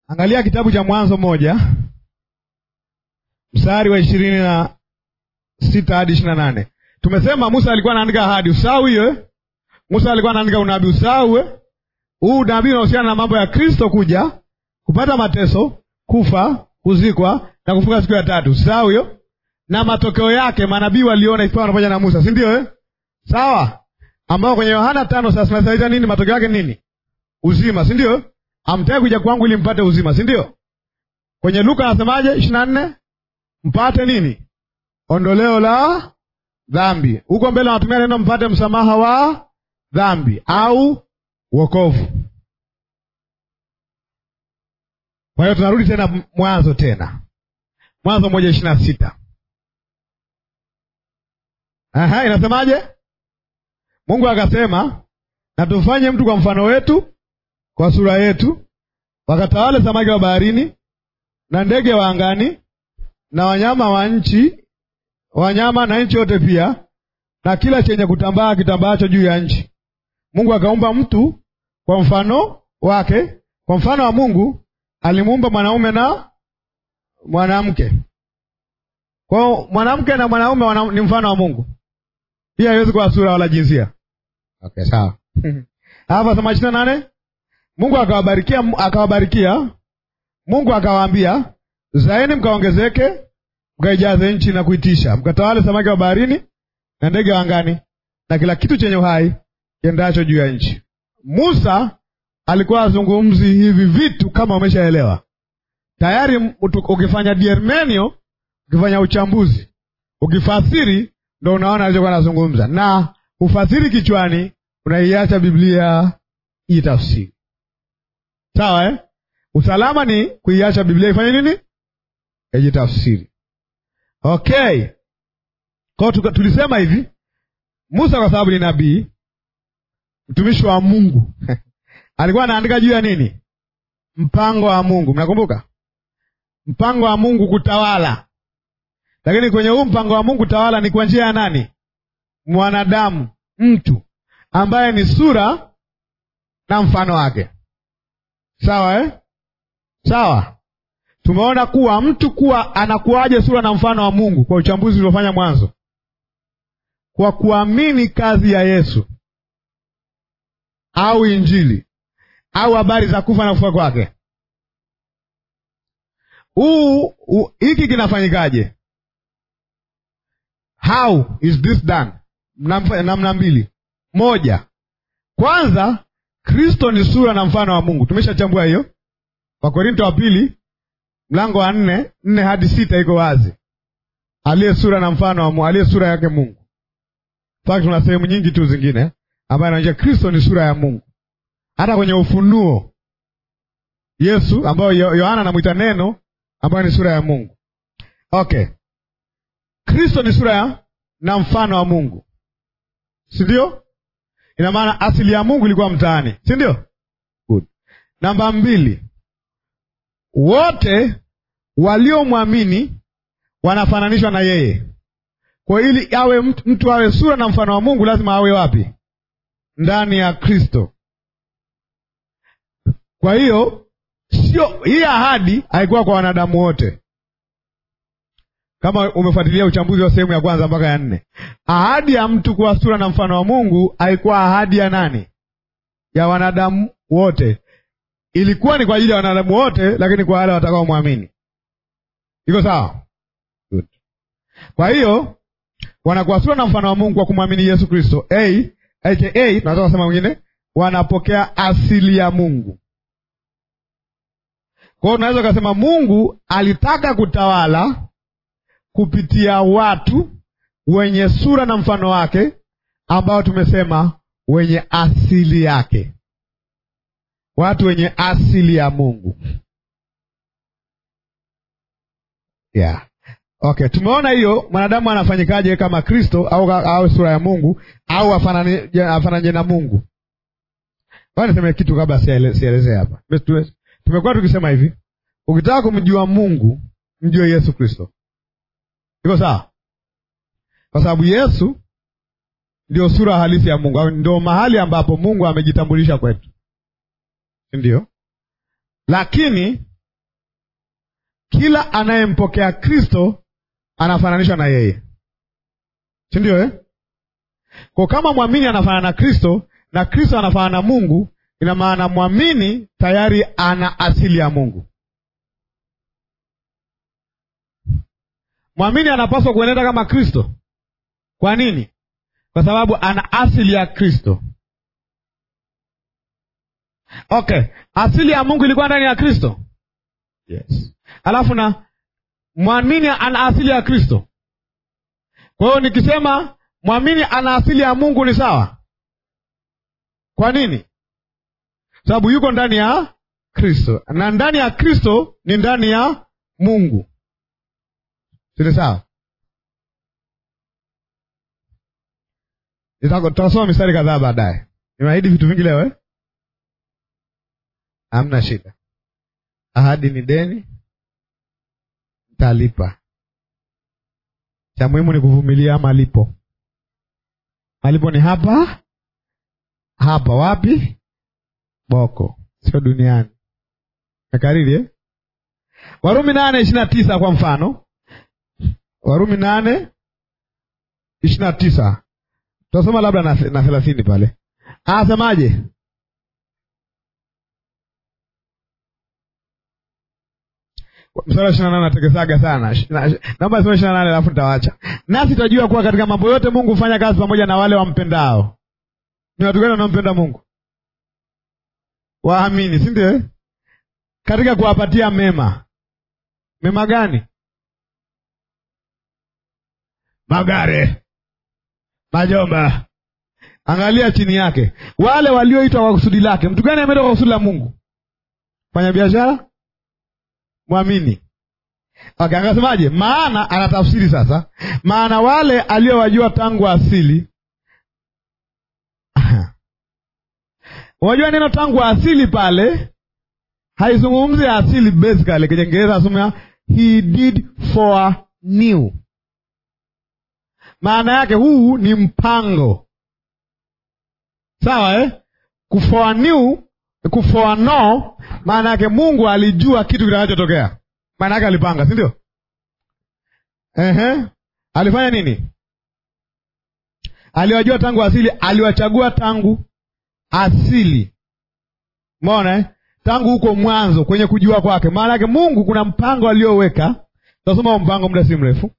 Angalia kitabu cha Mwanzo moja mstari wa ishirini na sita hadi ishirini na nane. Tumesema Musa alikuwa anaandika ahadi, usahau hiyo eh? Musa alikuwa anaandika unabii, usahau eh? Huu unabii unahusiana na mambo ya Kristo kuja, kupata mateso, kufa, kuzikwa na kufuka siku ya tatu, usahau hiyo, na matokeo yake manabii waliona ikiwa pamoja na Musa, si ndio eh? Sawa, ambao kwenye Yohana tano sasa tunasaita nini? Matokeo yake nini? Uzima, si ndio? Amtaki kuja kwangu ili mpate uzima, si ndio? Kwenye Luka anasemaje? ishirini na nne mpate nini? Ondoleo la dhambi. Huko mbele anatumia neno mpate msamaha wa dhambi au wokovu. Kwa hiyo tunarudi tena Mwanzo, tena Mwanzo moja ishirini na sita. Aha, inasemaje? Mungu akasema, na tumfanye mtu kwa mfano wetu, kwa sura yetu, wakatawale samaki wa baharini na ndege wa angani na wanyama wa nchi, wanyama na nchi yote pia, na kila chenye kutambaa kitambaacho juu ya nchi. Mungu akaumba mtu kwa mfano wake, kwa mfano wa Mungu alimuumba mwanaume na mwanamke. Kwa mwanamke na mwanaume wana, ni mfano wa Mungu. Hii haiwezi kuwa sura wala jinsia. Okay, sawa. Hapa soma ishirini na nane. Mungu akawabarikia, akawabarikia. Mungu akawaambia, zaeni mkaongezeke, mkaijaze nchi na kuitisha, mkatawale samaki wa baharini na ndege wa angani na kila kitu chenye uhai kiendacho juu ya nchi. Musa alikuwa azungumzi hivi vitu kama umeshaelewa tayari. Ukifanya diermenio, ukifanya uchambuzi, ukifasiri, ndo unaona alichokuwa anazungumza, na ufasiri kichwani, unaiacha Biblia itafsiri. Sawa eh? Usalama ni kuiacha Biblia ifanye nini? Ijitafsiri. Okay, kwao tulisema hivi, Musa kwa sababu ni nabii, mtumishi wa Mungu alikuwa anaandika juu ya nini? Mpango wa Mungu. Mnakumbuka mpango wa Mungu kutawala, lakini kwenye huu mpango wa Mungu kutawala ni kwa njia ya nani? Mwanadamu, mtu ambaye ni sura na mfano wake. Sawa eh? Sawa. Tumeona kuwa mtu kuwa anakuwaje sura na mfano wa Mungu kwa uchambuzi uliofanya mwanzo, kwa kuamini kazi ya Yesu au Injili au habari za kufa na kufuka kwake. Huu hiki kinafanyikaje? How is this done? Namna mbili. Moja, kwanza Kristo ni sura na mfano wa Mungu. Tumeshachambua hiyo. Wakorinto wa pili mlango wa nne nne hadi sita iko wazi, aliye sura na mfano wa Mungu, aliye sura yake Mungu. Fakt, tuna sehemu nyingi tu zingine ambayo inaonyesha Kristo ni sura ya Mungu. Hata kwenye Ufunuo Yesu ambayo Yohana anamwita neno, ambayo ni sura ya Mungu. Okay, Kristo ni sura ya na mfano wa Mungu, si ndio? Ina maana asili ya Mungu ilikuwa mtaani, si ndio? Good. Namba mbili, wote waliomwamini wanafananishwa na yeye. Kwa ili awe mtu, mtu awe sura na mfano wa Mungu lazima awe wapi? Ndani ya Kristo. Kwa hiyo sio hii ahadi haikuwa kwa wanadamu wote, kama umefuatilia uchambuzi wa sehemu ya kwanza mpaka ya nne. Ahadi ya mtu kuwa sura na mfano wa Mungu haikuwa ahadi ya nani? Ya wanadamu wote. Ilikuwa ni kwa ajili ya wanadamu wote, lakini kwa wale watakaomwamini. Iko sawa? Good. Kwa hiyo wanakuwa sura na mfano wa Mungu kwa kumwamini Yesu Kristo, aka tunaweza kusema mwingine, wanapokea asili ya Mungu. Kwa hiyo unaweza ukasema Mungu alitaka kutawala kupitia watu wenye sura na mfano wake, ambao tumesema wenye asili yake, watu wenye asili ya Mungu. Yeah. Okay, tumeona hiyo mwanadamu anafanyikaje kama Kristo au au sura ya Mungu au afananye na Mungu. Bwana niseme kitu kabla sielezee hapa. Tumekuwa tukisema hivi, ukitaka kumjua Mungu mjue Yesu Kristo. Iko sawa? Kwa sababu Yesu ndio sura halisi ya Mungu, au ndio mahali ambapo Mungu amejitambulisha kwetu, si ndio? Lakini kila anayempokea Kristo anafananishwa na yeye, si ndio eh? Kwa kama mwamini anafanana na Kristo na Kristo anafanana na Mungu, ina maana mwamini tayari ana asili ya Mungu. Mwamini anapaswa kuenenda kama Kristo. Kwa nini? Kwa sababu ana asili ya Kristo. Okay, asili ya Mungu ilikuwa ndani ya Kristo. Yes. Alafu na mwamini ana asili ya Kristo. Kwa hiyo nikisema mwamini ana asili ya Mungu ni sawa. Kwa nini? Sababu yuko ndani ya Kristo, na ndani ya Kristo ni ndani ya Mungu. Sile sawa? Tutasoma mistari kadhaa baadaye. Nimeahidi vitu vingi leo eh? Hamna shida. Ahadi ni deni, ntalipa. Cha muhimu ni kuvumilia malipo. Malipo ni hapa hapa. Wapi? Boko, sio duniani. Nakariri eh? Warumi nane ishirini na tisa kwa mfano, Warumi nane ishirini na tisa tutasoma labda na thelathini pale. Anasemaje? mstari wa ishirini na nane natekesaga sana. Naomba soma ishirini na nane alafu nitawacha. Nasi tutajua kuwa katika mambo yote Mungu hufanya kazi pamoja na wale wampendao. Ni watu gani wanaompenda Mungu? Waamini, si ndio? Katika kuwapatia mema. Mema gani? Magare, majomba. Angalia chini yake, wale walioitwa kwa kusudi lake. Mtu gani ameitwa kwa kusudi la Mungu? Fanya biashara Mwamini. Okay, akasemaje? Maana anatafsiri sasa, maana wale aliowajua tangu asili. Unajua neno tangu asili pale haizungumzi asili basically, kwenye Kiingereza asema he did for new. Maana yake huu ni mpango, sawa eh? kufoa new kufoa no, maana yake Mungu alijua kitu kitakachotokea, maana yake alipanga, si ndio? Ehe, alifanya nini? Aliwajua tangu asili, aliwachagua tangu asili. Umeona eh? Tangu huko mwanzo kwenye kujua kwake. Maana yake Mungu kuna mpango alioweka. Tutasoma huo mpango muda si mrefu.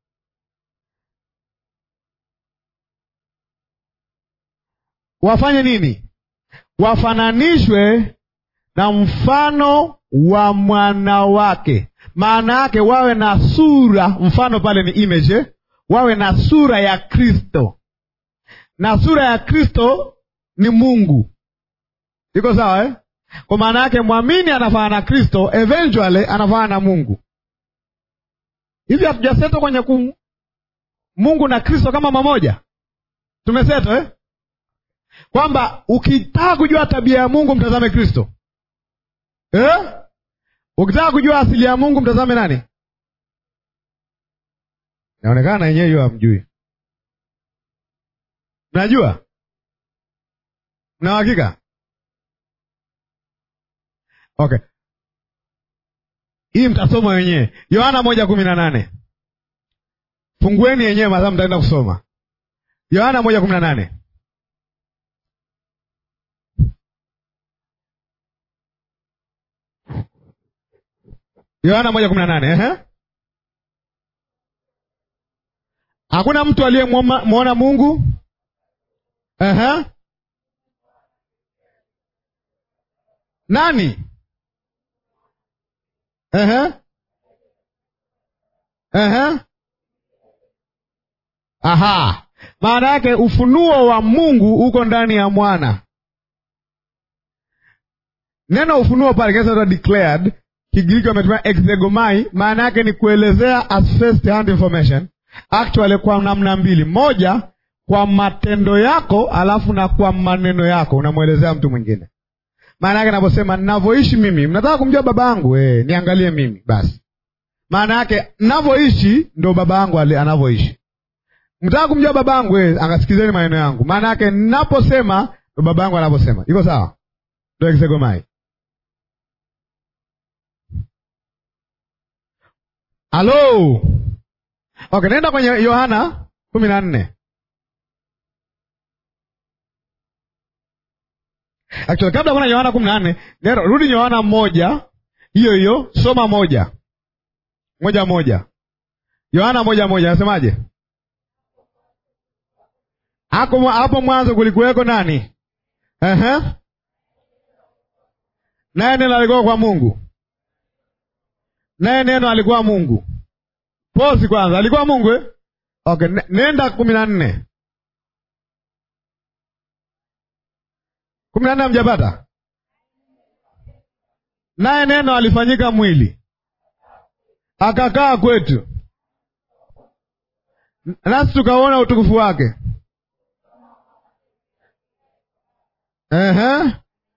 Wafanye nini? Wafananishwe na mfano wa mwana wake. Maana yake wawe na sura, mfano pale ni image, wawe na sura ya Kristo, na sura ya Kristo ni Mungu. Iko sawa eh? Kwa maana yake mwamini anafanana na Kristo, eventually anafanana na Mungu. Hivi hatujaseto kwenye kum... Mungu na Kristo kama mamoja, tumeseto eh? kwamba ukitaka kujua tabia ya Mungu mtazame Kristo eh? Ukitaka kujua asili ya Mungu mtazame nani? Inaonekana yenyewe hiyo hamjui. Mnajua? Mna hakika? Okay, hii mtasoma wenyewe. Yohana moja kumi na nane fungueni yenyewe masaa mtaenda kusoma. Yohana moja kumi na nane Yohana moja kumi na nane ehe. Hakuna mtu aliyemwona Mungu ehe. Nani? Ehe. Ehe. Aha, maana yake ufunuo wa Mungu uko ndani ya mwana. Neno ufunuo pale kinaweza declared Kigiriki wametumia exegomai, maana yake ni kuelezea as first hand information, actually kwa namna mbili, moja kwa matendo yako, alafu na kwa maneno yako unamwelezea mtu mwingine. Maana yake naposema ninavyoishi mimi, mnataka kumjua baba yangu eh, niangalie mimi basi. Maana yake ninavyoishi ndo baba yangu anavyoishi. Mtaka kumjua baba yangu eh, angasikizeni maneno yangu. Maana yake ninaposema ndo baba yangu anavyosema. Iko sawa? Ndo exegomai. halo okay nenda kwenye yohana kumi na nne actually kabla kuna yohana kumi na nne nero rudi yohana moja hiyo hiyo soma moja moja moja yohana moja moja anasemaje hapo hapo mwanzo kulikuweko nani Ehe. naye neno alikuwa kwa mungu naye neno alikuwa mungu posi kwanza alikuwa mungu eh? okay ne- nenda kumi na nne kumi na nne hamjapata naye neno alifanyika mwili akakaa kwetu nasi tukauona utukufu wake Ehe.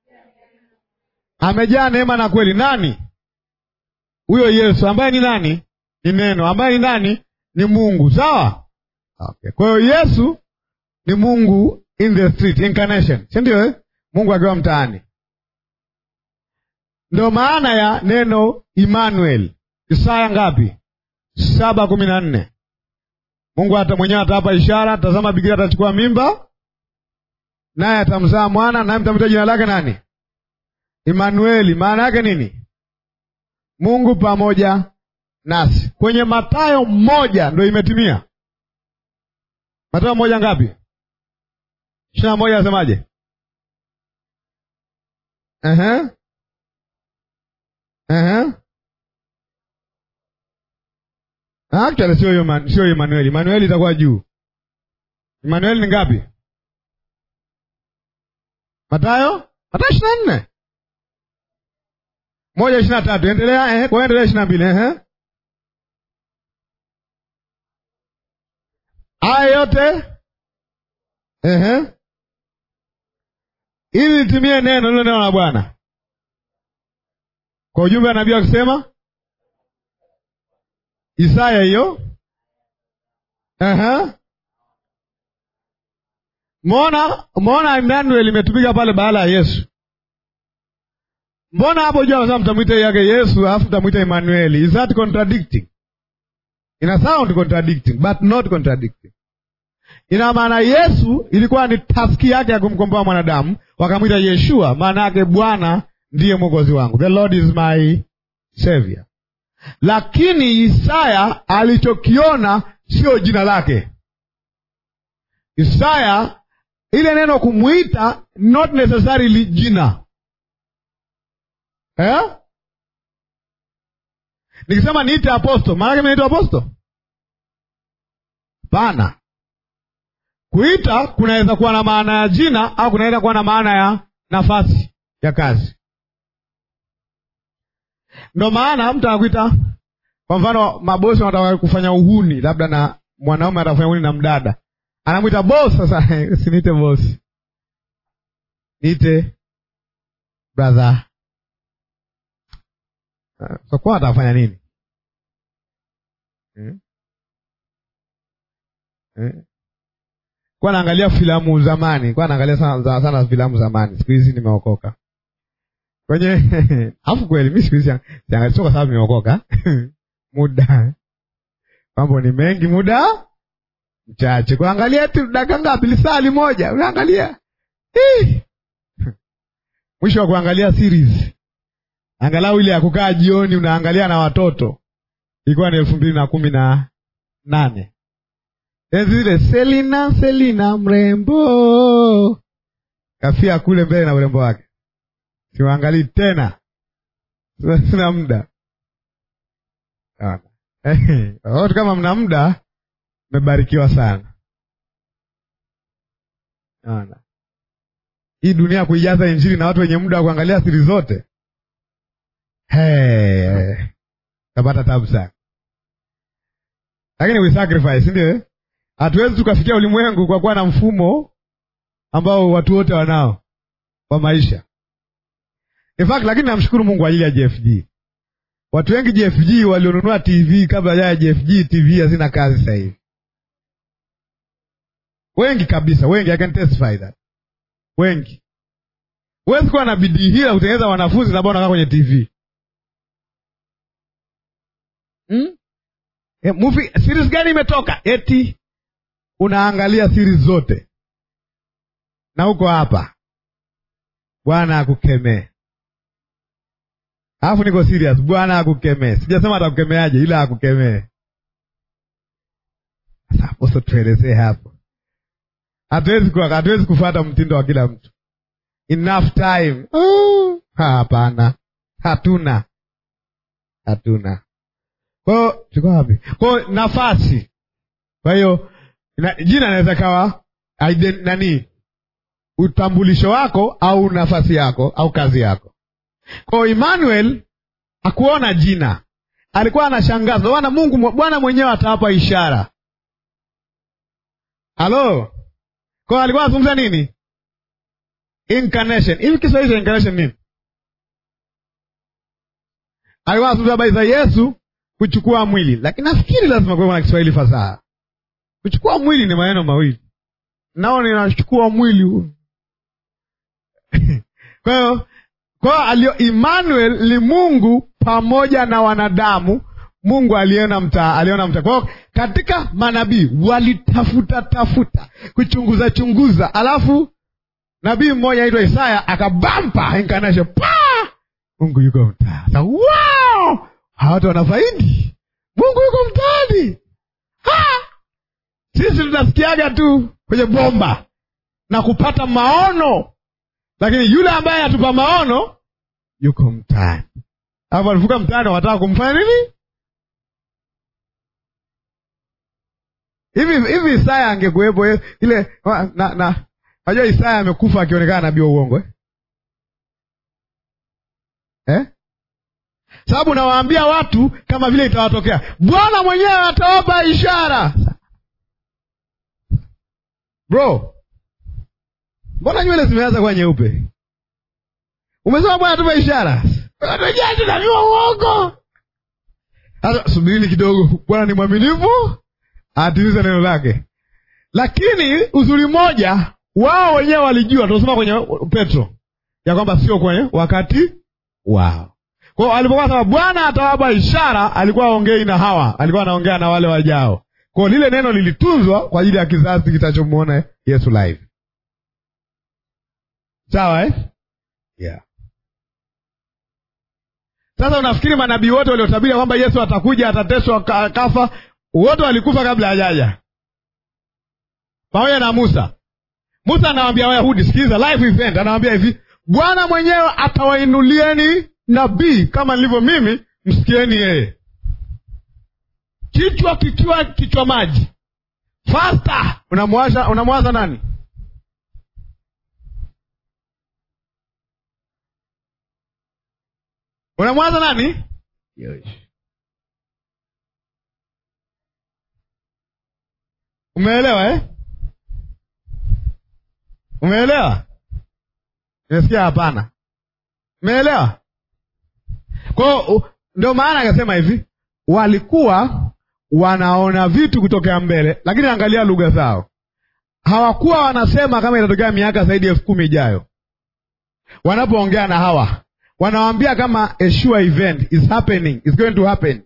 amejaa neema na kweli nani huyo yesu ambaye ni nani ni neno ambaye ni nani ni mungu sawa okay. kwa hiyo yesu ni mungu in the street incarnation si ndio eh? mungu akiwa mtaani ndo maana ya neno Emmanuel Isaya ngapi? saba kumi na nne. Mungu hata mwenyewe atawapa ishara, tazama bikira atachukua mimba, naye atamzaa mwana, naye mtamwita jina lake nani? Emanueli. Maana yake nini? Mungu pamoja nasi. Kwenye Mathayo mmoja ndo imetimia. Mathayo moja ngapi? ishirini na moja asemaje? Ehe. Ehe. Actually sio hiyo sio Emmanuel. Emmanuel itakuwa juu. Emmanuel ni ngapi? Mathayo? Mathayo ishirini na nne. Moja ishirini na tatu. Endelea, eh, kwa endelea ishirini na mbili, eh. Haya yote ehe, ili litimie neno lilo neno la Bwana kwa ujumbe wa nabii akisema Isaya hiyo. Ehe, Mbona mbona Emmanuel imetumika pale baada ya Yesu? Mbona hapo juu anasema mtamwita yake Yesu alafu mtamwita Emmanuel? Is that contradicting? Ina sound contradicting but not contradicting. Ina maana Yesu ilikuwa ni taski yake ya kumkomboa mwanadamu, wakamwita Yeshua, maana yake Bwana ndiye mwokozi wangu, the Lord is my savior. Lakini Isaya alichokiona sio jina lake. Isaya ile neno kumwita not necessarily jina eh? Nikisema niite aposto, maana yake naitwa aposto? Hapana. Kuita kunaweza kuwa na maana ya jina au kunaweza kuwa na maana ya nafasi ya kazi. Ndo maana mtu anakuita, kwa mfano, mabosi wanataka kufanya uhuni, labda na mwanaume atafanya uhuni na mdada, anamwita boss. Sasa usiniite boss, niite brother. So kwa atafanya nini hmm? Hmm? Kwa naangalia filamu zamani, kwa naangalia sana, sana filamu zamani. Siku hizi nimeokoka kwenye alafu kweli mi siku hizi siangalia, sio kwa sababu nimeokoka muda mambo ni mengi, muda mchache kuangalia tu dakika ngapi, lisali moja unaangalia mwisho wa kuangalia series angalau ile ya kukaa jioni unaangalia na watoto, ilikuwa ni elfu mbili na kumi na nane enzi zile, Selina Selina mrembo kafia kule mbele na urembo wake, siwaangalii tena, sina muda watu. Kama mna muda, mmebarikiwa sana. Ona hii dunia kuijaza Injili na watu wenye muda wa kuangalia siri zote Hey, tapata tabu sana, lakini we sacrifice, ndio hatuwezi tukafikia ulimwengu kwa kuwa na mfumo ambao watu wote wanao wa maisha. In fact, lakini namshukuru Mungu kwa ajili ya JFG. Watu wengi JFG walionunua TV kabla ya JFG, TV hazina kazi sasa hivi, wengi kabisa, wengi. I can testify that, wengi. Huwezi kuwa na bidii hila kutengeneza wanafunzi na bado unakaa kwenye TV Hmm? e, movie series gani imetoka eti unaangalia series zote na uko hapa bwana akukemee alafu niko serious bwana akukemee sijasema atakukemeaje ila akukemee sasa aposo tuelezee hapo hatuwezi ku- hatuwezi kufuata mtindo wa kila mtu enough time Oh, hapana hatuna hatuna kwao tulikuwa wapi kwao nafasi kwa hiyo na, jina inaweza kawa iden- nani utambulisho wako au nafasi yako au kazi yako kwao emmanuel hakuona jina alikuwa anashangaza bwana mungu bwana mwenyewe atawapa ishara halo kwao alikuwa anazungumza nini incarnation hivi kiswahili cha incarnation nini alikuwa anazungumza habari za yesu kuchukua mwili lakini nafikiri lazima kuwe na kiswahili fasaha kuchukua mwili ni maneno mawili nao ninachukua mwili huu kwa hiyo kwa hiyo Emmanuel ni Mungu pamoja na wanadamu. Mungu aliona mtaa, aliona mtaa. Kwa hiyo katika manabii walitafuta tafuta kuchunguza chunguza, alafu nabii mmoja aitwa Isaya akabampa incarnation pa Mungu yuko mtaa. Sasa wow! Hawa watu wanafaidi, Mungu yuko mtaani. Ha! Sisi tunasikiaga tu kwenye bomba na kupata maono lakini yule ambaye atupa maono yuko mtaani alafu alivuka mtaani wanataka kumfanya nini hivi hivi isaya angekuwepo eh, ile wa- na na najua isaya amekufa akionekana nabii wa uongo eh? Eh? sababu nawaambia watu kama vile itawatokea bwana mwenyewe atawapa ishara bro mbona nywele zimeanza kuwa nyeupe umesema bwana tupe ishara Watajaji nabii wa uongo sasa subirini kidogo bwana ni mwaminifu atimize neno lake lakini uzuri mmoja wao wenyewe walijua tunasoma kwenye petro ya kwamba sio kwenye wakati wao kwao alipokuwa sema bwana atawapa ishara alikuwa aongei na hawa alikuwa anaongea na wale wajao kwao lile neno lilitunzwa kwa ajili ya kizazi kitachomwona yesu live sawa eh? yeah. sasa unafikiri manabii wote waliotabiri kwamba yesu atakuja atateswa ka- kafa wote walikufa kabla hajaja pamoja na musa musa anawambia wayahudi sikiliza live event anawambia hivi bwana mwenyewe atawainulieni nabii kama nilivyo mimi msikieni yeye kichwa kikiwa kichwa maji fasta unamwaza unamwaza nani unamwaza nani umeelewa eh? umeelewa nimesikia hapana umeelewa kwao ndio maana akasema hivi walikuwa wanaona vitu kutokea mbele lakini angalia lugha zao hawakuwa wanasema kama itatokea miaka zaidi ya elfu kumi ijayo wanapoongea na hawa wanawambia kama a sure event is happening is going to happen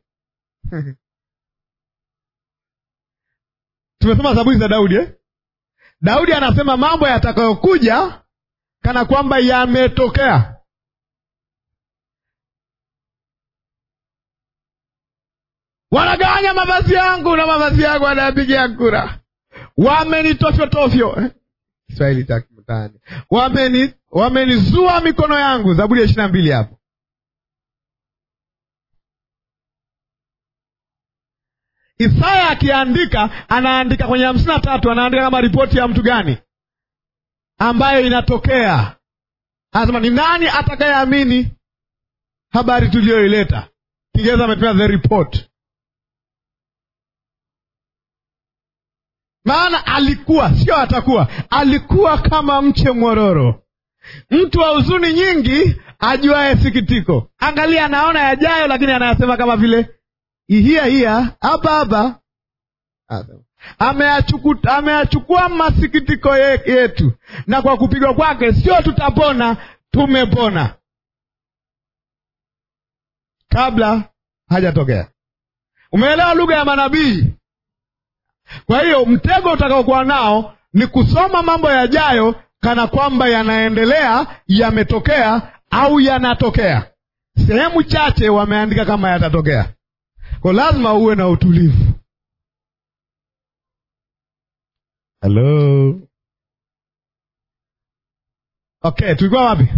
tumesoma zaburi za daudi eh? daudi anasema mambo yatakayokuja kana kwamba yametokea wanagawanya mavazi yangu na mavazi yangu wanayapigia kura wamenitofyotofyo eh? kiswahili cha mtaani wameni wamenizua mikono yangu zaburi ya ishiri na mbili hapo isaya akiandika anaandika kwenye hamsini na tatu anaandika kama ripoti ya mtu gani ambayo inatokea anasema ni nani atakayeamini habari tuliyoileta kiingereza ametumia the report maana alikuwa sio atakuwa alikuwa kama mche mwororo mtu wa huzuni nyingi ajuaye sikitiko angalia anaona yajayo lakini anayasema kama vile ihia hia hapa hapa Ameyachuku- ameyachukua masikitiko ye- yetu na kwa kupigwa kwake sio tutapona tumepona kabla hajatokea Umeelewa lugha ya manabii? Kwa hiyo mtego utakaokuwa nao ni kusoma mambo yajayo kana kwamba yanaendelea, yametokea au yanatokea. Sehemu chache wameandika kama yatatokea, kwa lazima uwe na utulivu. Halo, okay, tulikuwa wapi?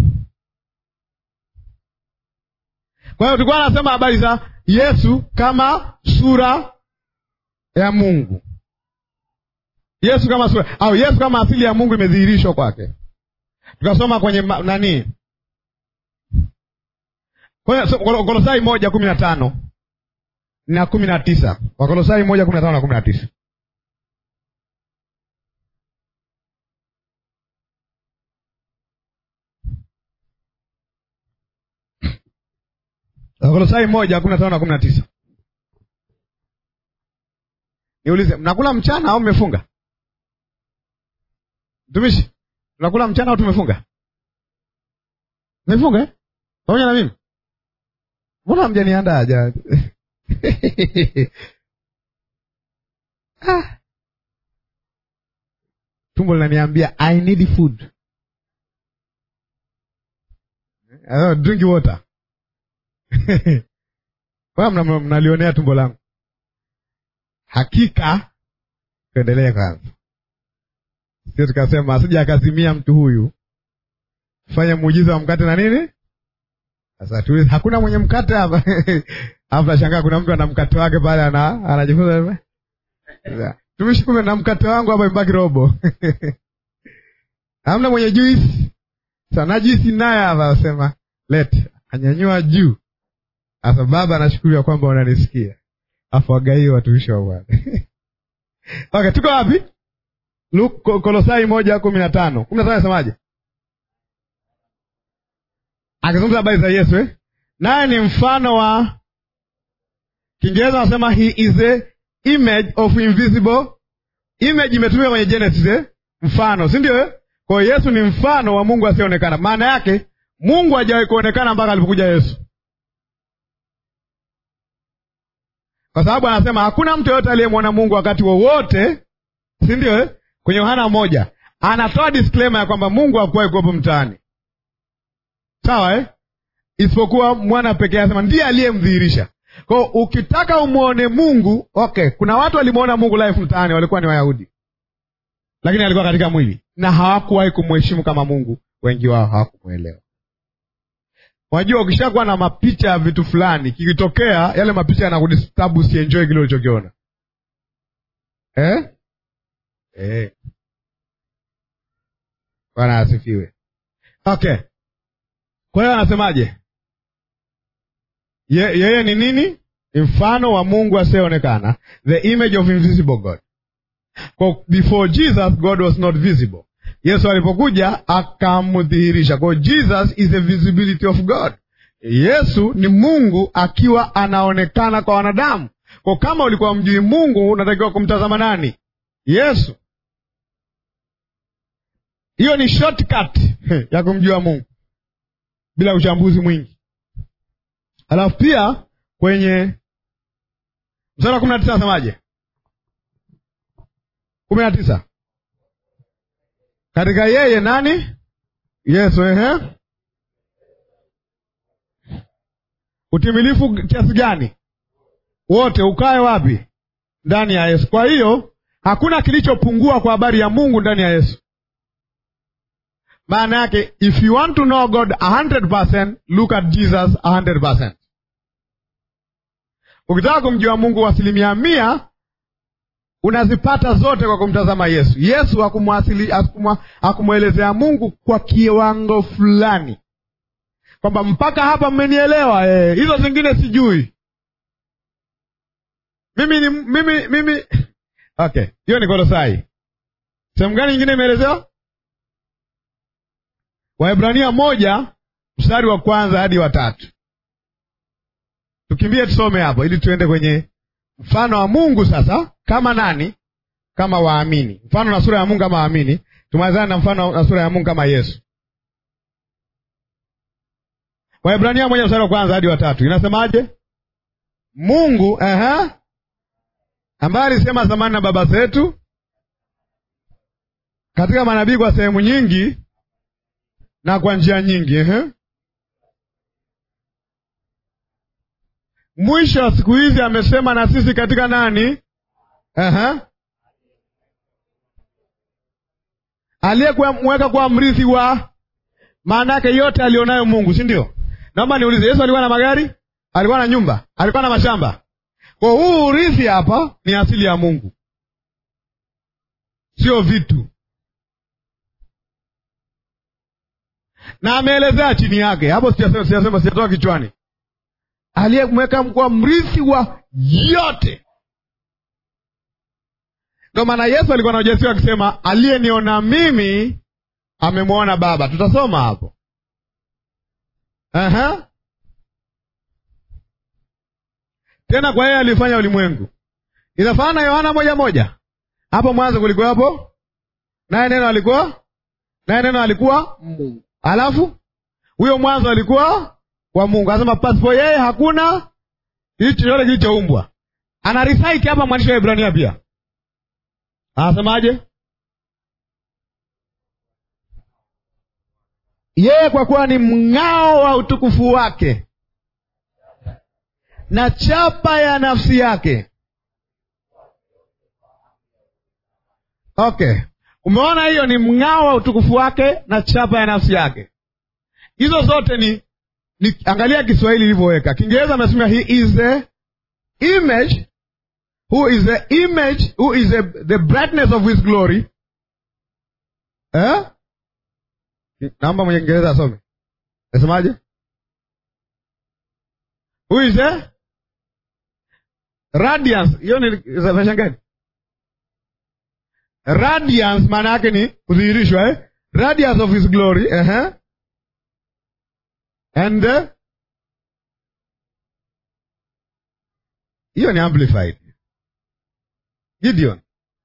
Kwa hiyo tulikuwa anasema habari za Yesu kama sura ya Mungu. Yesu kama sura au Yesu kama asili ya Mungu imedhihirishwa kwake. Tukasoma kwenye ma, nani Wakolosai moja kumi na tano na kumi na tisa Wakolosai moja kumi na tano na kumi na tisa Wakolosai moja kumi na tano na kumi na tisa Niulize, mnakula mchana au mmefunga? Mtumishi, tunakula mchana au tumefunga? Mmefunga eh? Pamoja na mimi? Mbona hamjaniandaa aja? ah. Tumbo linaniambia I need food. Uh, drink water. Mna mnalionea tumbo langu. Hakika tuendelee kwanza, sio tukasema asija akazimia mtu huyu, fanya muujiza wa mkate na nini. Sasa tu hakuna mwenye mkate hapa hapa, shangaa kuna mtu ana mkate wake pale, ana anajifunza tumishi, kumbe na mkate wangu hapa imebaki robo hamna mwenye juisi. Sana juisi naye hapa asema lete, anyanyua juu. Sasa baba, anashukuru kwamba unanisikia afu wagaie watumishi wa Bwana. Okay, tuko wapi? Kolosai moja kumi na tano kumi na tano nasemaje? Akizungumza habari za Yesu eh? naye ni mfano wa, Kiingereza wanasema he is a image of invisible. Image imetumika kwenye Genesis eh? mfano, si ndio eh? Kwa hiyo Yesu ni mfano wa Mungu asiyeonekana. Maana yake Mungu hajawahi kuonekana mpaka alipokuja Yesu. kwa sababu anasema hakuna mtu yoyote aliyemwona Mungu wakati wowote, si ndio eh? Kwenye Yohana moja anatoa disclaimer ya kwamba Mungu hakuwahi kuwepo mtaani, sawa eh? Isipokuwa mwana pekee, anasema ndiye aliyemdhihirisha. Kwao ukitaka umwone Mungu, okay, kuna watu walimwona Mungu live mtaani, walikuwa ni Wayahudi, lakini alikuwa katika mwili na hawakuwahi kumheshimu kama Mungu. Wengi wao hawakumwelewa. Unajua, ukishakuwa na mapicha ya vitu fulani, kikitokea yale mapicha yanakudistabu, usienjoy kile ulichokiona eh? Eh. Bwana asifiwe. Okay, kwa hiyo anasemaje? Ye, yeye ni nini? Ni mfano wa Mungu asiyeonekana, the image of invisible God. Kwa before Jesus God was not visible Yesu alipokuja akamdhihirisha. Kwa Jesus is the visibility of God. Yesu ni Mungu akiwa anaonekana kwa wanadamu. Kwa kama ulikuwa mjui Mungu, unatakiwa kumtazama nani? Yesu. Hiyo ni shortcut ya kumjua Mungu bila uchambuzi mwingi. Alafu pia kwenye mstari wa kumi na tisa nasemaje? kumi na tisa katika yeye nani? Yesu. Ehe, utimilifu kiasi gani? Wote ukae wapi? Ndani ya Yesu. Kwa hiyo hakuna kilichopungua kwa habari ya Mungu ndani ya Yesu. Maana yake if you want to know God 100%, look at Jesus 100%. Ukitaka kumjua Mungu asilimia mia unazipata zote kwa kumtazama Yesu. Yesu hakumwelezea Mungu kwa kiwango fulani, kwamba mpaka hapa mmenielewa, eh, hizo zingine sijui mimi ni mimi mimi. Okay, hiyo ni Kolosai. Sehemu gani nyingine imeelezewa? Waebrania moja mstari wa kwanza hadi wa tatu. Tukimbie tusome hapo ili tuende kwenye mfano wa Mungu sasa kama nani? Kama waamini, mfano na sura ya Mungu kama waamini. Tumalizane na mfano na sura ya Mungu kama Yesu. Waebrania moja mstari wa kwanza hadi wa tatu inasemaje? Mungu aha, ambaye alisema zamani na baba zetu katika manabii kwa sehemu nyingi na kwa njia nyingi ehe. Mwisho wa siku hizi amesema na sisi katika nani? Ehe. Aliyemweka kuwa mrithi wa maana yake yote alionayo Mungu, si ndio? Naomba niulize, Yesu alikuwa na magari? Alikuwa na nyumba? Alikuwa na mashamba? Kwa huu urithi hapa ni asili ya Mungu, sio vitu, na ameelezea chini yake hapo. Sijasema, sijasema, sijatoka kichwani. Aliyemweka kuwa mrithi wa yote. Ndio maana Yesu alikuwa na ujasiri akisema, aliyeniona mimi amemwona Baba. Tutasoma hapo. Aha. Tena kwa yeye alifanya ulimwengu. Inafanana na Yohana moja moja. Hapo mwanzo kulikuwa hapo, naye neno alikuwa, naye neno alikuwa Mungu. Alafu huyo mwanzo alikuwa wa Mungu. Anasema pasipo yeye hakuna kitu chochote kilichoumbwa. Ana recite hapa mwandishi wa Ibrania pia. Anasemaje? Yeye kwa kuwa ni mng'ao wa utukufu wake na chapa ya nafsi yake. Okay, umeona, hiyo ni mng'ao wa utukufu wake na chapa ya nafsi yake. Hizo zote ni, ni angalia Kiswahili ilivyoweka. Kiingereza amesema he is the image who is the image who is the, the brightness of his glory eh? Naomba mwenye Kiingereza asome, nasemaje? Who is the radiance? Hiyo ni version gani? Radiance maana yake ni kudhihirishwa eh? Radiance of his glory uh -huh. And hiyo uh, ni amplified. Gideon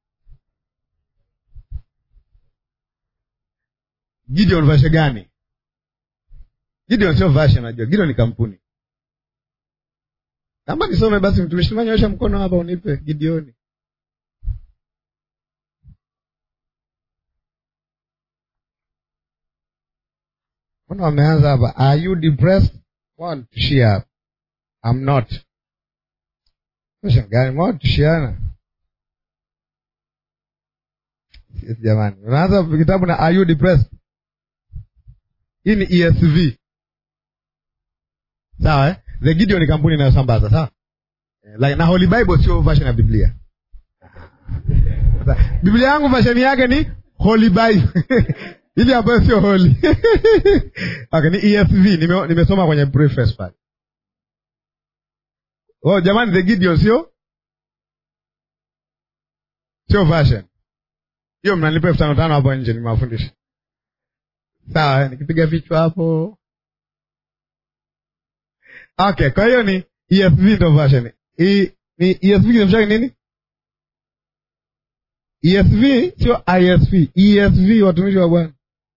Gideon version gani? Gideon sio version, najua Gideon ni kampuni. Kama nisome basi, mtumishi nyosha mkono hapa unipe Gideoni. Mbona wameanza hapa? Are you depressed? Want to share up. I'm not. Version gani? Want to share Yes, jamani. Unaanza kitabu na are you depressed? Hii ni ESV. Sawa eh? The Gideon ni kampuni inayosambaza, sawa? Like, na Holy Bible sio version ya Biblia. Biblia yangu version yake ni Holy Bible. Ili ambayo sio holy. Okay, ni ESV nime, nimesoma kwenye preface pale. Oh, jamani the Gideon sio? Sio version. Hiyo mnanipa elfu tano tano hapo nje nimewafundisha. Sawa, nikipiga vichwa hapo. Okay, kwa hiyo ni ESV ndo version. I, ni ESV kinamshaki nini? ESV sio ISV. ESV watumishi wa Bwana.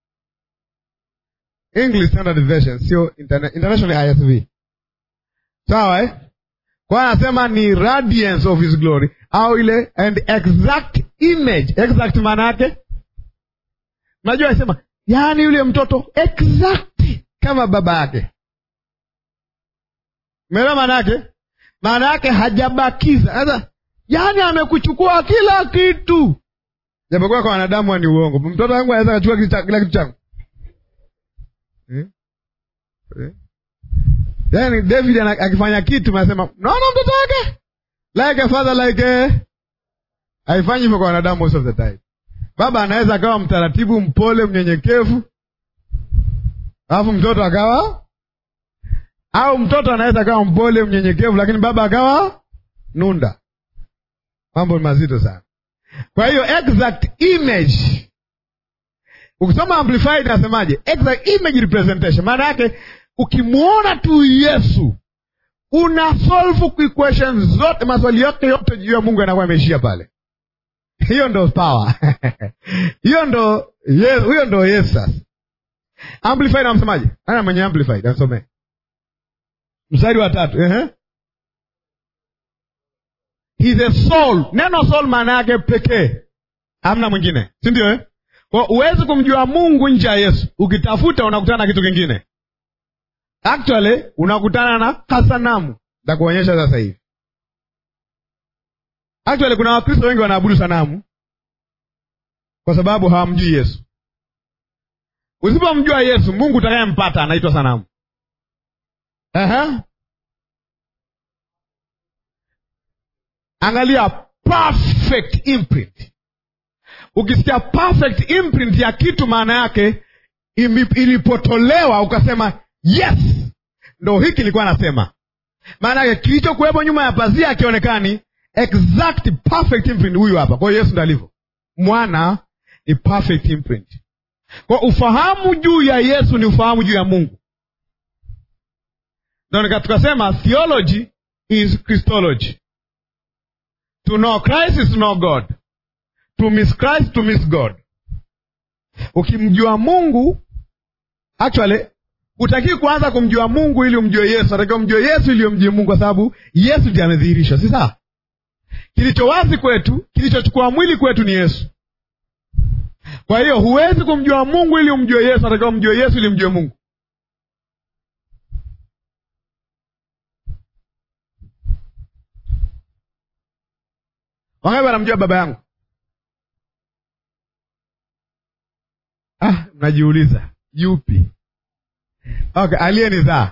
English Standard Version sio interna international ISV. Sawa eh? Kwa anasema ni radiance of his glory au ile and exact image. Exact maana yake najua asema, yaani yule mtoto exact kama baba yake. Umeelewa maana yake? Maana yake hajabakiza. Sasa yaani amekuchukua kila kitu, japokuwa kwa wanadamu ni uongo. Mtoto wangu anaweza kuchukua kila kitu changu eh? Eh? Yaani David akifanya kitu anasema naona mtoto wake like a father like a... haifanyi hivyo kwa wanadamu most of the time. Baba anaweza akawa mtaratibu, mpole, mnyenyekevu, alafu mtoto akawa au mtoto anaweza akawa mpole, mnyenyekevu, lakini baba akawa nunda. Mambo ni mazito sana. Kwa hiyo exact image, ukisoma amplified nasemaje? Exact image representation, maana yake ukimwona tu Yesu una solve equations zote, maswali yote yote juu ya Mungu yanakuwa yameishia pale. Hiyo ndo power hiyo ndo yes, huyo ndo Yesu. Sasa amplified amsemaje? Ana mwenye amplified amsomee mstari wa tatu. Ehe, He is a soul. Neno soul maana yake pekee, hamna mwingine, si ndio eh? Kwa huwezi kumjua Mungu nje ya Yesu. Ukitafuta unakutana na kitu kingine, actually unakutana na kasanamu za kuonyesha sasa hivi. Actually kuna Wakristo wengi wanaabudu sanamu kwa sababu hawamjui Yesu. Usipomjua Yesu, Mungu utakayempata anaitwa sanamu. Aha. Angalia perfect imprint. Ukisikia perfect imprint ya kitu, maana yake ilipotolewa ukasema yes, ndo hiki nilikuwa nasema. Maana yake kilichokuwepo nyuma ya pazia akionekani exact perfect imprint, huyu hapa. Kwa hiyo Yesu ndo alivyo, mwana ni perfect imprint. Kwa ufahamu juu ya Yesu ni ufahamu juu ya Mungu. Ndo tukasema theology is Christology. To know Christ is to know God. To miss Christ to miss God. Ukimjua Mungu, actually utakii kuanza kumjua Mungu ili umjue Yesu, unatakiwa umjue Yesu ili umjue Mungu, kwa sababu Yesu ndiye amedhihirishwa, si sawa? Kilicho wazi kwetu, kilichochukua mwili kwetu ni Yesu. Kwa hiyo huwezi kumjua Mungu ili umjue Yesu, unatakiwa umjue Yesu ili umjue Mungu. Wangapi wanamjua baba yangu? Ah, mnajiuliza yupi? Okay, aliyenizaa.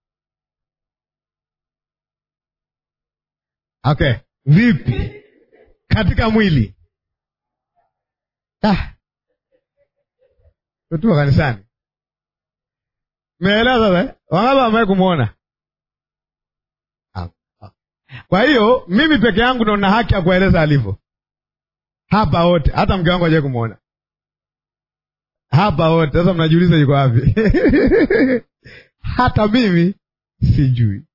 Okay, vipi katika mwili? Ah, tutua kanisani, meelewa sasa? Wangapi wamewahi kumwona? Kwa hiyo mimi peke yangu ndo na haki ya kueleza alivyo hapa wote, hata mke wangu hajawahi kumwona hapa wote. Sasa mnajiuliza yuko wapi? hata mimi sijui,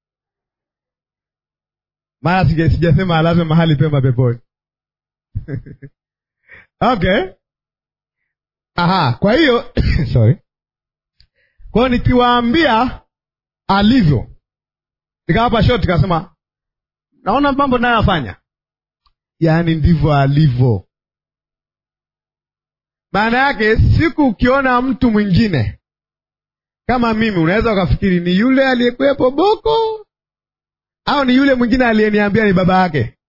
maana sijasema alazwe mahali pema peponi. Okay, aha. Kwa hiyo sorry, kwa hiyo nikiwaambia alivyo, nikawapa shoti, nikasema naona mambo nayoyafanya, yaani ndivyo alivyo. Maana yake siku ukiona mtu mwingine kama mimi, unaweza ukafikiri ni yule aliyekuwepo Boko au ni yule mwingine aliyeniambia ni baba yake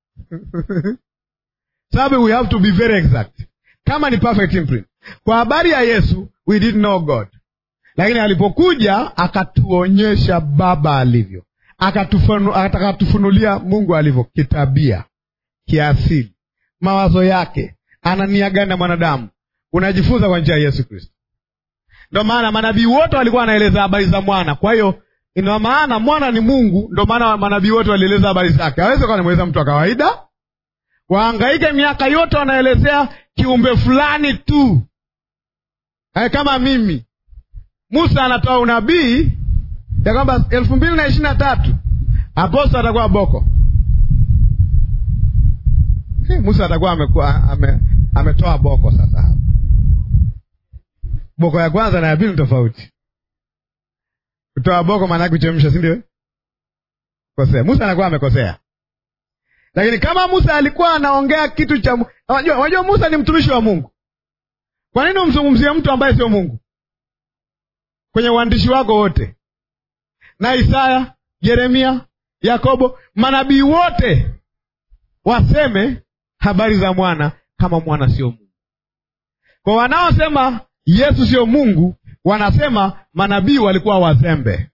sababu we have to be very exact. Kama ni perfect imprint, kwa habari ya Yesu we didn't know God, lakini alipokuja akatuonyesha baba alivyo akatufunulia Mungu alivyo kitabia, kiasili, mawazo yake, ana nia gani na mwanadamu. Unajifunza kwa njia ya Yesu Kristo. Ndo maana manabii wote walikuwa wanaeleza habari za mwana. Kwa hiyo ina maana mwana ni Mungu, ndo maana manabii wote walieleza habari zake. Hawezi kuwa namweleza mtu wa kawaida, waangaike miaka yote wanaelezea kiumbe fulani tu. Ay, kama mimi Musa anatoa unabii ya kwamba elfu mbili na ishirini na tatu apostol atakuwa Boko. Hey, Musa atakuwa amekuwa ame, ametoa Boko. Sasa hapa Boko ya kwanza na ya pili ni tofauti. Kutoa Boko maana yake kuchemsha, si ndio? Kosea. Musa anakuwa amekosea, lakini kama Musa alikuwa anaongea kitu cha unajua, unajua Musa ni mtumishi wa Mungu. Kwa nini umzungumzie mtu ambaye sio Mungu kwenye uandishi wako wote? na Isaya, Yeremia, Yakobo, manabii wote waseme habari za mwana kama mwana sio Mungu. Kwa wanaosema Yesu sio Mungu, wanasema manabii walikuwa wazembe.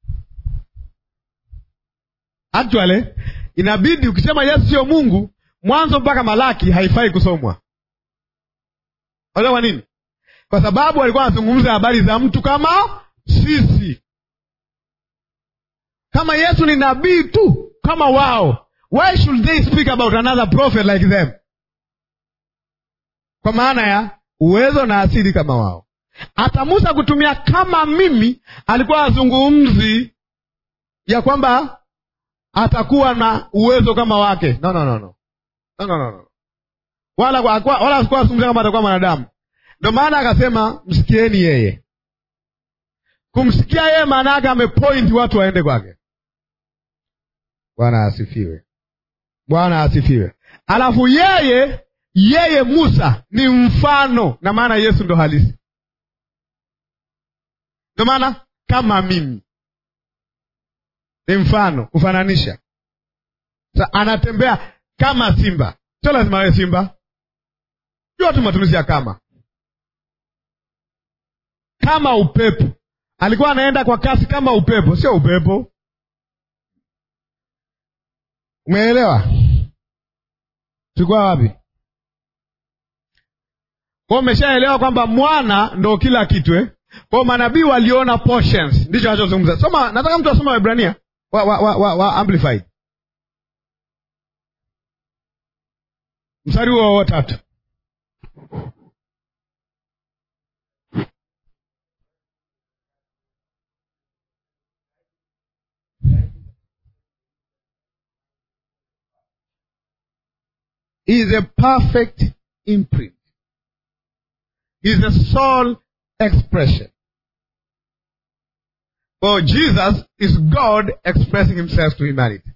Actually inabidi ukisema Yesu sio Mungu, Mwanzo mpaka Malaki haifai kusomwa. Unajua kwa nini? Kwa sababu walikuwa wanazungumza habari za mtu kama sisi kama Yesu ni nabii tu kama wao, why should they speak about another prophet like them? Kwa maana ya uwezo na asili kama wao. Hata Musa kutumia kama mimi, alikuwa azungumzi ya kwamba atakuwa na uwezo kama wake. No, no, no, no. No, no, no, no. Wala wala asikuwa azungumzia kama atakuwa mwanadamu. Ndio maana akasema msikieni yeye. Kumsikia yeye maana yake amepoint watu waende kwake. Bwana asifiwe. Bwana asifiwe. Alafu yeye yeye Musa ni mfano, na maana Yesu ndo halisi. Ndo maana kama mimi ni mfano, kufananisha. Sa anatembea kama simba, sio lazima awe simba. Jua tu matumizi ya kama kama upepo. Alikuwa anaenda kwa kasi kama upepo, sio upepo. Umeelewa? tulikuwa wapi? Kwao umeshaelewa kwamba mwana ndo kila kitu eh? Kwao manabii waliona portions, ndicho anachozungumza. Soma, nataka mtu asoma Waebrania wa, wa, wa, wa, wa amplified mstari huo wa tatu. is a perfect imprint. Is a soul expression. For Jesus is God expressing himself to humanity.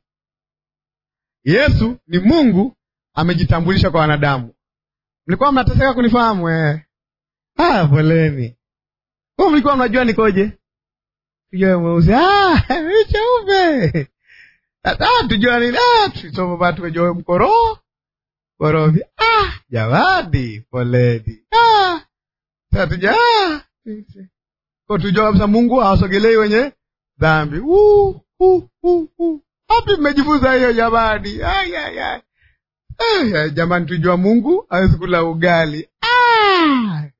Yesu ni Mungu amejitambulisha kwa wanadamu. Mlikuwa mnateseka kunifahamu eh? Ah, poleni. Kwa mlikuwa mnajua nikoje? Tujue mweusi. Ah, cheupe. Ah, tujua nini? Ah, tusoma batu wejoe mkoroo Korofi. Ah, jamani, poleni. Ah, sasa tuja ah, kwa tujua kabisa Mungu hawasogelei wenye dhambi. Uh, uh, uh, uh. Wapi mmejifunza hiyo jamani? Ay, ay, ay. Ay, jamani, tujua Mungu hawezi kula ugali. Ah.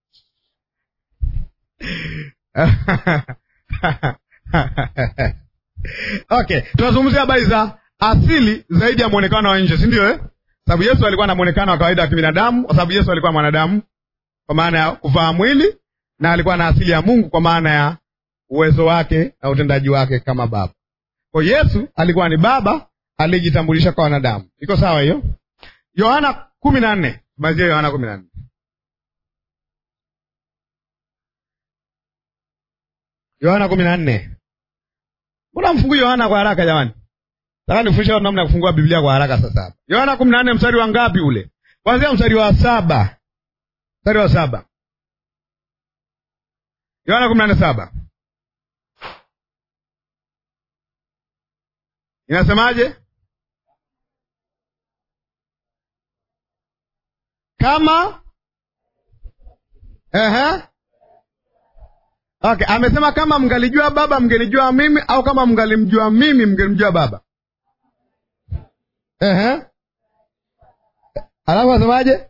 Okay, tunazungumzia habari za asili zaidi ya mwonekano wa nje, si ndio eh? Sababu Yesu alikuwa na mwonekano wa kawaida wa kibinadamu, kwa sababu Yesu alikuwa mwanadamu kwa maana ya kuvaa mwili, na alikuwa na asili ya Mungu kwa maana ya uwezo wake na utendaji wake kama Baba. Kwa Yesu alikuwa ni Baba aliyejitambulisha kwa wanadamu. Iko sawa hiyo? Yohana kumi na nne mazia Yohana kumi na nne Yohana kumi na nne Mbona mfungui Yohana kwa haraka jamani? Nataka nifundishe watu namna ya kufungua Biblia kwa haraka sasa hapa. Yohana kumi na nne mstari wa ngapi ule? Kwanzia mstari wa saba. Mstari wa saba. Yohana kumi na nne saba. Inasemaje? Kama Ehe. Okay, amesema kama mngalijua Baba mngenijua mimi, au kama mngalimjua mimi mngenimjua Baba. Ehe. Alafu asemaje?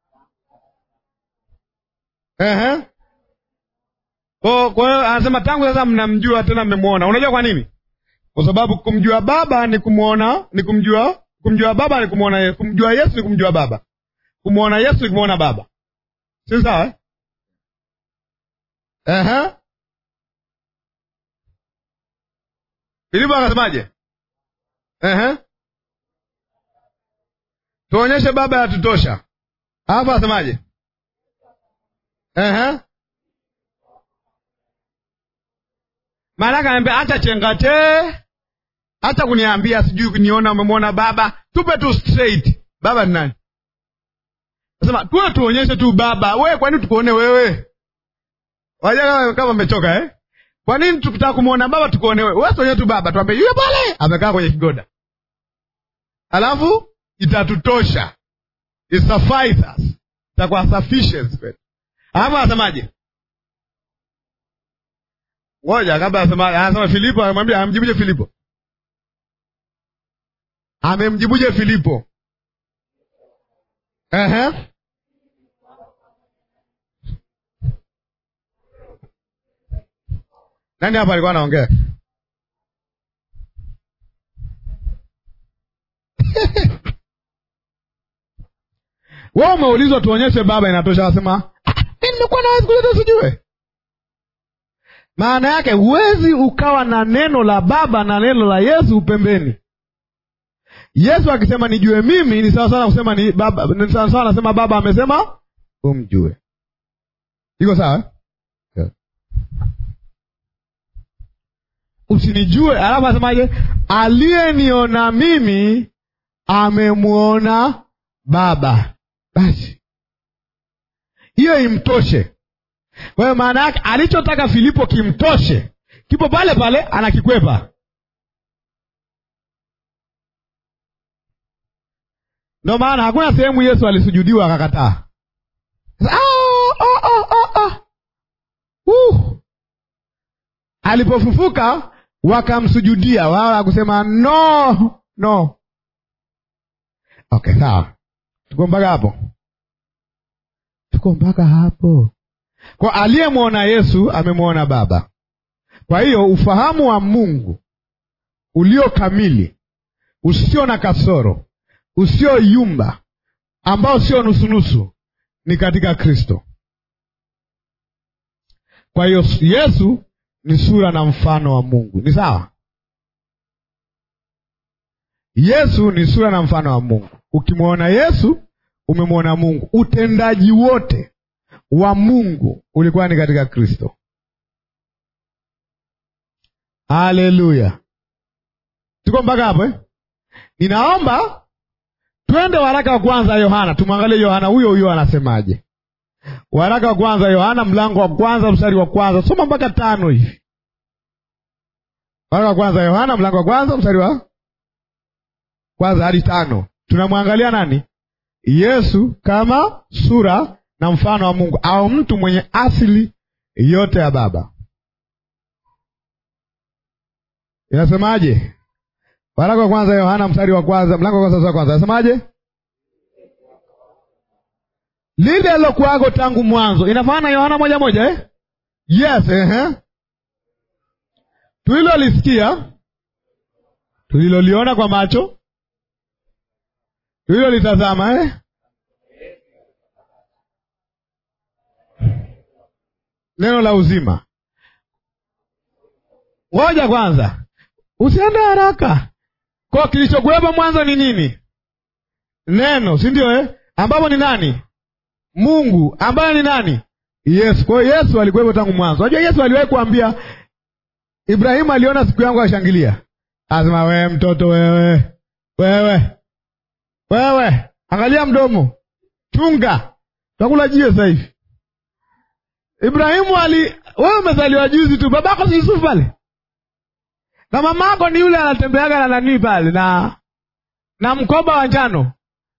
Ehe. Kwa kwa hiyo anasema tangu sasa mnamjua tena mmemwona. Unajua kwa nini? Kwa sababu kumjua Baba ni kumwona, ni kumjua, kumjua Baba ni kumwona Yesu, kumjua Yesu ni kumjua Baba. Kumwona Yesu ni kumwona Baba. Si sawa eh? Ehe. Filipo akasemaje? Ehe. Tuonyeshe Baba yatutosha. Hapa asemaje? Ehe. Maanake anaambia hata chengate, hata kuniambia sijui kuniona umemwona Baba, tupe tu straight. Baba ni nani? Nasema tuwe tuonyeshe tu Baba. Wewe kwa nini tukuone wewe? Waja kama umechoka eh? Kwa nini tukitaka kumwona Baba tukuone wewe? Wewe tuonyeshe tu Baba, tuambie yule pale amekaa kwenye kigoda. Alafu itatutosha. It suffice us. Itakuwa sufficient kwetu. Alafu anasemaje? Ngoja kabla asema, anasema Filipo amemwambia amjibuje Filipo? Amemjibuje Filipo? Ehe. Nani hapa alikuwa anaongea? Wewe umeulizwa tuonyeshe Baba, inatosha. Anasema mimi nimekuwa nawezi kuleta sijue maana yake huwezi ukawa na neno la Baba na neno la Yesu pembeni. Yesu akisema nijue mimi ni sawa sana kusema ni baba, ni sawa sana nasema Baba amesema umjue. Iko sawa? Yeah. Usinijue, alafu asemaje? Aliyeniona mimi amemwona Baba. Basi hiyo imtoshe. Kwa hiyo maana yake alichotaka Filipo kimtoshe, kipo pale pale, anakikwepa. Ndio maana hakuna sehemu Yesu alisujudiwa akakataa. Oh, oh, oh, oh, oh. Uh. Alipofufuka wakamsujudia, wala akusema no no. Okay, sawa, tuko mpaka hapo, tuko mpaka hapo. Kwa aliyemwona Yesu amemwona Baba. Kwa hiyo ufahamu wa Mungu ulio kamili, usio na kasoro, usioyumba, ambao sio nusunusu, ni katika Kristo. Kwa hiyo Yesu ni sura na mfano wa Mungu. Ni sawa? Yesu ni sura na mfano wa Mungu. Ukimwona Yesu umemwona Mungu. Utendaji wote wa Mungu ulikuwa ni katika Kristo. Haleluya! tuko mpaka hapo eh? Ninaomba twende waraka wa kwanza Yohana, tumwangalie Yohana huyo huyo anasemaje. Waraka wa kwanza Yohana, mlango wa kwanza mstari wa kwanza, soma mpaka tano hivi. Waraka wa kwanza Yohana, mlango wa kwanza mstari wa kwanza hadi tano. Tunamwangalia nani? Yesu kama sura na mfano wa Mungu, au mtu mwenye asili yote ya Baba. Inasemaje? Waraka wa kwanza Yohana mstari wa kwanza, mlango wa kwanza wa kwanza, inasemaje? lile lilokuwago tangu mwanzo. Inafanana Yohana moja moja eh? Yes, eh? Tulilolisikia, tuliloliona kwa macho, tulilolitazama eh? Neno la uzima. Ngoja kwanza, usiende haraka. Kwa kilichokuwepo mwanzo ni nini? Neno, si ndio eh? ambapo ni nani? Mungu ambaye ni nani? Yesu. Kwa hiyo Yesu alikuwepo tangu mwanzo. Unajua Yesu aliwahi kuambia Ibrahimu, aliona siku yangu ashangilia, asema wewe mtoto wewe, wewe wewe, angalia mdomo, chunga, takula jiwe sasa hivi. Ibrahimu ali, wewe umezaliwa juzi tu, babako si Yusufu pale, na mamako ni yule anatembeaga na nanii pale na na mkoba wa njano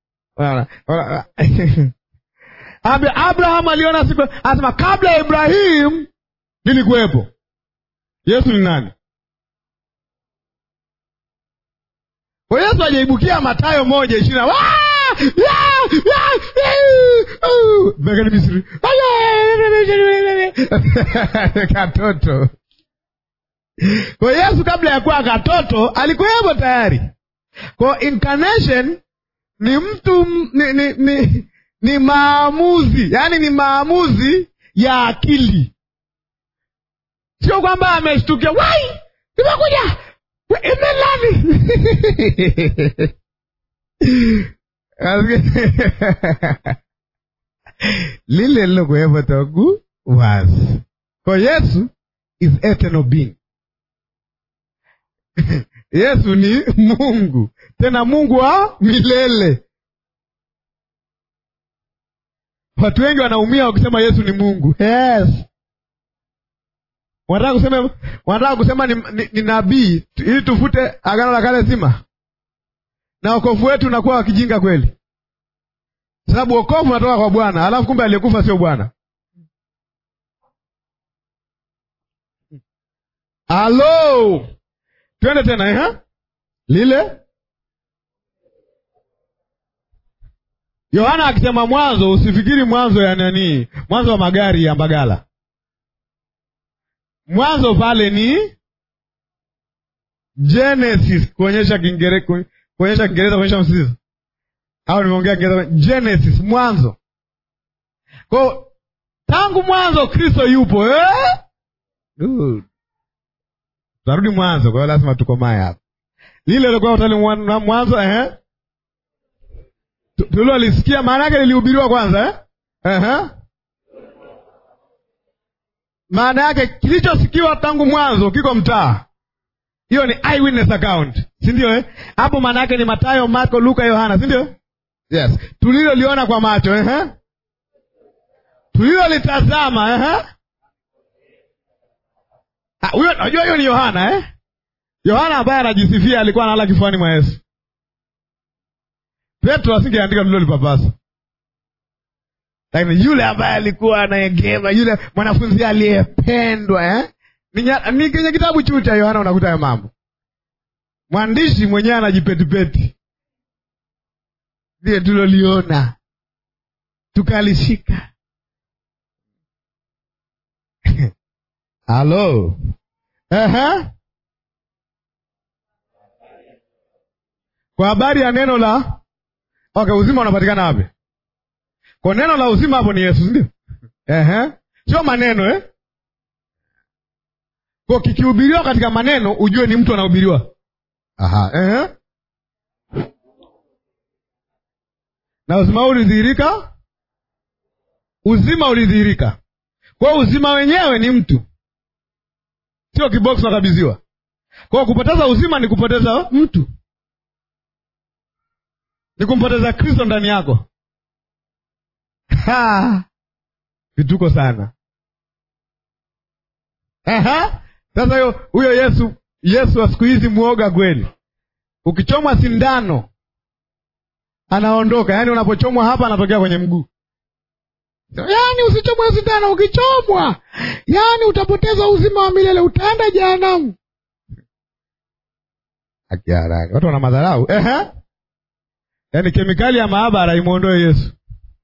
Abraham aliona siku, anasema kabla ya Ibrahim nilikuwepo. Yesu ni nani? Kwa Yesu ajaibukia Mathayo moja ishirini na bekani Misri katoto. Kwa Yesu kabla ya kuwa katoto alikuwepo tayari. Kwa incarnation ni mtu ni, ni, ni ni maamuzi, yaani ni maamuzi ya akili, sio kwamba ameshtukia wai, imekuja imelani lile lilokuwepo toku wazi. Kwa Yesu is eternal being. Yesu ni Mungu, tena Mungu wa milele. Watu wengi wanaumia wakisema Yesu ni Mungu. Yes. Wanataka kusema, wanataka kusema ni, ni, ni nabii ili tufute agano la kale zima, na wokovu wetu unakuwa wakijinga kweli, sababu wokovu unatoka kwa Bwana, alafu kumbe aliyekufa sio Bwana. Halo, twende tena eh? lile Yohana akisema mwanzo, usifikiri mwanzo ya nani, mwanzo wa magari ya Mbagala. Mwanzo pale ni Genesis, kuonyesha Kiingereza, kuonyesha Kiingereza, kuonyesha msisitizo, au nimeongea Kiingereza? Genesis, mwanzo. Kwa tangu mwanzo Kristo yupo eh? Tunarudi mwanzo, kwa hiyo lazima tukomae hapa. Lile lilikuwa utali mwanzo eh? tulilolisikia maana yake lilihubiriwa kwanza eh? uh-huh. Maana yake kilichosikiwa tangu mwanzo kiko mtaa, hiyo ni eyewitness account si ndio eh? hapo maana yake ni matayo marko luka yohana si ndio yes tuliloliona kwa macho eh? tulilolitazama eh? Ah, huyo najua hiyo ni yohana eh? yohana ambaye anajisifia alikuwa analala kifuani mwa yesu petro asingeandika tulilolipapasa lakini yule ambaye alikuwa anaegema yule mwanafunzi aliyependwa eh? ni, nya- ni kwenye kitabu chuu cha yohana unakuta ya mambo mwandishi mwenyewe anajipetipeti ndiye tuloliona tukalishika halo Ehe. kwa habari ya neno la okay uzima unapatikana wapi kwa neno la uzima hapo ni yesu sindio Ehe. sio maneno eh? kwa kikihubiriwa katika maneno ujue ni mtu anahubiriwa Aha. Ehe. na uzima ulidhihirika uzima ulidhihirika kwa hiyo uzima wenyewe ni mtu sio kiboksi nakabidhiwa kwa hiyo kupoteza uzima ni kupoteza mtu ni kumpoteza kristo ndani yako Ha! vituko sana Aha. sasa hiyo huyo yesu yesu wa siku hizi mwoga kweli ukichomwa sindano anaondoka yaani unapochomwa hapa anatokea kwenye mguu yaani usichomwe sindano ukichomwa yaani utapoteza uzima wa milele utaenda jehanamu akiharaka watu wana madharau Ehe. yaani kemikali ya maabara imwondoe yesu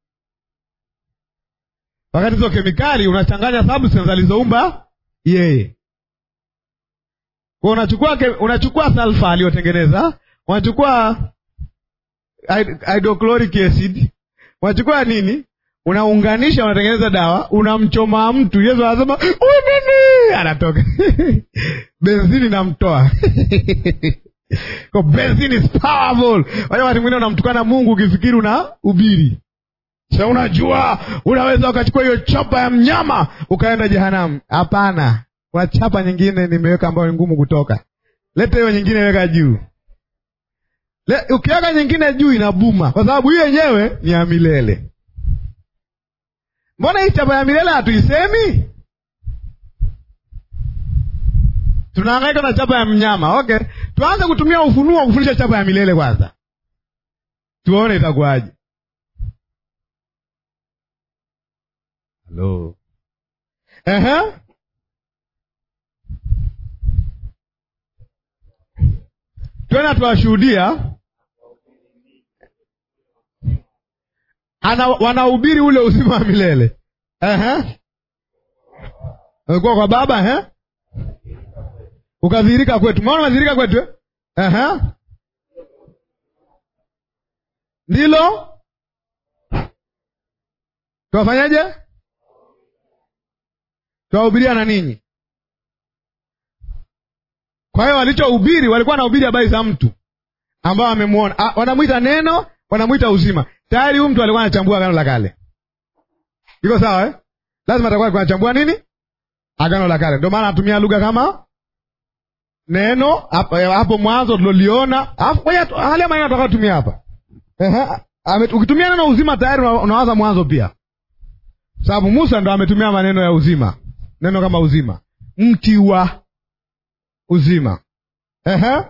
wakati hizo kemikali unachanganya substance alizoumba yeye kwa unachukua ke, unachukua sulfa aliyotengeneza unachukua hyd- hydrochloric acid unachukua nini unaunganisha unatengeneza dawa unamchoma mtu yesu anasema "Huyu nini anatoka benzini namtoa Kwa benzini is powerful Wale wakati mwingine unamtukana mungu ukifikiri una ubiri sa unajua unaweza ukachukua hiyo chapa ya mnyama ukaenda jehanamu hapana kuna chapa nyingine nimeweka ambayo ni ngumu kutoka leta hiyo nyingine weka juu Le, ukiweka nyingine juu inabuma kwa sababu hiyo yenyewe ni ya milele mbona hii chapa ya milele hatuisemi tunahangaika na chapa ya mnyama okay tuanze kutumia ufunuo kufundisha chapa ya milele kwanza tuone itakuwaje halo Ehe. tena tuwashuhudia ana wanahubiri ule uzima wa milele Ehe. Ulikuwa kwa baba ehe? ukadhihirika kwetu maona unadhihirika kwetu eh? Ehe. ndilo tuwafanyaje tuwahubiria na ninyi kwa hiyo walichohubiri walikuwa wanahubiri habari za mtu ambao wamemwona Ah, wanamwita neno wanamwita uzima tayari huyu mtu alikuwa anachambua agano la kale iko sawa eh? lazima atakuwa alikuwa anachambua nini agano la kale ndio maana anatumia lugha kama neno hapo hapo mwanzo tuloliona alafu ngoja tu- angalia maneno atakayotumia hapa Ehe, ame- ukitumia neno uzima tayari una- unawaza mwanzo pia sababu musa ndo ametumia maneno ya uzima neno kama uzima mti wa uzima Ehe.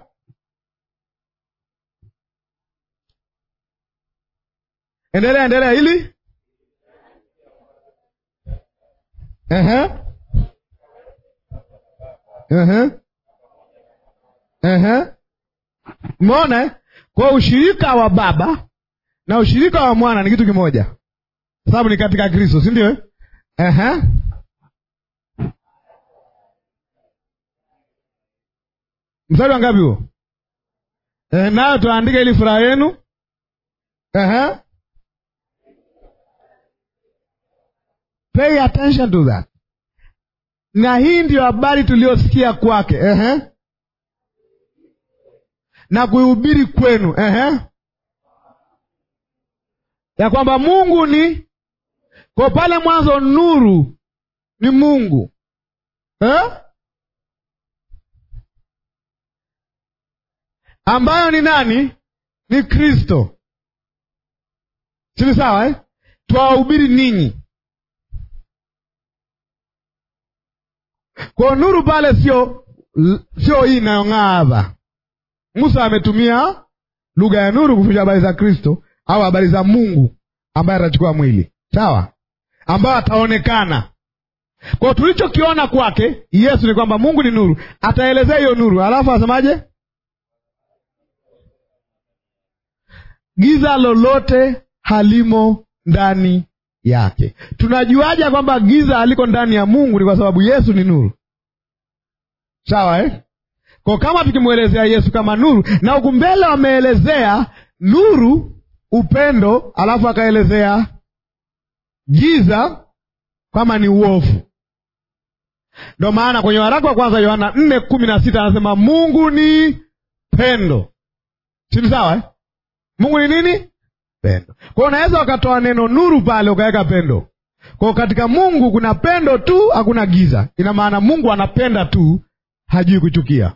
endelea endelea ili Ehe. Ehe. Ehe. Umeona eh? kwa ushirika wa baba na ushirika wa mwana ni kitu kimoja sababu ni katika kristo si ndio eh? Ehe. mstari wa ngapi huo eh, nayo tuandike ili furaha yenu Ehe. pay attention to that na hii ndiyo habari tuliyosikia kwake Ehe. na kuihubiri kwenu Ehe. ya kwamba mungu ni kwa pale mwanzo nuru ni mungu eh? ambayo ni nani? Ni Kristo. Sini sawa eh? Twawahubiri ninyi. Kwa nuru pale sio sio hii inayong'aa hapa. Musa ametumia lugha ya nuru kuficha habari za Kristo au habari za Mungu ambaye atachukua mwili, sawa, ambayo ataonekana. Kwa tulichokiona kwake Yesu ni kwamba Mungu ni nuru, ataelezea hiyo nuru, alafu asemaje? Giza lolote halimo ndani yake. Tunajuaje kwamba giza haliko ndani ya Mungu? Ni kwa sababu Yesu ni nuru, sawa eh? Kwa kama tukimwelezea Yesu kama nuru, na huku mbele wameelezea nuru, upendo, alafu akaelezea giza kama ni uovu. Ndo maana kwenye waraka wa kwanza Yohana nne kumi na sita anasema Mungu ni pendo, sini sawa eh? Mungu ni nini? Pendo. Kwa hiyo unaweza ukatoa neno nuru pale ukaweka pendo. Kwa hiyo katika Mungu kuna pendo tu, hakuna giza. Ina maana Mungu anapenda tu, hajui kuchukia.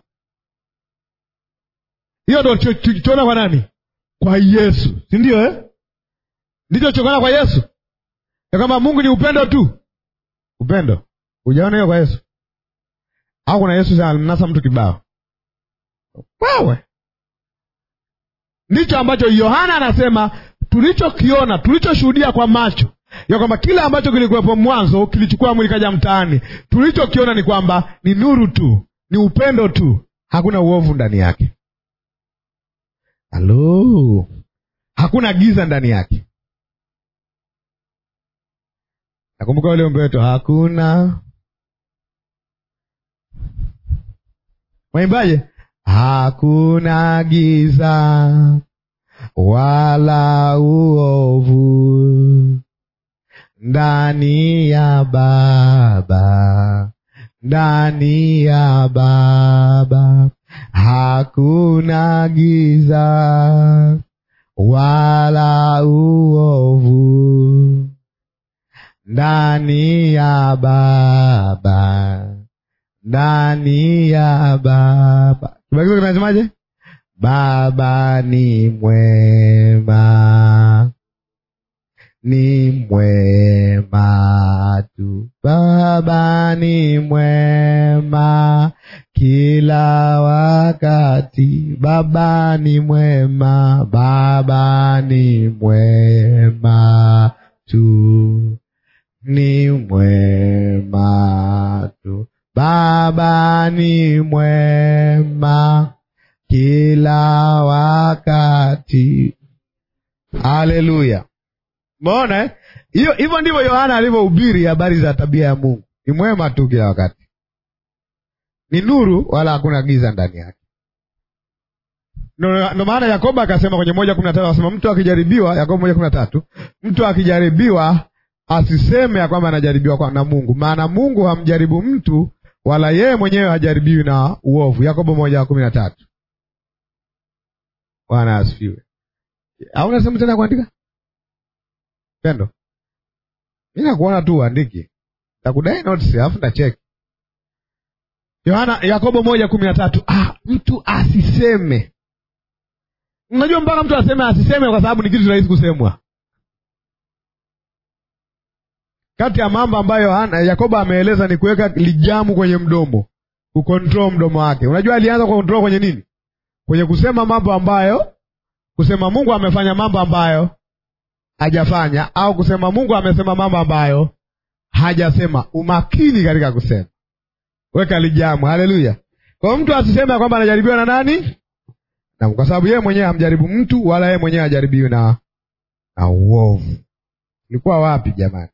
Hiyo ndo tulichoona kwa nani? Kwa Yesu, si ndio eh? Ndicho chokana kwa Yesu ya kwamba Mungu ni upendo tu. Upendo hujaona hiyo kwa Yesu? Au kuna Yesu alimnasa mtu kibao? Wewe ndicho ambacho Yohana anasema tulichokiona, tulichoshuhudia kwa macho ya kwamba kile ambacho kilikuwepo mwanzo kilichukua mwili kaja mtaani. Tulichokiona ni kwamba ni nuru tu, ni upendo tu, hakuna uovu ndani yake. Halo, hakuna giza ndani yake. Nakumbuka ule umbe wetu, hakuna waimbaje? Hakuna giza wala uovu ndani ya Baba, ndani ya Baba hakuna giza wala uovu ndani ya Baba, ndani ya Baba. Kibagizo kinasemaje? Baba ni mwema, ni mwema tu. Baba ni mwema kila wakati. Baba ni mwema, Baba ni mwema tu, ni mwema tu. Baba ni mwema kila wakati. Haleluya! Umeona eh? hiyo hivyo ndivyo Yohana alivyohubiri habari za tabia ya Mungu. Ni mwema tu kila wakati, ni nuru, wala hakuna giza ndani yake. Ndo maana Yakobo akasema kwenye moja kumi na tatu akasema mtu akijaribiwa, Yakobo moja kumi na tatu mtu akijaribiwa asiseme ya kwamba anajaribiwa kwa na Mungu, maana Mungu hamjaribu mtu, wala yeye mwenyewe hajaribiwi na uovu. Yakobo moja kumi na tatu. Bwana asifiwe. Au nasema tena kuandika pendo, mi nakuona tu uandiki, takudai notes alafu ndacheki. Yohana Yakobo moja kumi na tatu. Ah, mtu asiseme. Unajua mpaka mtu aseme asiseme, kwa sababu ni kitu rahisi kusemwa. Kati ya mambo ambayo Yohana Yakobo ameeleza ni kuweka lijamu kwenye mdomo, kukontrol mdomo wake. Unajua alianza kukontrol kwenye nini? Kwenye kusema mambo ambayo, kusema Mungu amefanya mambo ambayo hajafanya, au kusema Mungu amesema mambo ambayo hajasema. Umakini katika kusema, weka lijamu. Haleluya! Kwa mtu asiseme kwamba anajaribiwa na nani, na kwa sababu yeye mwenyewe hamjaribu mtu, wala yeye mwenyewe hajaribiwi na na uovu. Ulikuwa wapi jamani?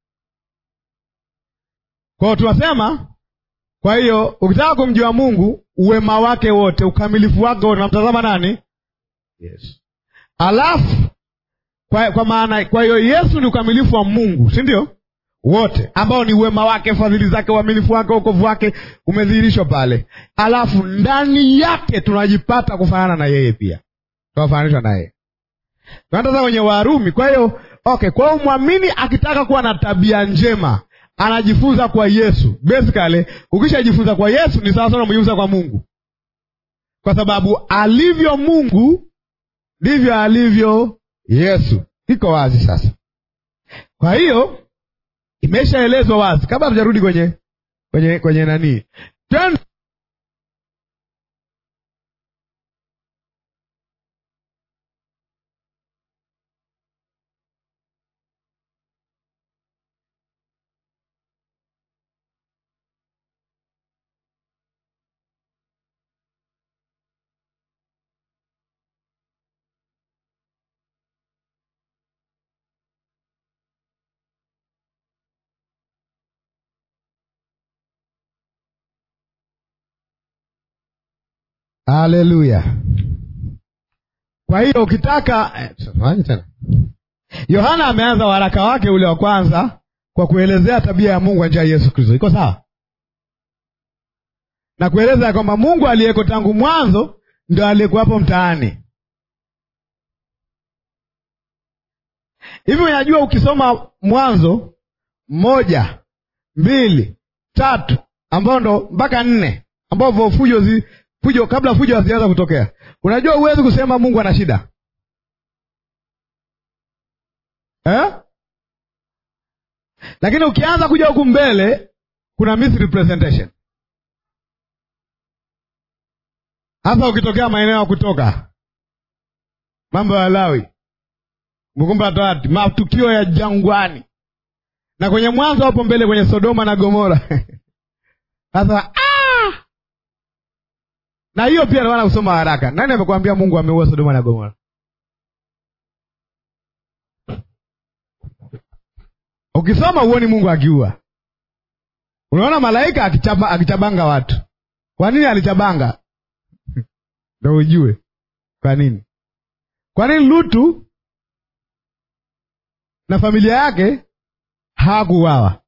Kwao tunasema, kwa hiyo ukitaka kumjua Mungu, uwema wake wote, ukamilifu wake wote, unamtazama nani? Yesu. Alafu kwa, kwa maana kwa hiyo Yesu ni ukamilifu wa Mungu, si ndio? Wote ambao ni uwema wake, fadhili zake, uaminifu wake, wokovu wake umedhihirishwa pale. Alafu ndani yake tunajipata kufanana na yeye, pia tunafananishwa na yeye. Tunatazama kwenye Warumi. Kwa hiyo okay, kwa hiyo mwamini akitaka kuwa na tabia njema anajifunza kwa Yesu. Basically, ukishajifunza kwa Yesu ni sawa sana umejifunza kwa Mungu, kwa sababu alivyo Mungu ndivyo alivyo Yesu. Iko wazi sasa. Kwa hiyo imeshaelezwa wazi, kabla hatujarudi kwenye kwenye kwenye nani Ten... Haleluya! Kwa hiyo ukitaka eh, tena, Yohana ameanza waraka wake ule wa kwanza kwa kuelezea tabia ya Mungu kwa njia ya Yesu Kristo. Iko sawa na kueleza ya kwamba Mungu aliyeko tangu mwanzo ndio aliyekuwapo mtaani. Hivi unajua, ukisoma Mwanzo moja mbili tatu ambao ndo mpaka nne ambavyo fujo zi fujo kabla fujo hazianza kutokea, unajua huwezi kusema Mungu ana shida eh? Lakini ukianza kuja huku mbele kuna misrepresentation, hasa ukitokea maeneo ya kutoka mambo ya Lawi, Kumbukumbu la Torati, matukio ya jangwani, na kwenye Mwanzo hapo mbele kwenye Sodoma na Gomora sasa na hiyo pia nawana kusoma haraka. Nani amekwambia Mungu ameua Sodoma na Gomora? Ukisoma huoni Mungu akiua. Unaona malaika akichaba, akichabanga watu. Kwa nini alichabanga? Ndio ujue kwa nini. Kwa nini Lutu na familia yake hawakuuawa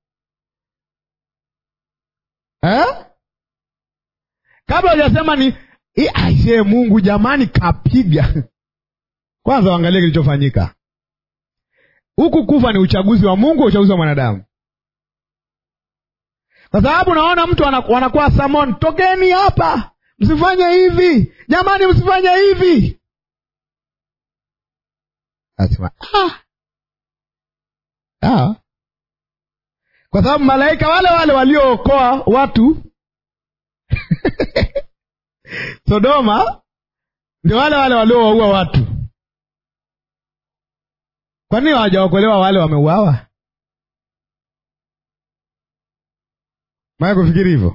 eh? Kabla hujasema ni aisee, Mungu jamani, kapiga kwanza, waangalie kilichofanyika huku. Kufa ni uchaguzi wa Mungu, uchaguzi wa mwanadamu, kwa sababu naona mtu wanakuwa samon, tokeni hapa, msifanye hivi jamani, msifanye hivi. Asema ah. Ah. Kwa sababu malaika wale wale waliookoa watu Sodoma ndio wale wale waliowaua watu. Kwa nini hawajaokolewa wale wameuawa? Maya kufikiri hivyo.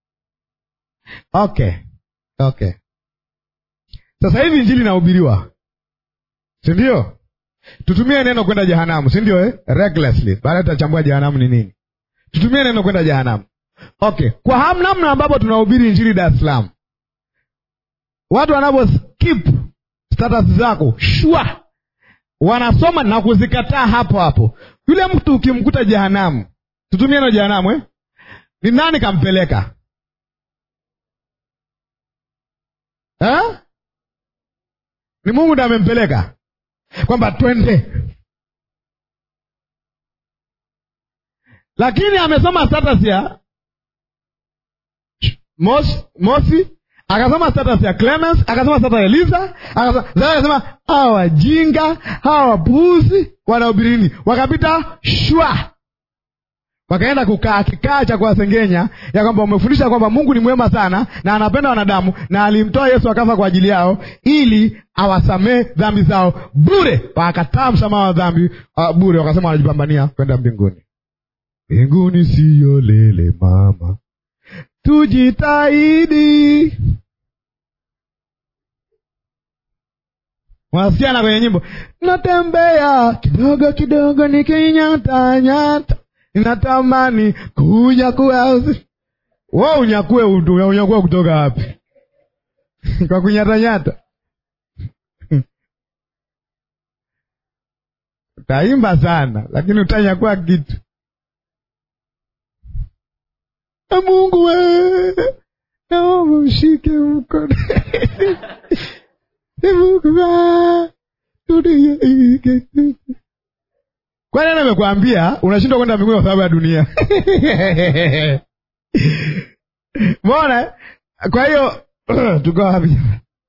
Okay, okay. Sasa hivi injili inahubiriwa, si ndio? Tutumie neno kwenda jehanamu, si ndio eh? Recklessly. Baada tutachambua jehanamu ni nini. Tutumie neno kwenda jehanamu. Okay, kwa ham namna ambapo tunahubiri injili Dar es Salaam, watu wanavyo skip status zako shwa, wanasoma na kuzikataa hapo hapo. Yule mtu ukimkuta jehanamu, tutumie neno jehanamu eh? Ni nani kampeleka eh? Ni Mungu ndiye amempeleka kwamba twende, lakini amesoma status ya Mosi, Mosi akasoma status ya Clemens, akasoma status ya Eliza, akasema hawa wajinga hawa wapuuzi wanahubiri nini? Wakapita shwa, wakaenda kukaa kikaa cha kuwasengenya ya kwamba umefundisha kwamba Mungu ni mwema sana na anapenda wanadamu na alimtoa Yesu akafa kwa ajili yao ili awasamee dhambi zao bure. Wakakataa msamaha wa dhambi uh, bure, wakasema wanajipambania kwenda mbinguni. Mbinguni siyo lele mama Tujitahidi. Wanasikiana kwenye nyimbo, natembea kidogo kidogo nikinyata nyata, ninatamani kunyakua. Wewe unyakue, unyakua kutoka wapi? kwa kunyata nyata utaimba sana, lakini utanyakua kitu Mungu we, naomba mshike mkono kwani ana amekwambia unashindwa kwenda mbinguni kwa sababu ya dunia mbona? Kwa hiyo tuko wapi?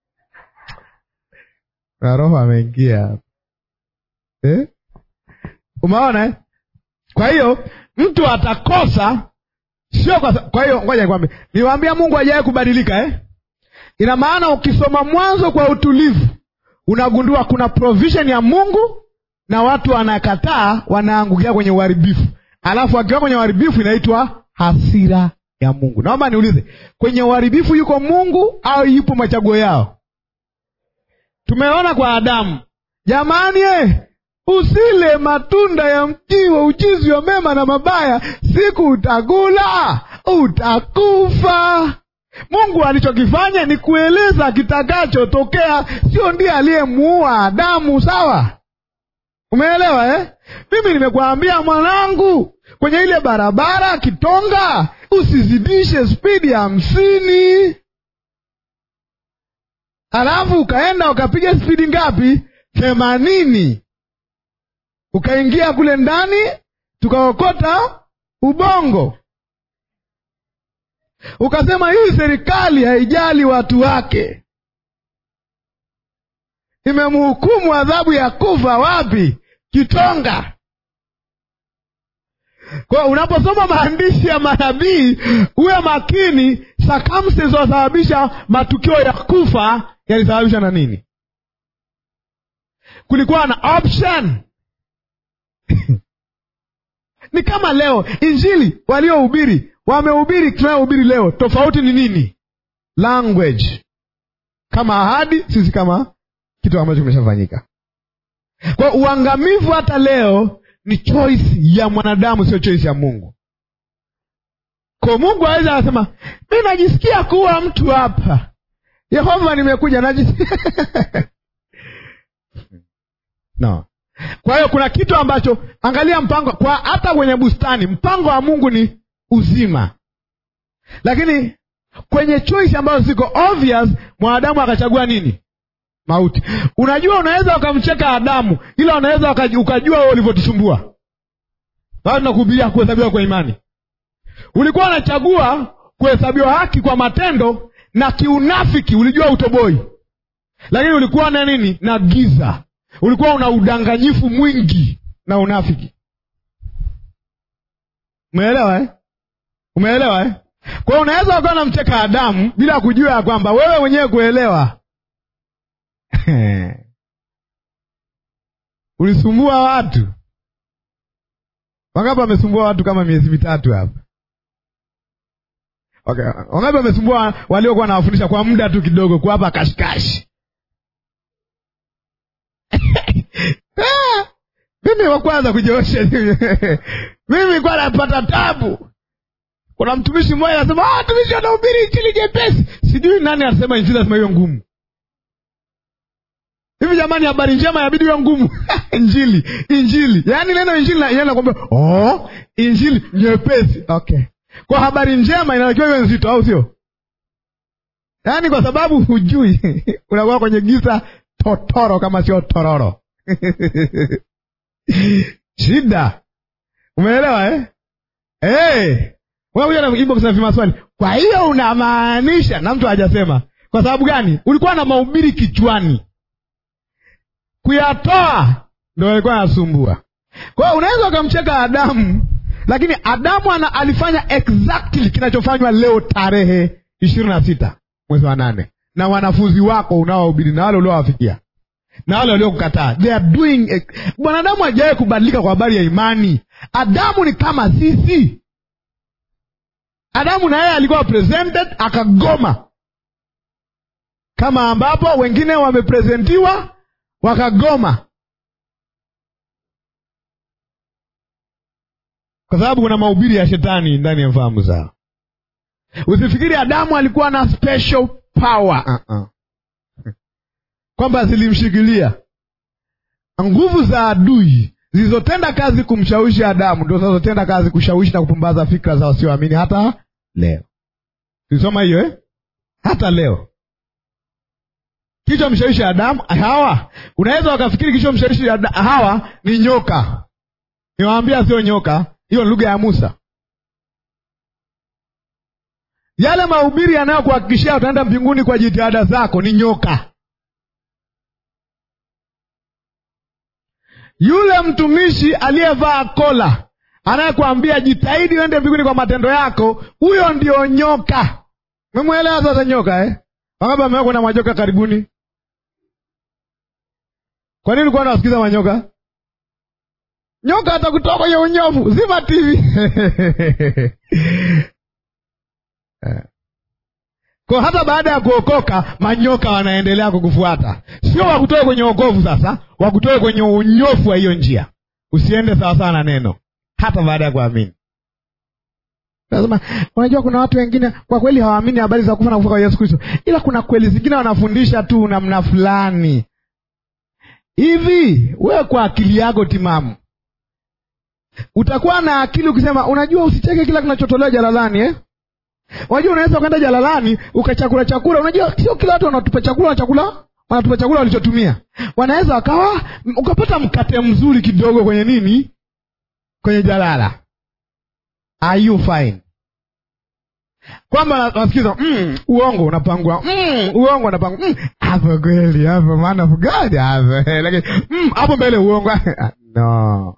Na roho ameingia hapa eh? Umeona eh? Kwa hiyo mtu atakosa sio kwa, kwa hiyo ngoja nikwambie, niwaambia Mungu hajawahi kubadilika eh? Ina maana ukisoma Mwanzo kwa utulivu unagundua kuna provision ya Mungu na watu wanakataa, wanaangukia kwenye uharibifu, alafu akiwa kwenye uharibifu inaitwa hasira ya Mungu. Naomba niulize, kwenye uharibifu yuko Mungu au yupo machaguo yao? Tumeona kwa Adamu, jamani eh, usile matunda ya mti wa ujuzi wa mema na mabaya, siku utakula utakufa. Mungu alichokifanya ni kueleza kitakachotokea, sio ndiye aliyemuua Adamu. Sawa, umeelewa eh? Mimi nimekuambia mwanangu, kwenye ile barabara Kitonga usizidishe spidi ya hamsini, halafu ukaenda ukapiga spidi ngapi? Themanini, ukaingia kule ndani, tukaokota ubongo ukasema hii serikali haijali watu wake, imemhukumu adhabu ya kufa wapi? Kitonga. Kwa unaposoma maandishi ya manabii uwe makini, circumstances zinazosababisha matukio ya kufa yalisababishwa na nini? Kulikuwa na option ni kama leo injili waliohubiri wamehubiri tunayohubiri leo, tofauti ni nini? Language kama ahadi, sisi kama kitu ambacho kimeshafanyika. Kwa uangamivu hata leo ni choice ya mwanadamu, sio choice ya Mungu. Kwa Mungu aweza anasema mi najisikia kuwa mtu hapa, Yehova, nimekuja najisikia no. Kwa hiyo kuna kitu ambacho, angalia mpango kwa hata kwenye bustani, mpango wa Mungu ni uzima, lakini kwenye choice ambazo ziko obvious, mwanadamu akachagua nini? Mauti. Unajua, unaweza ukamcheka Adamu, ila unaweza ukajua wewe ulivyotusumbua. Bado tunakuhubiria kuhesabiwa kwa imani. Ulikuwa unachagua kuhesabiwa haki kwa matendo na kiunafiki, ulijua utoboi, lakini ulikuwa na nini? Na giza, ulikuwa una udanganyifu mwingi na unafiki. Umeelewa eh? Umeelewa eh? Kwa hiyo unaweza ukawa namcheka Adamu bila kujua ya kwamba wewe mwenyewe kuelewa ulisumbua watu wangapi? Wamesumbua watu kama miezi mitatu hapa. Okay, wangapi wamesumbua waliokuwa nawafundisha kwa muda tu kidogo, kuwapa kashikashi mimi wa kwanza kujiosha mimi kwa napata tabu. Kuna mtumishi mmoja anasema ah, mtumishi anahubiri injili jepesi. Sijui nani anasema injili lazima iwe ngumu hivi. Jamani, habari njema inabidi iwe ngumu injili injili, yaani neno injili nakwambia, oh, injili nyepesi. Okay, kwa habari njema inatakiwa iwe nzito, au sio? Yaani kwa sababu hujui unakuwa kwenye giza totoro, kama sio tororo shida. Umeelewa eh? Hey, unakuja na inbox na vimaswali. Kwa hiyo unamaanisha, na mtu hajasema kwa sababu gani? Ulikuwa na mahubiri kichwani, kuyatoa ndo alikuwa anasumbua. Kwa hiyo unaweza ukamcheka Adamu, lakini Adamu ana, alifanya exactly kinachofanywa leo tarehe ishirini na sita mwezi wa nane na wanafunzi wako unaohubiri na wale uliowafikia na wale waliokukataa, they are doing. Mwanadamu hajawahi kubadilika kwa habari ya imani. Adamu ni kama sisi. Adamu na yeye alikuwa presented akagoma, kama ambapo wengine wameprezentiwa wakagoma, kwa sababu kuna mahubiri ya shetani ndani ya fahamu zao. Usifikiri Adamu alikuwa na special power uh -uh kwamba zilimshikilia nguvu za adui zilizotenda kazi kumshawishi Adamu, ndo zinazotenda kazi kushawishi na kupumbaza fikra za wasioamini hata leo. Tulisoma hiyo eh? Hata leo kichwa mshawishi Adamu Hawa, unaweza wakafikiri kichwa mshawishi Hawa ni nyoka. Niwaambia sio nyoka, hiyo ni lugha ya Musa. Yale mahubiri yanayokuhakikishia utaenda mbinguni kwa jitihada zako ni nyoka. Yule mtumishi aliyevaa kola anayekuambia jitahidi uende mbinguni kwa matendo yako, huyo ndio nyoka. Memwelewa sasa nyoka eh? Wangapi wamewahi kuona majoka karibuni? Kwa nini ulikuwa unawasikiza manyoka? Nyoka atakutoa kwenye unyofu. Zima TV. Kwa hata baada ya kuokoka manyoka wanaendelea kukufuata, sio wakutoe kwenye wokovu. Sasa wakutoe kwenye unyofu wa hiyo njia, usiende sawasawa na neno, hata baada ya kuamini. Nasema unajua, kuna watu wengine kwa kweli hawaamini habari za kufa na kufuka kwa Yesu Kristo, ila kuna kweli zingine wanafundisha tu namna fulani hivi. Wewe kwa akili yako timamu utakuwa na akili ukisema, unajua, usicheke kila kinachotolewa jalalani eh? Unajua, unaweza ukaenda jalalani ukachakula chakula. Unajua, sio kila watu wanatupa chakula na chakula wanatupa chakula walichotumia. Wanaweza wakawa ukapata mkate mzuri kidogo kwenye nini, kwenye jalala. Are you fine? Kwamba nasikiza mm, uongo unapangwa mm, uongo unapangwa hapo mm, kweli hapo maana fugadi hapo lakini mm, hapo mbele uongo no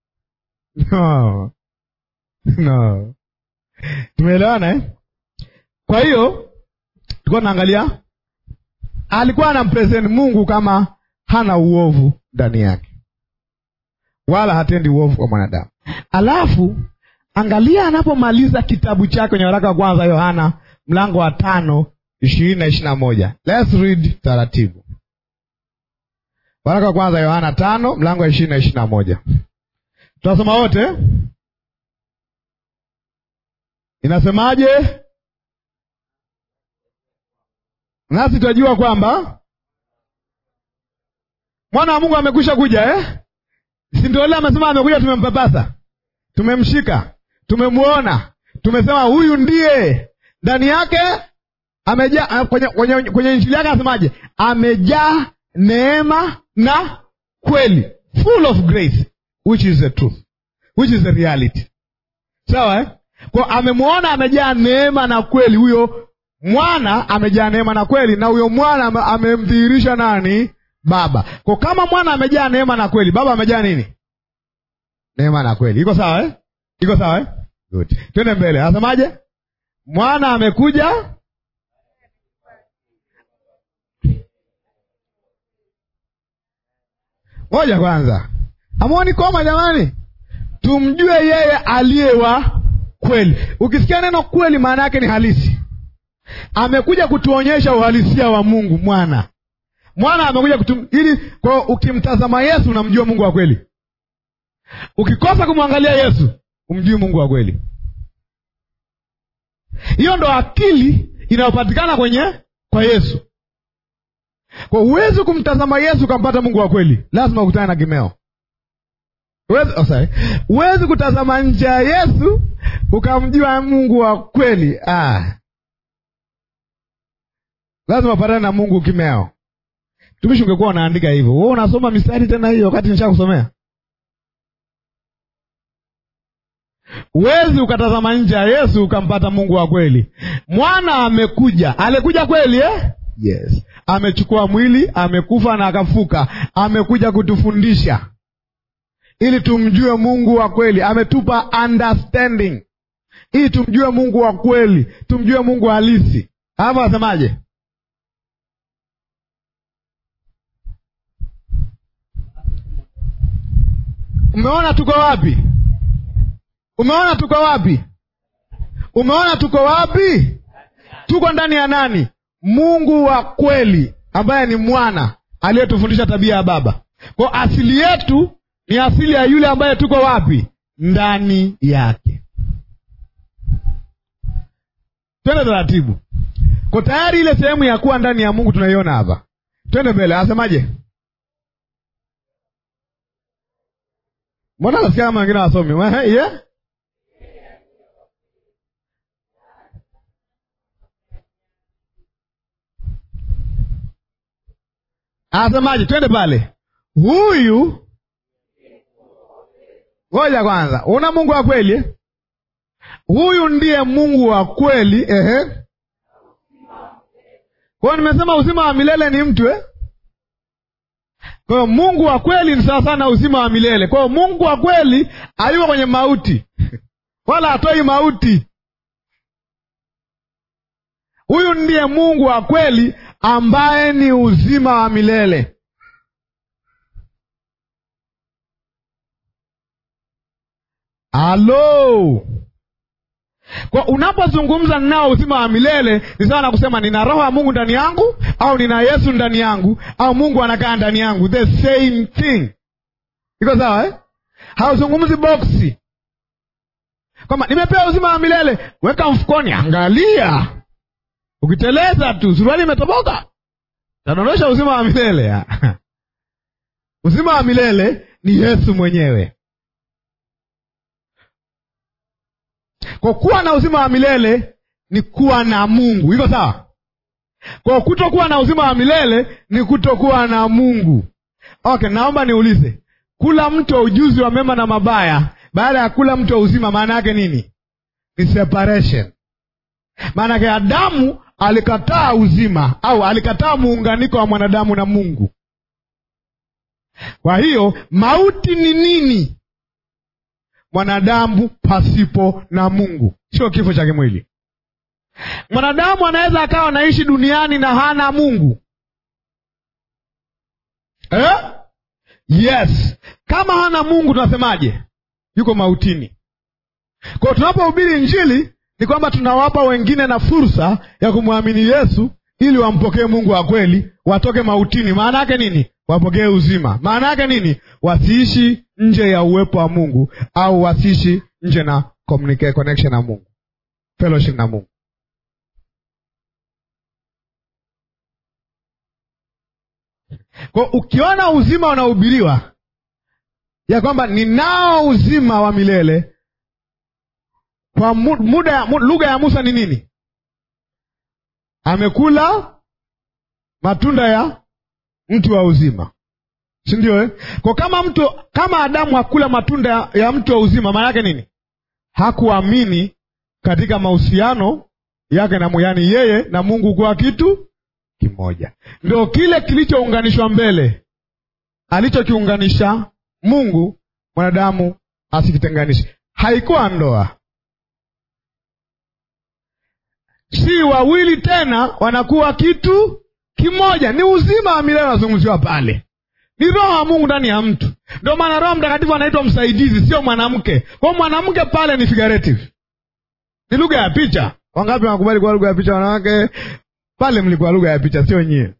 no no, tumeelewana eh? Kwa hiyo tulikuwa tunaangalia, alikuwa anampresent Mungu kama hana uovu ndani yake, wala hatendi uovu kwa mwanadamu. Alafu angalia anapomaliza kitabu chake kwenye waraka wa kwanza Yohana mlango wa tano ishirini na ishirini na moja. Let's read taratibu. Waraka wa kwanza Yohana tano mlango wa ishirini na ishirini na moja. Tunasoma wote. Inasemaje? Nasi tunajua kwamba mwana wa Mungu amekwisha kuja eh? Si ndio? Ile amesema amekuja, tumempapasa, tumemshika, tumemwona, tumesema huyu ndiye. Ndani yake amejaa, kwenye, kwenye, kwenye injili yake anasemaje? Amejaa neema na kweli, full of grace which is the truth, which is the reality. Sawa eh? Kwa amemwona amejaa neema na kweli, huyo mwana amejaa neema na kweli, na huyo mwana amemdhihirisha nani? Baba. Kwa kama mwana amejaa neema na kweli, baba amejaa nini? Neema na kweli. Iko sawa eh? Iko sawa eh? Good. Twende mbele. Anasemaje? Mwana amekuja moja kwanza, amuoni koma jamani, tumjue yeye aliye wa kweli. Ukisikia neno kweli, maana yake ni halisi. Amekuja kutuonyesha uhalisia wa Mungu. Mwana mwana amekuja kutum... ili kwa ukimtazama Yesu unamjua Mungu wa kweli. Ukikosa kumwangalia Yesu umjui Mungu wa kweli. Hiyo ndo akili inayopatikana kwenye kwa Yesu. Kwa huwezi kumtazama Yesu ukampata Mungu wa kweli, lazima ukutane na kimeo. Huwezi kutazama nje ya Yesu ukamjua Mungu wa kweli. Ah, lazima upatane na Mungu kimeo. Tumishi, ungekuwa unaandika hivyo, wewe unasoma mistari tena hiyo wakati nisha kusomea. Huwezi ukatazama nje ya Yesu ukampata Mungu wa kweli. Mwana amekuja, alikuja kweli eh? Yes, amechukua mwili, amekufa na akafuka, amekuja kutufundisha ili tumjue Mungu wa kweli. Ametupa understanding ili tumjue Mungu wa kweli, tumjue Mungu halisi. Hapo asemaje? Umeona tuko wapi? Umeona tuko wapi? Umeona tuko wapi? Tuko ndani ya nani? Mungu wa kweli ambaye ni mwana aliyetufundisha tabia ya Baba. Kwa asili yetu ni asili ya yule ambaye tuko wapi? Ndani yake. Twende taratibu. Kwa tayari ile sehemu ya kuwa ndani ya Mungu tunaiona hapa. Twende mbele, asemaje? Mbona nasikia kama wengine wasomi? Yeah? Anasemaje? Twende pale. Huyu ngoja kwanza, una Mungu wa kweli eh? huyu ndiye Mungu wa kweli. Ehe, kwa hiyo nimesema uzima wa milele ni mtu eh? Kwa hiyo Mungu wa kweli ni sawa sana uzima wa milele. Kwa hiyo Mungu wa kweli hayuko kwenye mauti wala hatoi mauti. Huyu ndiye Mungu wa kweli ambaye ni uzima wa milele. Halo, kwa unapozungumza ninao uzima wa milele ni sawa na kusema nina roho ya Mungu ndani yangu, au nina Yesu ndani yangu, au Mungu anakaa ndani yangu. The same thing. Iko sawa eh? Hauzungumzi boksi kwamba nimepewa uzima wa milele, weka mfukoni, angalia, ukiteleza tu suruali imetoboka, tadondosha uzima wa milele uzima wa milele ni Yesu mwenyewe. Kwa kuwa na uzima wa milele ni kuwa na Mungu. Iko sawa? Kwa kutokuwa na uzima wa milele ni kutokuwa na Mungu. Okay, naomba niulize, kula mti wa ujuzi wa mema na mabaya baada ya kula mti wa uzima, maana yake nini? Ni separation. Maana yake Adamu alikataa uzima au alikataa muunganiko wa mwanadamu na Mungu. Kwa hiyo mauti ni nini? Mwanadamu pasipo na Mungu, sio kifo cha kimwili. Mwanadamu anaweza akawa anaishi duniani na hana Mungu eh? Yes, kama hana Mungu tunasemaje? Yuko mautini. Kwa hiyo tunapohubiri Injili ni kwamba tunawapa wengine na fursa ya kumwamini Yesu ili wampokee Mungu wa kweli, watoke mautini. Maana yake nini? Wapokee uzima. Maana yake nini? Wasiishi nje ya uwepo wa Mungu au wasiishi nje na communicate connection na Mungu, fellowship na Mungu. Kwa ukiona uzima unahubiriwa ya kwamba ninao uzima wa milele kwa muda ya lugha ya Musa ni nini? Amekula matunda ya mti wa uzima, si ndio eh? Kwa kama mtu kama Adamu hakula matunda ya, ya mti wa uzima, maana yake nini? Hakuamini katika mahusiano yake na yani yeye na Mungu kuwa kitu kimoja. Ndio kile kilichounganishwa mbele, alichokiunganisha Mungu mwanadamu asikitenganishe. Haikuwa ndoa, si wawili tena, wanakuwa kitu kimoja. Ni uzima wa milele unazungumziwa pale, ni roho wa Mungu ndani ya mtu. Ndio maana Roho Mtakatifu anaitwa msaidizi, sio mwanamke. Kwa mwanamke pale ni figurative, ni lugha ya picha. Wangapi wanakubali kuwa lugha ya picha? Wanawake pale mlikuwa lugha ya picha, sio nyie.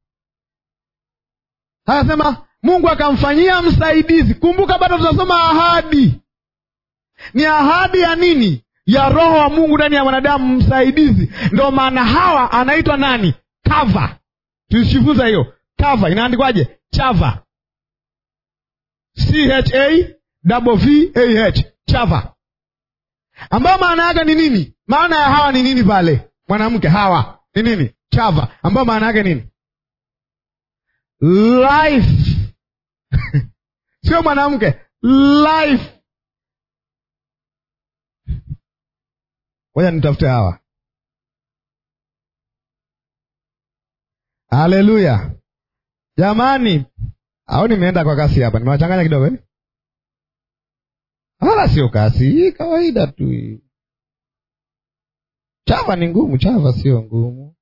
Anasema Mungu akamfanyia msaidizi. Kumbuka bado tunasoma ahadi. Ni ahadi ya nini? Ya roho wa Mungu ndani ya mwanadamu, msaidizi. Ndio maana Hawa anaitwa nani? Kava. Tulijifunza hiyo kava, inaandikwaje? Chava, C H A V A H, chava, ambayo maana yake ni nini? Maana ya Hawa ni nini pale? Mwanamke Hawa ni nini? Chava, ambayo maana yake nini? Life sio mwanamke, life. Ngoja nitafute Hawa. Haleluya jamani, au nimeenda kwa kasi hapa? Nimewachanganya kidogo eh? Wala sio kasi hii, kawaida tu hii. Chava ni ngumu, chava sio ngumu.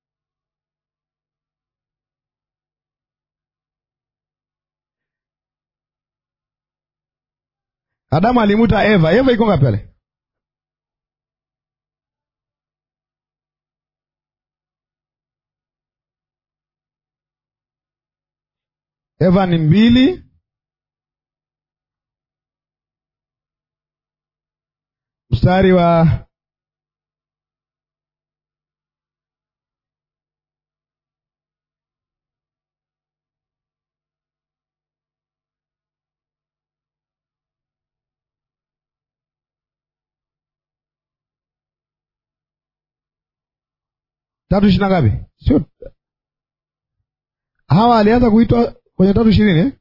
Adamu alimuta Eva. Eva iko ngapi pale? Eva ni mbili, mstari wa tatu ishirini na ngapi? Sio Hawa alianza kuitwa kwenye tatu ishirini eh?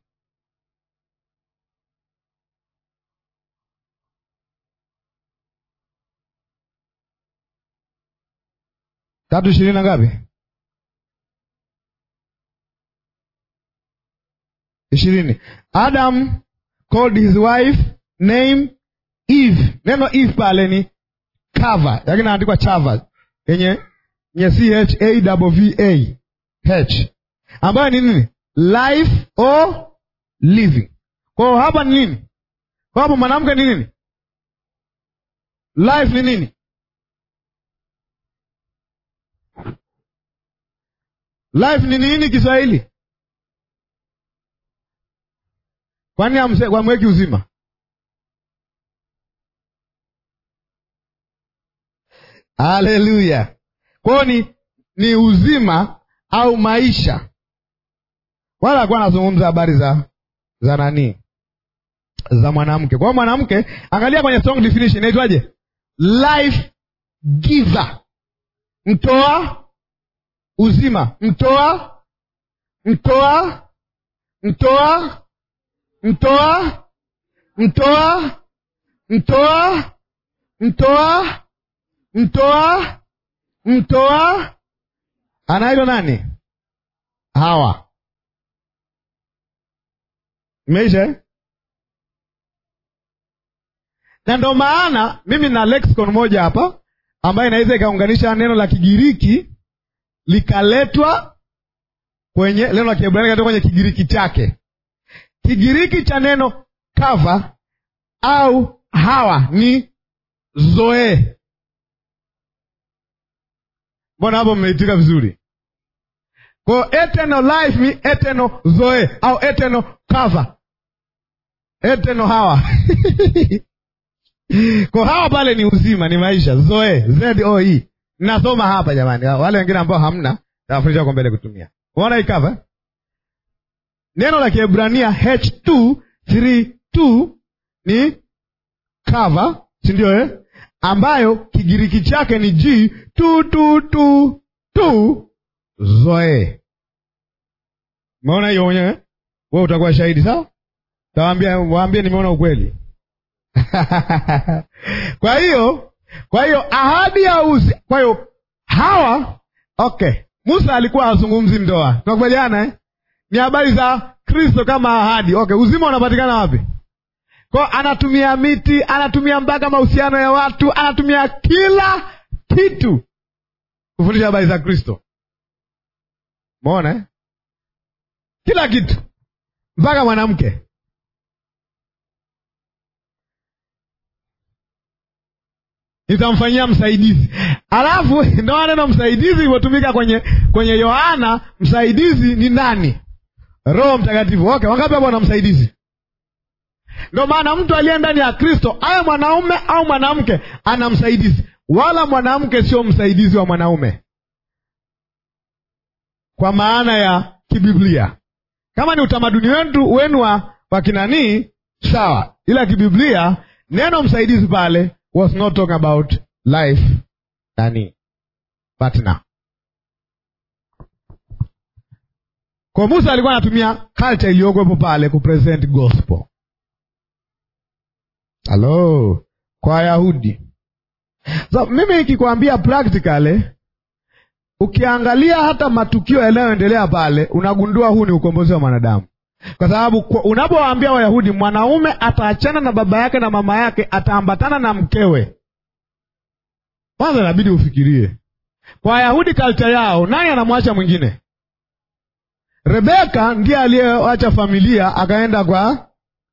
tatu ishirini na ngapi? ishirini. Adam called his wife name Eve. Neno Eve pale ni cover, lakini naandikwa chava yenye nye c h a v a h ambayo ni nini? Life or living. Kwa hiyo hapa ni nini? Kwa hapo mwanamke ni nini? Life ni nini? Life ni nini Kiswahili? Kwani wamweki uzima? Haleluya! Kwao ni ni uzima au maisha, wala akuwa anazungumza habari za za nani, za mwanamke. Kwa hiyo mwanamke, angalia kwenye strong definition inaitwaje? Life giver, mtoa uzima, mtoa mtoa mtoa mtoa mtoa mtoa mtoa mtoa mtoa anaitwa nani? Hawa. Imeisha na ndo maana mimi na lexicon moja hapa ambayo inaweza ikaunganisha neno la Kigiriki likaletwa kwenye neno la Kiebrania ikatoka kwenye Kigiriki chake. Kigiriki cha neno kava au hawa ni zoe. Mbona hapo mmeitika vizuri? Kwa eternal life ni eternal zoe au eternal cover, eternal hawa kwa hawa pale ni uzima, ni maisha, zoe z o e. Nasoma hapa jamani, wale wengine ambao hamna tawafundisha kwa mbele kutumia. Unaona hii cover, neno la Kiebrania h232 ni cover, si ndio eh? ambayo Kigiriki chake ni g tu tu tu tu zoe. Umeona hiyo mwenyewe, wewe utakuwa shahidi sawa. Tawaambia, waambie nimeona ukweli. kwa hiyo kwa hiyo ahadi ya uzi, kwa hiyo hawa okay, Musa alikuwa hazungumzi ndoa, tunakubaliana eh? Ni habari za Kristo kama ahadi. Okay, uzima unapatikana wapi? Kwa anatumia miti, anatumia mpaka mahusiano ya watu, anatumia kila kitu kufundisha habari za Kristo. Umeona eh? Kila kitu mpaka mwanamke. Nitamfanyia msaidizi. Alafu ndo neno msaidizi ilivyotumika kwenye kwenye Yohana. Msaidizi ni nani? Roho Mtakatifu. Okay, wangapi hapo wana msaidizi? Ndo maana mtu aliye ndani ya Kristo awe mwanaume au mwanamke ana msaidizi, wala mwanamke sio msaidizi wa mwanaume kwa maana ya kibiblia. Kama ni utamaduni wetu wenu wa wakinanii sawa, ila kibiblia neno msaidizi pale was not talking about life nani partner. Kwa Musa alikuwa anatumia culture iliyokuwepo pale kupresent gospel. Halo, kwa Wayahudi. So, mimi nikikwambia practically, ukiangalia hata matukio yanayoendelea pale, unagundua huu ni ukombozi wa mwanadamu, kwa sababu unapowaambia Wayahudi mwanaume ataachana na baba yake na mama yake, ataambatana na mkewe, kwanza inabidi ufikirie, kwa Wayahudi culture yao, nani anamwacha mwingine? Rebeka ndiye aliyeacha familia akaenda kwa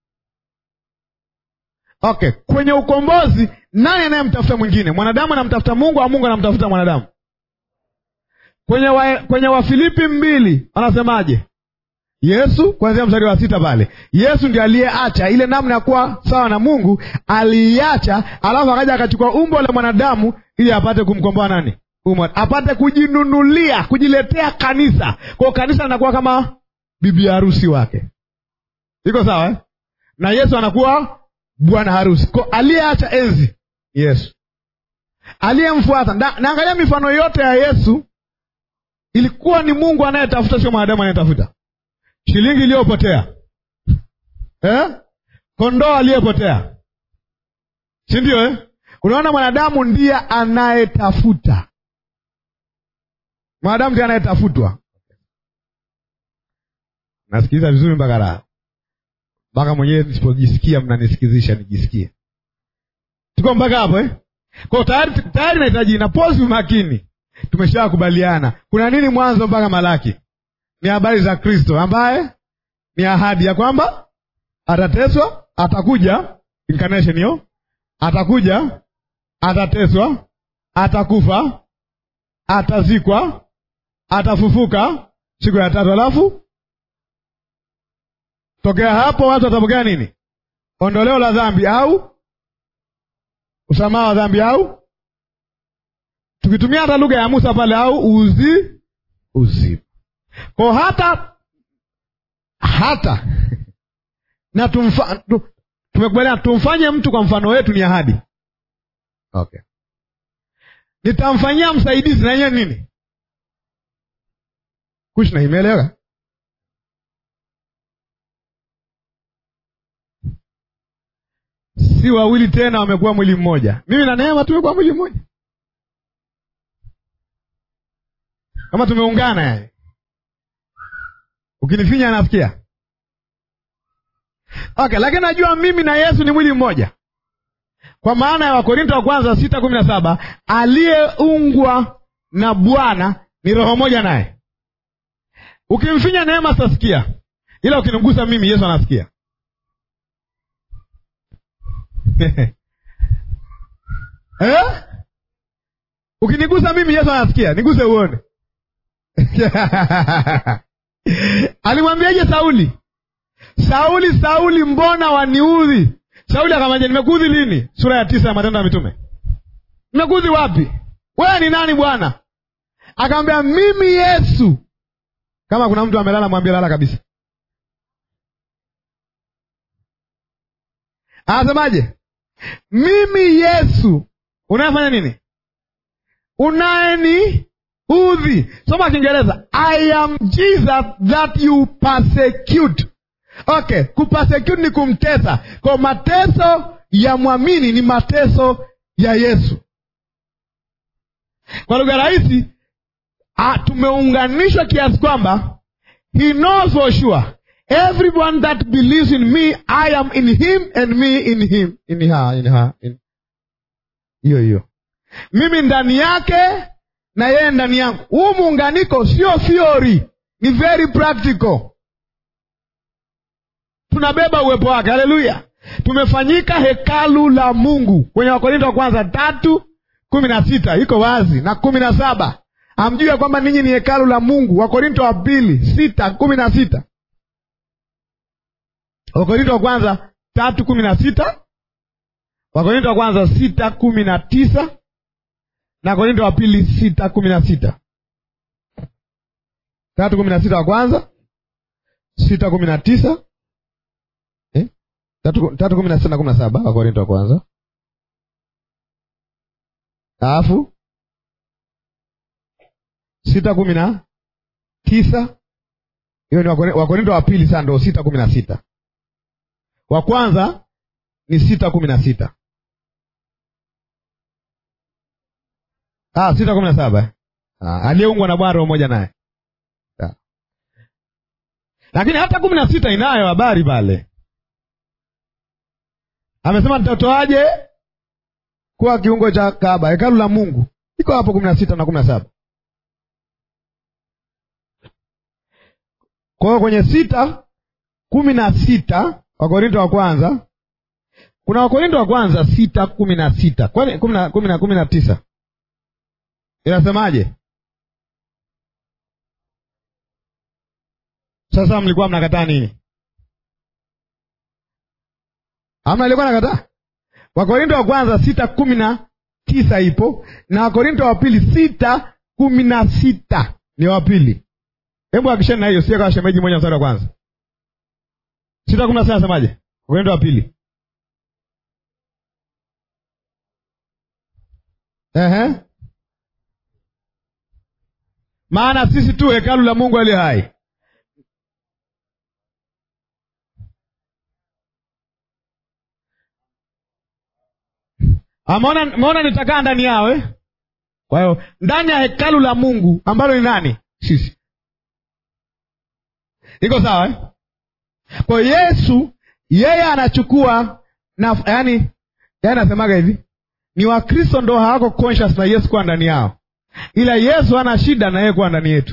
Okay, kwenye ukombozi nani anayemtafuta mwingine? Mwanadamu anamtafuta Mungu au Mungu anamtafuta mwanadamu? Kwenye wa, kwenye Wafilipi mbili wanasemaje? Yesu, kuanzia mstari wa sita pale, Yesu ndiye aliyeacha ile namna ya kuwa sawa na Mungu, aliiacha, alafu akaja akachukua umbo la mwanadamu ili apate kumkomboa nani? Umwa, apate kujinunulia, kujiletea kanisa. Kwa kanisa linakuwa kama bibi harusi wake, iko sawa eh? na Yesu anakuwa bwana harusi. Kwa aliyeacha enzi Yesu, aliyemfuata naangalia mifano yote ya Yesu ilikuwa ni Mungu anayetafuta, sio mwanadamu anayetafuta. Shilingi iliyopotea eh? Kondoo aliyepotea, si ndio eh? Unaona, mwanadamu ndiye anayetafuta. mwanadamu ndiye anayetafutwa. Nasikiliza vizuri mpaka raha, mpaka mwenyewe nisipojisikia mnanisikizisha nijisikie. Tuko mpaka hapo eh? Kwa tayari tayari nahitaji na pozi makini. Tumeshakubaliana kuna nini Mwanzo mpaka Malaki? Ni habari za Kristo ambaye ni ahadi ya kwamba atateswa, atakuja, incarnation hiyo, atakuja, atateswa, atakufa, atazikwa, atafufuka siku ya tatu, alafu tokea hapo watu watapokea nini? Ondoleo la dhambi au usamaha wa dhambi au tukitumia hata lugha ya Musa pale au uzi uzima kwa hata hata na tumfa, tu, tumekubaliana tumfanye mtu kwa mfano wetu, ni ahadi okay. Nitamfanyia msaidizi na yenyewe nini kushna, imeeleweka? Si wawili tena, wamekuwa mwili mmoja. Mimi na Neema tumekuwa mwili mmoja, kama tumeungana yani. Ukinifinya anasikia okay, lakini najua mimi na Yesu ni mwili mmoja, kwa maana ya Wakorinto wa kwanza sita kumi na saba aliyeungwa na Bwana ni roho moja naye. Ukimfinya Neema sitasikia, ila ukinigusa mimi Yesu anasikia. eh? Ukinigusa mimi Yesu anasikia, niguse uone. Alimwambiaje Sauli? Sauli, Sauli, mbona waniudhi? Sauli akamwambia nimekuudhi lini? Sura ya tisa ya Matendo ya Mitume. Nimekuudhi wapi? Wewe ni nani Bwana? Akamwambia mimi Yesu. Kama kuna mtu amelala, mwambie lala kabisa. Anasemaje? Mimi Yesu unayefanya nini? Unayeni udhi. Soma Kiingereza, I am Jesus that you persecute. Okay, kupersecute ni kumtesa. Kwa mateso ya mwamini ni mateso ya Yesu. Kwa lugha rahisi, tumeunganishwa kiasi kwamba he knows for sure everyone that believes in me I am in him and me in him in her, in her, in hiyo hiyo, mimi ndani yake na yeye ndani yangu. Huu muunganiko sio theory, ni very practical. Tunabeba uwepo wake. Haleluya! Tumefanyika hekalu la Mungu kwenye Wakorinto wa kwanza tatu kumi na sita iko wazi na kumi na saba hamjui ya kwamba ninyi ni hekalu la Mungu. Wakorinto wa pili sita kumi na sita Wakorinto wa kwanza tatu kumi na sita Wakorinto wa kwanza sita kumi na tisa na Korinto wa pili sita kumi na sita tatu kumi na sita wa kwanza sita kumi na tisa eh? tatu, tatu kumi na sita na kumi na saba wa Korinto wa kwanza alafu sita kumi na tisa hiyo ni Wakorinto wa pili. Sasa ndo sita kumi na sita wa kwanza ni sita kumi na sita Ah, sita kumi na saba ah, aliyeungwa na Bwana roho moja naye ah. Lakini hata kumi na sita inayo habari pale, amesema nitatoaje kuwa kiungo cha Kaaba, hekalu la Mungu. Iko hapo kumi na sita na kumi na saba Kwa hiyo kwenye sita kumi na sita Wakorinto wa kwanza, kuna Wakorinto wa kwanza sita kumi na sita kwani kumi na kumi na tisa inasemaje? Sasa mlikuwa mnakataa nini? Amna ilikuwa nakataa. Wakorinto wa kwanza sita kumi na tisa ipo na Wakorinto wa pili sita kumi na sita ni wa pili. Hebu akishani na hiyo, sie kawa shemeji moja mstari wa kwanza sita kumi na sita nasemaje? Wakorinto wa pili ehe maana sisi tu hekalu la Mungu aliye hai. Ameona, ameona nitakaa ndani yao eh? Kwa hiyo ndani ya hekalu la Mungu ambalo ni nani? Sisi. Iko sawa eh? Kwa hiyo Yesu yeye anachukua na yani, yani anasemaga hivi ni Wakristo ndo hawako conscious na Yesu kuwa ndani yao, ila Yesu ana shida na yeye kuwa ndani yetu.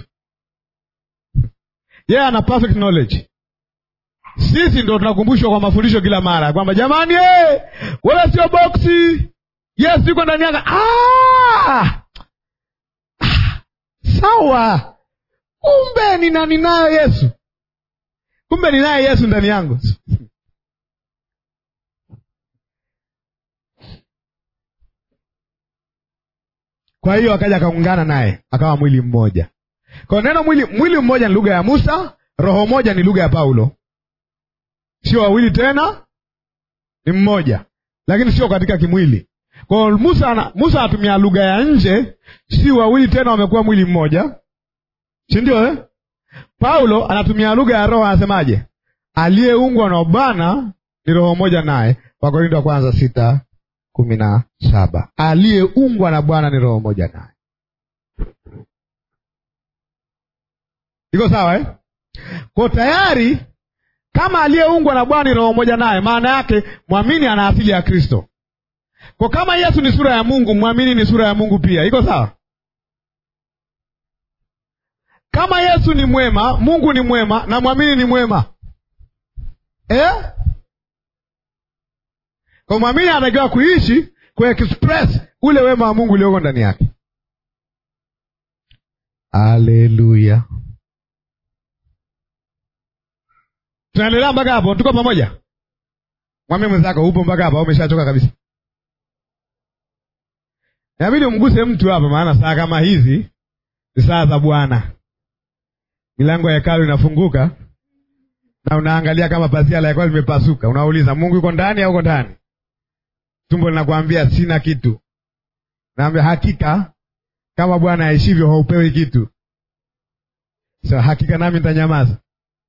Yeye ana perfect knowledge. Sisi ndo tunakumbushwa kwa mafundisho kila mara kwamba jamani, hey, wewe sio boksi, Yesu yuko ndani yako. Ah! Ah! Sawa, kumbe nina ninayo Yesu, kumbe ninaye Yesu ndani yangu. Kwa hiyo akaja akaungana naye akawa mwili mmoja. Kwa neno mwili, mwili mmoja ni lugha ya Musa, roho moja ni lugha ya Paulo. Sio wawili tena, ni mmoja, lakini sio katika kimwili. Kwa hiyo Musa ana, Musa anatumia lugha ya nje, si wawili tena wamekuwa mwili mmoja, si ndio eh? Paulo anatumia lugha ya roho, anasemaje? Aliyeungwa na Bwana ni roho moja naye, Wakorintho wa kwanza sita kumi na saba. Aliyeungwa na Bwana ni roho moja naye. Iko sawa eh? Kwa tayari kama aliyeungwa na Bwana ni roho moja naye, maana yake mwamini ana asili ya Kristo. Kwa kama Yesu ni sura ya Mungu, mwamini ni sura ya Mungu pia. Iko sawa? Kama Yesu ni mwema, Mungu ni mwema na mwamini ni mwema eh? Kwa mwamini anatakiwa kuishi kuexpress ule wema wa Mungu ulioko ndani yake. Haleluya! Tunaendelea mpaka hapo, tuko pamoja? Mwambie mwenzako upo mpaka hapo au umeshachoka kabisa? Inabidi umguse mtu hapa, maana saa kama hizi ni saa za Bwana. Milango ya hekalu inafunguka na unaangalia kama pazia la hekalu limepasuka, unauliza Mungu yuko ndani au uko ndani? Tumbo linakwambia sina kitu, naambia hakika kama Bwana aishivyo haupewi kitu. So hakika nami nitanyamaza.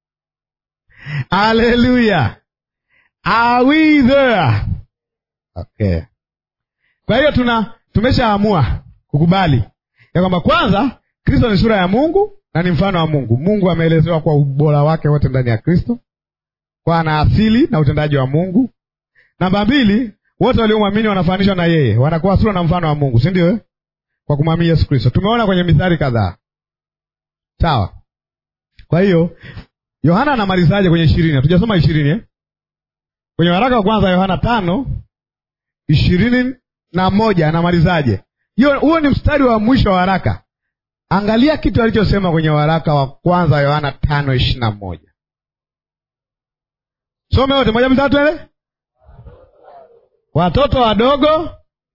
Haleluya, are we there? Okay, kwa hiyo tuna tumeshaamua kukubali ya kwamba kwanza Kristo ni sura ya Mungu na ni mfano wa Mungu. Mungu ameelezewa kwa ubora wake wote ndani ya Kristo, kwa ana asili na utendaji wa Mungu. Namba mbili, wote waliomwamini wanafananishwa na yeye, wanakuwa sura na mfano wa Mungu, si ndio? Kwa kumwamini Yesu Kristo. Tumeona kwenye mithali kadhaa, sawa. Kwa hiyo Yohana anamalizaje kwenye ishirini? Hatujasoma ishirini eh? Kwenye waraka wa kwanza Yohana tano ishirini na moja anamalizaje? Hiyo huo ni mstari wa mwisho wa waraka. Angalia kitu alichosema kwenye waraka wa kwanza Yohana tano ishirini na moja. Some wote moja mitatu ele. Watoto wadogo,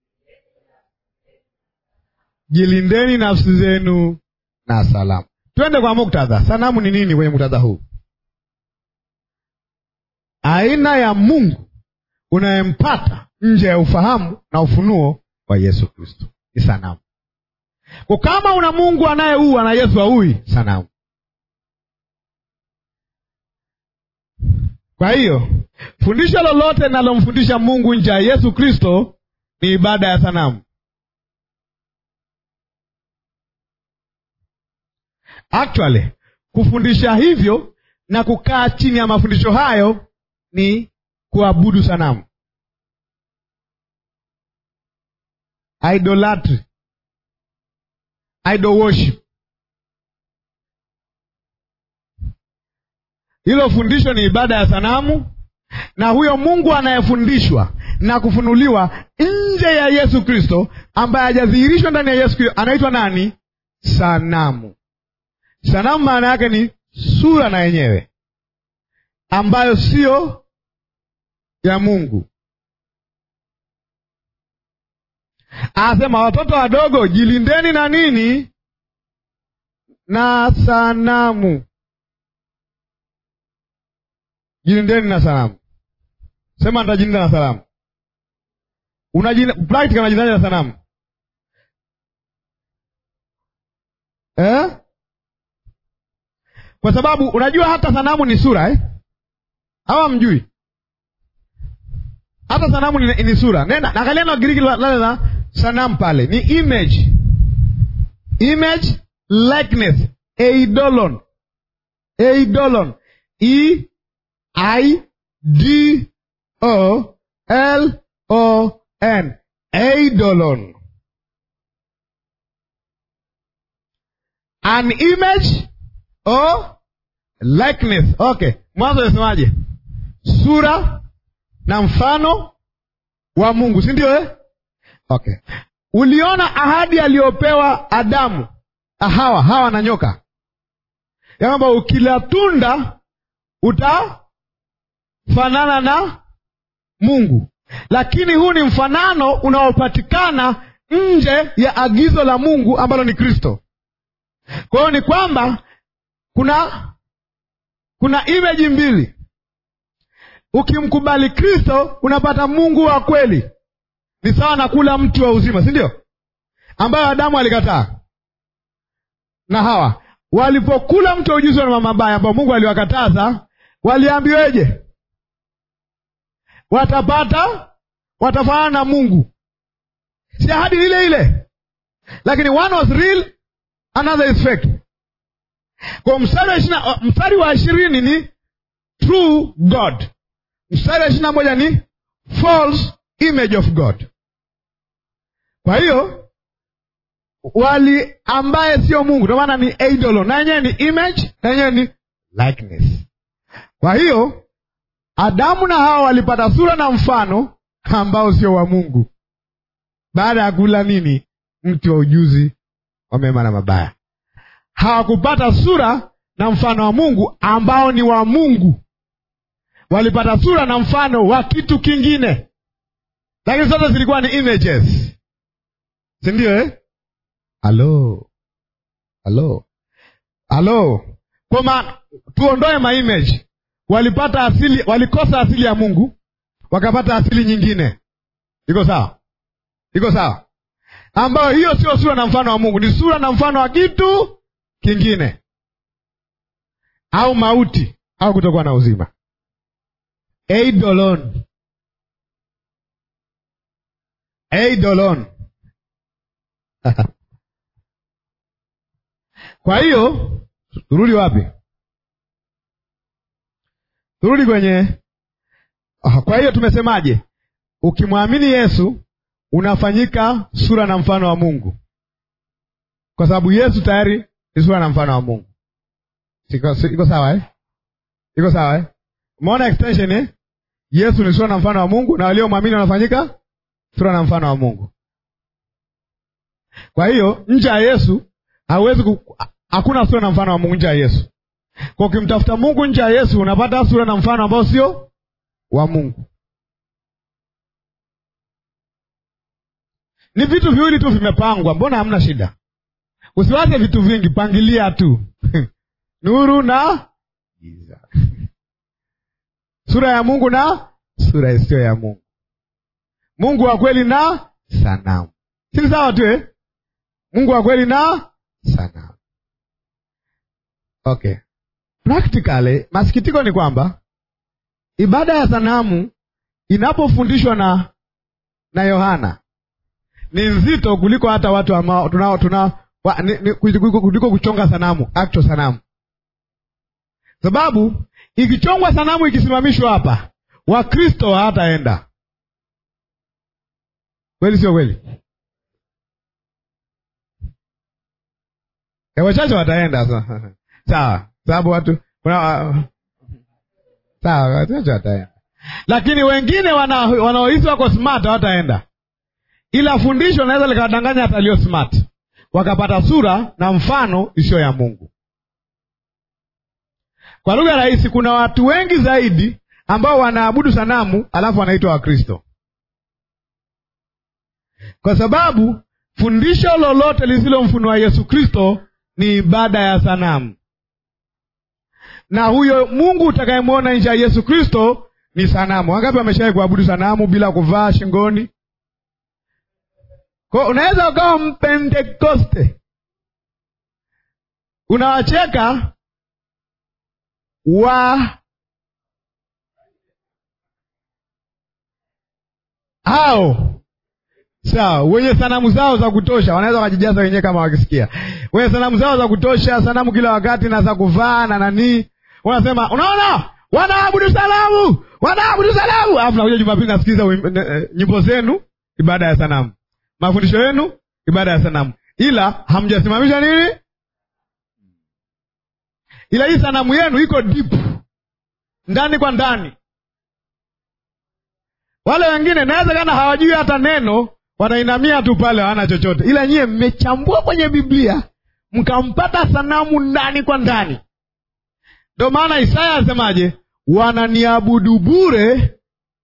jilindeni nafsi zenu na salamu. Twende kwa muktadha. Sanamu ni nini kwenye muktadha huu? Aina ya Mungu unayempata nje ya ufahamu na ufunuo wa Yesu Kristo ni sanamu. Kwa kama una Mungu anayeua na Yesu haui, sanamu. Kwa hiyo fundisho lolote linalomfundisha Mungu nje ya Yesu Kristo ni ibada ya sanamu. Actually, kufundisha hivyo na kukaa chini ya mafundisho hayo ni kuabudu sanamu, idolatry, idol worship. Hilo fundisho ni ibada ya sanamu, na huyo Mungu anayefundishwa na kufunuliwa nje ya Yesu Kristo, ambaye hajadhihirishwa ndani ya Yesu Kristo, anaitwa nani? Sanamu. Sanamu maana yake ni sura na yenyewe ambayo siyo ya Mungu. Anasema watoto wadogo, jilindeni na nini? Na sanamu. Jilindeni na sanamu. Sema nitajilinda na sanamu. Practical unajilindaje na sanamu eh? Kwa sababu unajua hata sanamu ni sura eh? Hawa mjui hata sanamu ni, ni sura. Nenda angalia na Giriki lale la sanamu pale ni image, image likeness eidolon eidolon e i d o l o n eidolon an image or likeness okay mwanzo nasemaje sura na mfano wa mungu si ndio eh? okay uliona ahadi aliyopewa adamu hawa hawa na nyoka ya kwamba ukila tunda utafanana na mungu lakini huu ni mfanano unaopatikana nje ya agizo la mungu ambalo ni kristo kwa hiyo ni kwamba kuna kuna imeji mbili ukimkubali kristo unapata mungu wa kweli ni sawa na kula mti wa uzima si ndio ambayo adamu alikataa na hawa walipokula mti wa ujuzi wa mabaya ambao mungu aliwakataza waliambiweje watapata watafanana na mungu si ahadi ile ile lakini one was real another is fake kwa mstari wa ishirina, mstari wa ishirini ni true god mstari wa ishiri na moja ni false image of god kwa hiyo wali ambaye sio mungu ndio maana ni idolo na yenyewe ni image na yenyewe ni likeness kwa hiyo adamu na hawa walipata sura na mfano ambao sio wa mungu baada ya kula nini mti wa ujuzi wa mema na mabaya hawakupata sura na mfano wa mungu ambao ni wa mungu walipata sura na mfano wa kitu kingine lakini zote zilikuwa ni images sindio eh? halo halo halo kwa maana tuondoe maimage walipata asili walikosa asili ya mungu wakapata asili nyingine iko sawa iko sawa ambayo hiyo sio sura na mfano wa mungu ni sura na mfano wa kitu kingine au mauti au kutokuwa na uzima eidolon eidolon kwa hiyo turudi wapi turudi kwenye oh, kwa hiyo tumesemaje ukimwamini yesu unafanyika sura na mfano wa mungu kwa sababu yesu tayari ni sura na mfano wa mungu iko, iko sawa eh? iko sawa eh? umeona extension eh? yesu ni sura na mfano wa mungu na waliomwamini wanafanyika sura na mfano wa mungu kwa hiyo nje ya yesu hauwezi ku... hakuna sura na mfano wa mungu nje ya yesu kwa ukimtafuta mungu nje ya yesu unapata sura na mfano ambao sio wa mungu ni vitu viwili tu vimepangwa mbona hamna shida usiwaze vitu vingi pangilia tu nuru na giza sura ya mungu na sura isiyo ya mungu mungu wa kweli na sanamu sini sawa tu eh? mungu wa kweli na sanamu okay practically masikitiko ni kwamba ibada ya sanamu inapofundishwa na na yohana ni nzito kuliko hata watu ambao tuna, tuna wa, ni, ni, kuliko kuchonga sanamu actual sanamu sababu ikichongwa sanamu ikisimamishwa hapa wakristo hawataenda kweli sio kweli e, wachache wataenda sawa sababu watu kuna sawa wachache wataenda lakini wengine wanaohisi wako smart hawataenda ila fundisho naweza likawadanganya hata aliyo smart wakapata sura na mfano isiyo ya mungu kwa lugha rahisi kuna watu wengi zaidi ambao wanaabudu sanamu alafu wanaitwa wakristo kwa sababu fundisho lolote lisilomfunua yesu kristo ni ibada ya sanamu na huyo mungu utakayemwona nje ya yesu kristo ni sanamu wangapi wameshawai kuabudu sanamu bila kuvaa shingoni kwa unaweza ukawa mpentekoste unawacheka wa hao sawa wenye sanamu zao za kutosha wanaweza wakajijaza wenyewe kama wakisikia wenye sanamu zao za kutosha sanamu kila wakati na za kuvaa na nanii wanasema unaona wanaabudu salamu wanaabudu salamu alafu nakuja jumapili nasikiliza wim- n- eh, nyimbo zenu ibada ya sanamu mafundisho yenu ibada ya sanamu ila hamjasimamisha nini ila hii sanamu yenu iko deep ndani kwa ndani wale wengine nawezekana hawajui hata neno wanainamia tu pale hawana chochote ila nyiye mmechambua kwenye biblia mkampata sanamu ndani kwa ndani ndo maana isaya asemaje wananiabudu bure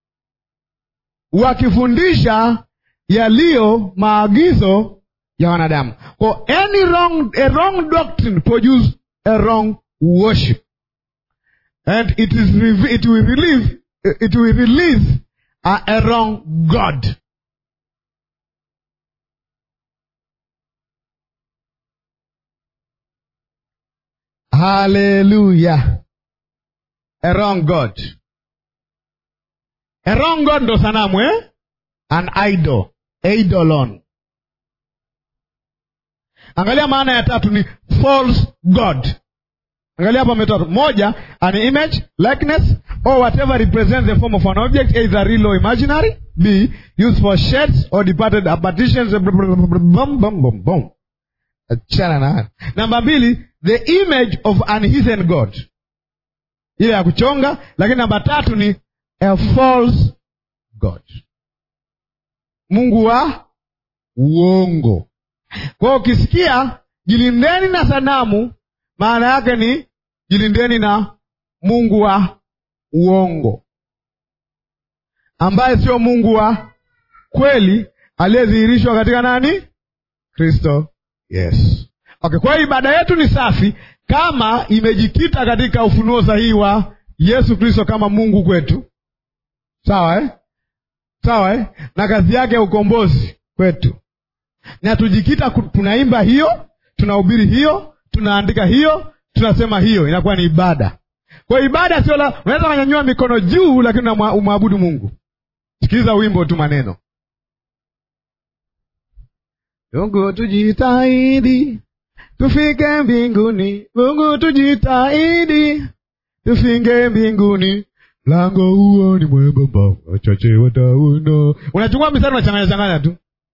wakifundisha yaliyo maagizo ya wanadamu kwa any wrong, a wrong doctrine produce a wrong worship and it is rev- it will release it will release a, a wrong god haleluya a wrong god a wrong god ndo sanamu eh? an idol eidolon angalia maana ya tatu ni false god angalia hapo ametatu moja an image likeness or whatever represents the form of an object either real or imaginary b used for shades or departed apparitions bum, bum, bum, bum. achana na haya. namba mbili the image of an heathen god ile ya kuchonga lakini namba tatu ni a false god mungu wa uongo kwa hiyo ukisikia jilindeni na sanamu maana yake ni jilindeni na mungu wa uongo ambaye sio mungu wa kweli aliyedhihirishwa katika nani kristo yes okay kwa hiyo ibada yetu ni safi kama imejikita katika ufunuo sahihi wa yesu kristo kama mungu kwetu sawa eh? sawa eh? na kazi yake ya ukombozi kwetu na tujikita ku- tunaimba hiyo tunahubiri hiyo tunaandika hiyo tunasema hiyo inakuwa ni ibada kwa hiyo ibada sio la unaweza ukanyanyua mikono juu lakini unamwa- umwabudu mungu sikiliza wimbo tu maneno mungu tujitahidi tufike mbinguni mungu tujitahidi tufike mbinguni mlango huo ni mwembamba wachache watauna unachukua mistari unachanganya changanya tu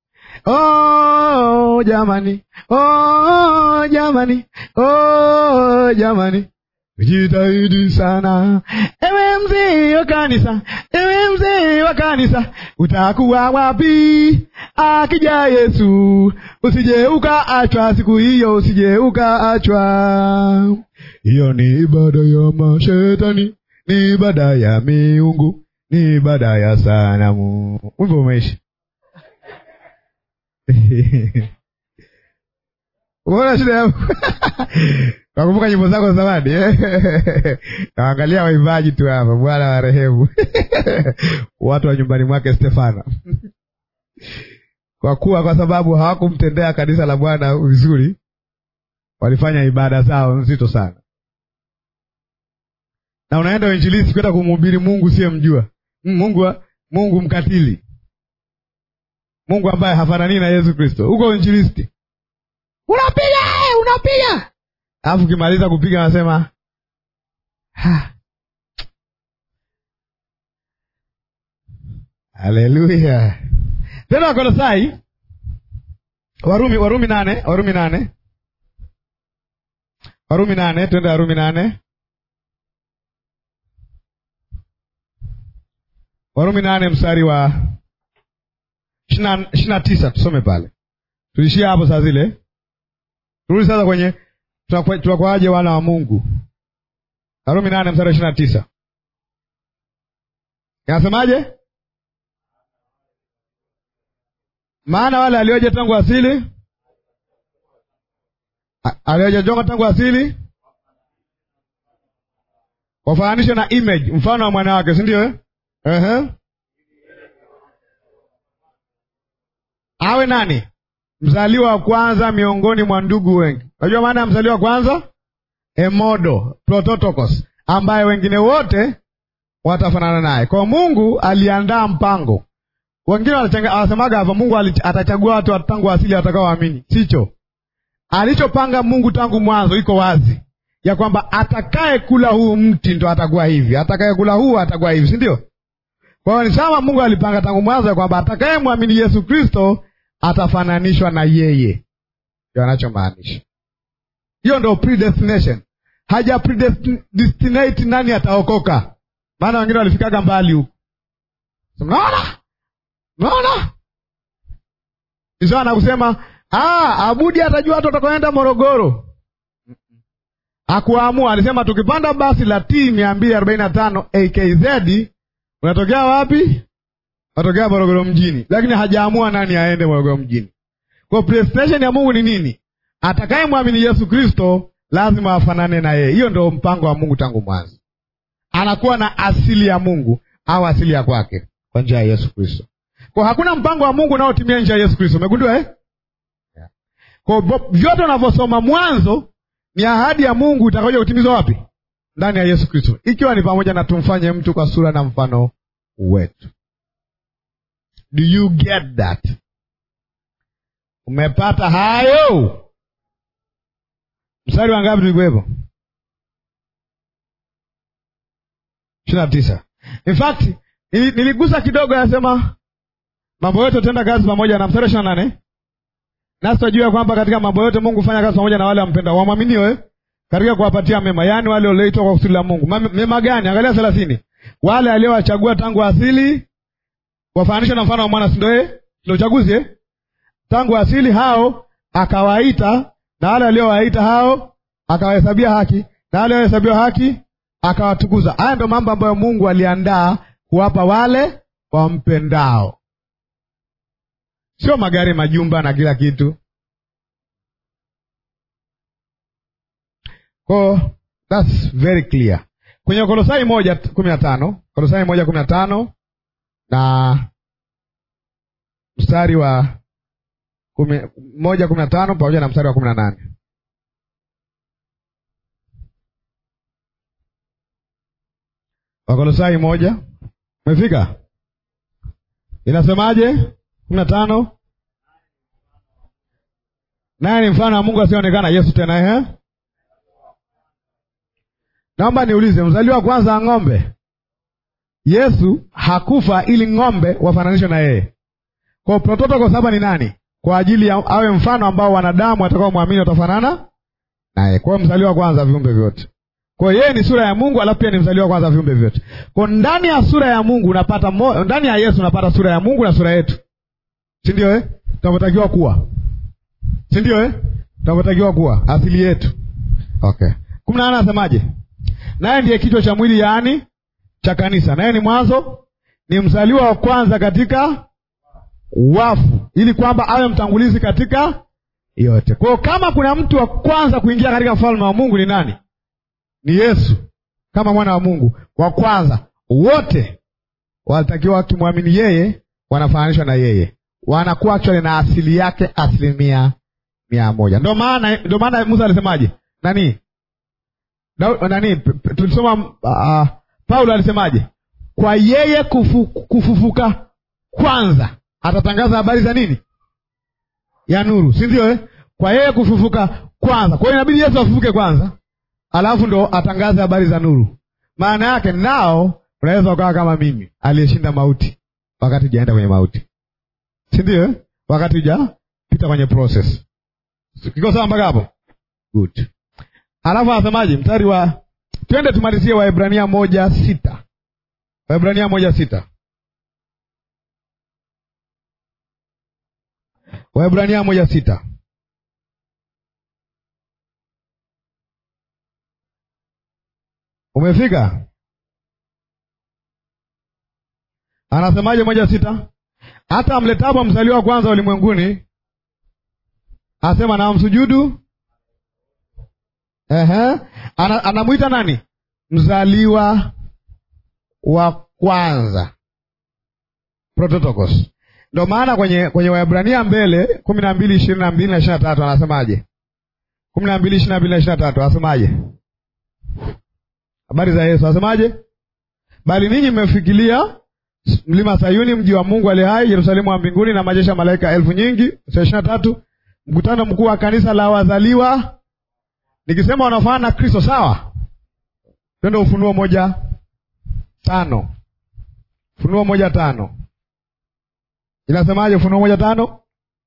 Oh, jamani, oh, jamani, oh, jamani, jitahidi sana, ewe mzee wa kanisa, ewe mzee wa kanisa, utakuwa wapi akija Yesu? Usije ukaachwa siku hiyo, usije ukaachwa. Hiyo ni ibada ya mashetani, ni ibada ya miungu, ni ibada ya sanamu. Wimbo umeisha. Umeona shida yangu? Nakumbuka nyimbo zako za zamani eh? Naangalia waimbaji tu hapa, Bwana wa rehemu watu wa nyumbani mwake Stefano, kwa kuwa kwa sababu hawakumtendea kanisa la Bwana vizuri, walifanya ibada zao nzito sana. Na unaenda uinjilisti kwenda kumhubiri Mungu usiyemjua, Mungu wa- Mungu mkatili Mungu ambaye hafanani na Yesu Kristo. Uko injilisti, unapiga eh, unapiga, alafu ukimaliza kupiga anasema "Ha." haleluya. Tena Wakolosai, Warumi, Warumi nane, Warumi nane, Warumi nane, twende Warumi nane, Warumi nane mstari wa ishirini na tisa tusome pale, tulishia hapo saa zile. Turudi sasa kwenye tunakwa- tunakuwaje wana wa Mungu. Warumi nane mstari wa ishirini na tisa inasemaje? Maana wale alioja tangu asili, a- aliojajonga tangu asili wafananishe na image, mfano wa mwana wake, si ndio? eh? Ehe. awe nani? Mzaliwa wa kwanza miongoni mwa ndugu wengi. Unajua maana ya mzaliwa wa kwanza? Emodo, prototokos, ambaye wengine wote watafanana naye. Kwa Mungu aliandaa mpango wengine wanasemaga hapa Mungu atachagua watu tangu asili watakaoamini. Sicho alichopanga Mungu tangu mwanzo, iko wazi ya kwamba atakaye kula huu mti ndo atakuwa hivi, atakaye kula huu atakuwa hivi, si ndio? Kwa hiyo ni kama Mungu alipanga tangu mwanzo ya kwamba atakaye mwamini Yesu Kristo atafananishwa na yeye, ndio anachomaanisha. Hiyo ndo predestination. Haja predestinate nani ataokoka, maana wengine walifikaga mbali huku. Mnaona, mnaona ni sawa na kusema ah, Abudi atajua watu watakaoenda Morogoro. Akuamua, alisema tukipanda basi la T mia mbili arobaini na tano AKZ unatokea wapi? Unatokea Morogoro mjini, lakini hajaamua nani aende Morogoro mjini. Kwa predestination ya Mungu ni nini? Atakaye mwamini Yesu Kristo lazima afanane na yeye. Hiyo ndio mpango wa Mungu tangu mwanzo, anakuwa na asili ya Mungu au asili ya kwake kwa njia ya Yesu Kristo. Kwa hakuna mpango wa Mungu unaotimia nje ya Yesu Kristo. Umegundua eh? Yeah. Kwa vyote unavyosoma Mwanzo ni ahadi ya Mungu itakayokuja kutimizwa wapi? Ndani ya Yesu Kristo, ikiwa ni pamoja na tumfanye mtu kwa sura na mfano wetu. Do you get that? Umepata hayo? Mstari wa ngapi tulikuwepo? ishirini na tisa. In fact niligusa kidogo, anasema mambo yote utenda kazi pamoja na mstari wa ishirini na nane nasi twajua kwamba katika mambo yote Mungu hufanya kazi pamoja na wale wampenda wamwaminio katika kuwapatia mema, yaani wale walioitwa kwa kusudi la Mungu. Mema gani? Angalia thelathini, wale aliowachagua tangu asili wafananisha na mfano wa mwana, si ndio? Ndio uchaguzi eh? Tangu asili hao akawaita, na wale aliowaita hao akawahesabia haki, na wale waliohesabiwa haki akawatukuza. Haya ndio mambo ambayo Mungu aliandaa kuwapa wale wampendao, sio magari, majumba na kila kitu. Ko, that's very clear kwenye Kolosai moja kumi na tano Kolosai moja kumi na tano na mstari wa kumi, moja kumi na tano pamoja na mstari wa kumi na nane Wakolosai moja umefika, inasemaje? kumi na tano naye ni mfano wa Mungu asionekana, Yesu tena ehe Naomba niulize, mzaliwa wa kwanza wa ng'ombe, Yesu hakufa ili ng'ombe wafananishwe na yeye. Kwa prototoko saba ni nani? Kwa ajili ya awe mfano ambao wanadamu watakao mwamini watafanana naye. Kwa hiyo mzaliwa wa kwanza viumbe vyote. Kwa hiyo yeye ni sura ya Mungu, alafu pia ni mzaliwa wa kwanza viumbe vyote. Kwa ndani ya sura ya Mungu unapata mo, ndani ya Yesu unapata sura ya Mungu na sura yetu, si ndio eh? Tunavyotakiwa kuwa, si ndio eh? Tunavyotakiwa kuwa asili yetu. Okay, kumi na nane anasemaje? naye ndiye kichwa cha mwili, yaani cha kanisa. Naye ni mwanzo, ni mzaliwa wa kwanza katika wafu, ili kwamba awe mtangulizi katika yote. Kwa hiyo kama kuna mtu wa kwanza kuingia katika ufalme wa Mungu ni nani? Ni Yesu, kama mwana wa Mungu wa kwanza. Wote walitakiwa wakimwamini yeye, wanafananishwa na yeye, wanakuwa actually na asili yake asilimia mia moja. Ndio maana ndio maana Musa alisemaje? nani Da, nani tulisoma uh, Paulo alisemaje? Kwa yeye kufu, kufufuka kwanza atatangaza habari za nini? Ya nuru, si ndio eh? Kwa yeye kufufuka kwanza. Kwa hiyo inabidi Yesu afufuke kwanza, alafu ndo atangaze habari za nuru. Maana yake nao unaweza ukawa kama mimi aliyeshinda mauti wakati hujaenda kwenye mauti, si ndio eh? Wakati hujapita kwenye process. Kiko sawa mpaka hapo? Good. Alafu anasemaje? Mstari wa twende tumalizie Waebrania moja sita Waebrania moja sita Waebrania moja sita Umefika? Anasemaje moja sita hata amletapo mzaliwa wa kwanza ulimwenguni, asema na msujudu Ehe, ana, anamwita nani? Mzaliwa wa kwanza, prototokos. Ndo maana kwenye kwenye Waebrania mbele kumi na mbili ishirini na mbili na ishirini na tatu anasemaje? kumi na mbili ishirini na mbili na ishirini na tatu anasemaje? habari za Yesu anasemaje? Bali ninyi mmefikiria mlima Sayuni, mji wa Mungu aliye hai, Yerusalemu wa mbinguni, na majeshi ya malaika elfu nyingi. Ishirini na tatu mkutano mkuu wa kanisa la wazaliwa. Nikisema wanafanana na Kristo, sawa? Twende Ufunuo moja tano. Ufunuo moja tano inasemaje? Ufunuo moja tano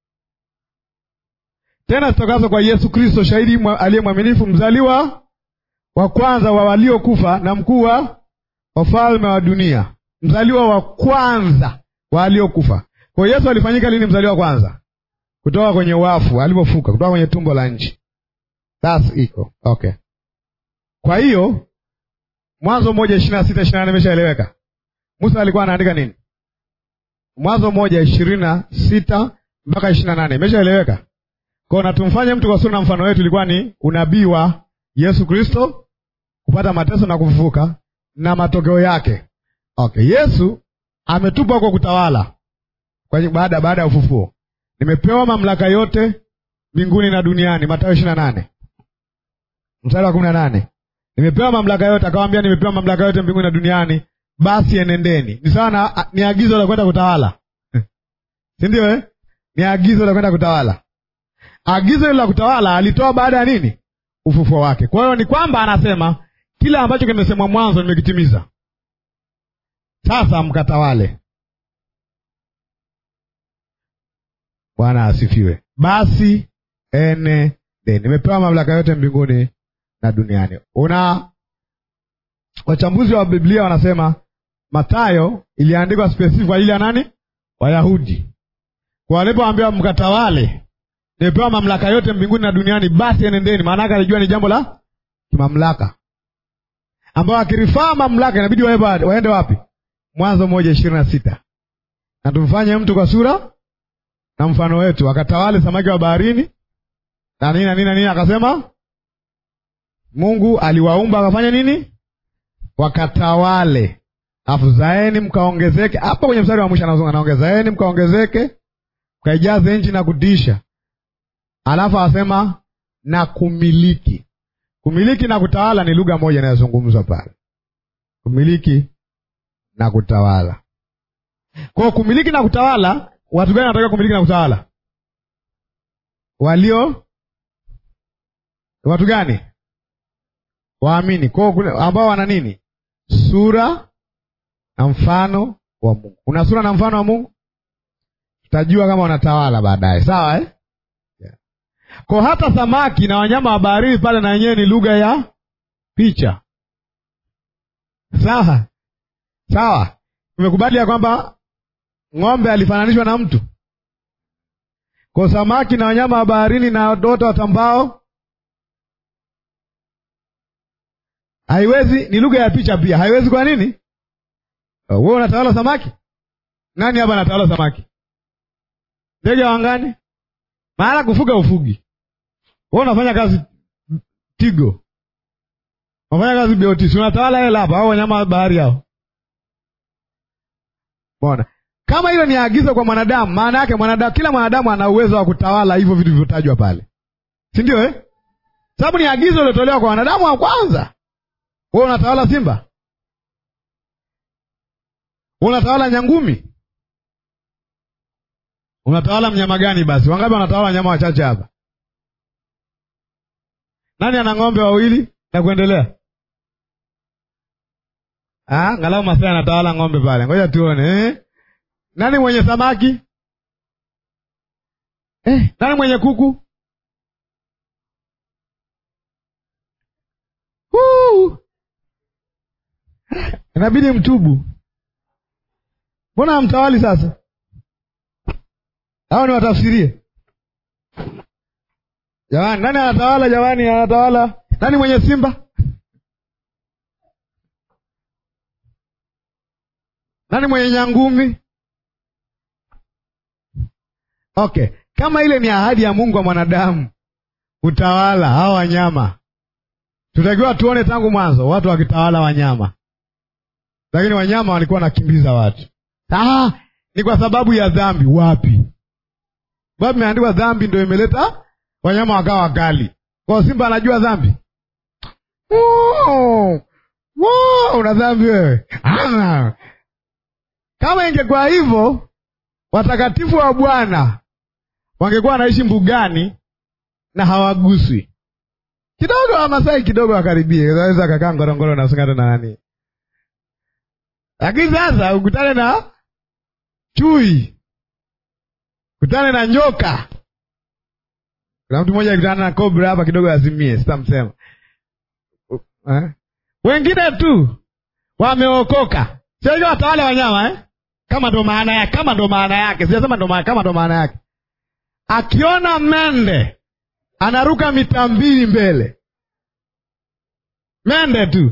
tena zitokazo kwa Yesu Kristo, shahidi aliye mwaminifu, mzaliwa wa kwanza wa waliokufa na mkuu wa wafalme wa dunia, mzaliwa wa kwanza wa waliokufa. Kwa hiyo Yesu alifanyika lini mzaliwa wa kwanza? Kutoka kwenye wafu, alipofuka kutoka kwenye tumbo la nchi. That's iko okay. Kwa hiyo Mwanzo moja ishirini na sita ishirini na nane imeshaeleweka. Musa alikuwa anaandika nini? Mwanzo moja ishirini na sita mpaka ishirini na nane imeshaeleweka. Kwa na tumfanye mtu kwa sura na mfano wetu, ilikuwa ni unabii wa Yesu Kristo kupata mateso na kufufuka na matokeo yake. Okay, Yesu ametupwa kwa kutawala kwa baada baada ya ufufuo. Nimepewa mamlaka yote mbinguni na duniani, Mathayo ishirini na nane mstari wa kumi na nane nimepewa mamlaka yote, akawambia nimepewa mamlaka yote mbinguni na duniani, basi enendeni. Ni sawa na ni agizo la kwenda kutawala si ndio eh? Ni agizo la kwenda kutawala. Agizo hilo la kutawala alitoa baada ya nini? Ufufuo wake. Kwa hiyo ni kwamba anasema kile ambacho kimesemwa mwanzo nimekitimiza, sasa mkatawale. Bwana asifiwe. Basi enendeni, nimepewa mamlaka yote mbinguni na duniani. Una wachambuzi wa Biblia wanasema Mathayo iliandikwa specific kwa ajili ya nani? Wayahudi. Kwa walipoambiwa mkatawale, nimepewa mamlaka yote mbinguni na duniani, basi enendeni, maana yake alijua ni jambo la kimamlaka, ambayo akirifaa mamlaka inabidi waende wapi? Mwanzo moja ishirini na sita na tumfanye mtu kwa sura na mfano wetu, akatawale samaki wa baharini na nini na nini na nini. Akasema Mungu aliwaumba akafanya nini? Wakatawale. Alafu zaeni mkaongezeke. Hapo kwenye mstari wa mwisho anazungumza naongeza, zaeni mkaongezeke, mkaijaze nchi na kutisha. Alafu anasema na kumiliki. Kumiliki na kutawala ni lugha moja inayozungumzwa pale, kumiliki na kutawala. Kwa kumiliki na kutawala, watu gani wanataka kumiliki na kutawala? Walio watu gani? Waamini kwao, ambao wana nini? Sura na mfano wa Mungu. Una sura na mfano wa Mungu, tutajua kama wanatawala baadaye, sawa eh? Yeah. Kwa hata samaki na wanyama wa baharini pale na wenyewe ni lugha ya picha, sawa sawa. Tumekubali ya kwamba ng'ombe alifananishwa na mtu, kwa samaki na wanyama wa baharini na wote watambao haiwezi ni lugha ya picha pia, haiwezi. Kwa nini? Wewe unatawala samaki? Nani hapa anatawala samaki? Ndege wa angani? Maana kufuga ufugi. Wewe unafanya kazi Tigo, unafanya kazi BOT, si unatawala hela hapa, au wanyama wa bahari hao? Bona kama hilo ni agizo kwa mwanadamu, maana yake mwanadamu, kila mwanadamu ana uwezo wa kutawala hivyo vitu vilivyotajwa pale, si ndio eh? Sababu ni agizo lilotolewa kwa wanadamu wa kwanza. Wewe unatawala simba? Unatawala nyangumi? Unatawala mnyama gani? Basi wangapi wanatawala wanyama wachache hapa? Nani ana ng'ombe wawili na kuendelea? Ah, ngalau Masai anatawala ng'ombe pale, ngoja tuone eh? Nani mwenye samaki eh? Nani mwenye kuku? Huu. Inabidi mtubu. Mbona hamtawali sasa? Hao ni watafsirie. Jamani, nani anatawala? Jamani, anatawala nani? Mwenye simba? Nani mwenye nyangumi? Okay, kama ile ni ahadi ya Mungu wa mwanadamu, utawala hao wanyama, tutakiwa tuone tangu mwanzo watu wakitawala wanyama, lakini wanyama walikuwa wanakimbiza watu. Ah, ni kwa sababu ya dhambi. Wapi? Sababu imeandikwa dhambi ndio imeleta wanyama wakawa wakali. Kwa simba anajua dhambi? Wow! Wow! Una dhambi wewe? Ah! Kama ingekuwa hivyo, watakatifu wa Bwana wangekuwa wanaishi mbugani na hawaguswi. Kidogo Wamasai kidogo wakaribie, waweza kakaa Ngorongoro na Singata na nani, lakini sasa ukutane na chui, ukutane na nyoka. Kuna mtu mmoja akutana na kobra hapa kidogo azimie, sitamsema eh? Wengine tu wameokoka, sio hiyo watawale wanyama eh? Kama ndo maana yake, kama ndo maana yake, sijasema ndo maana, kama ndo maana yake. Akiona mende anaruka mita mbili mbele, mende tu.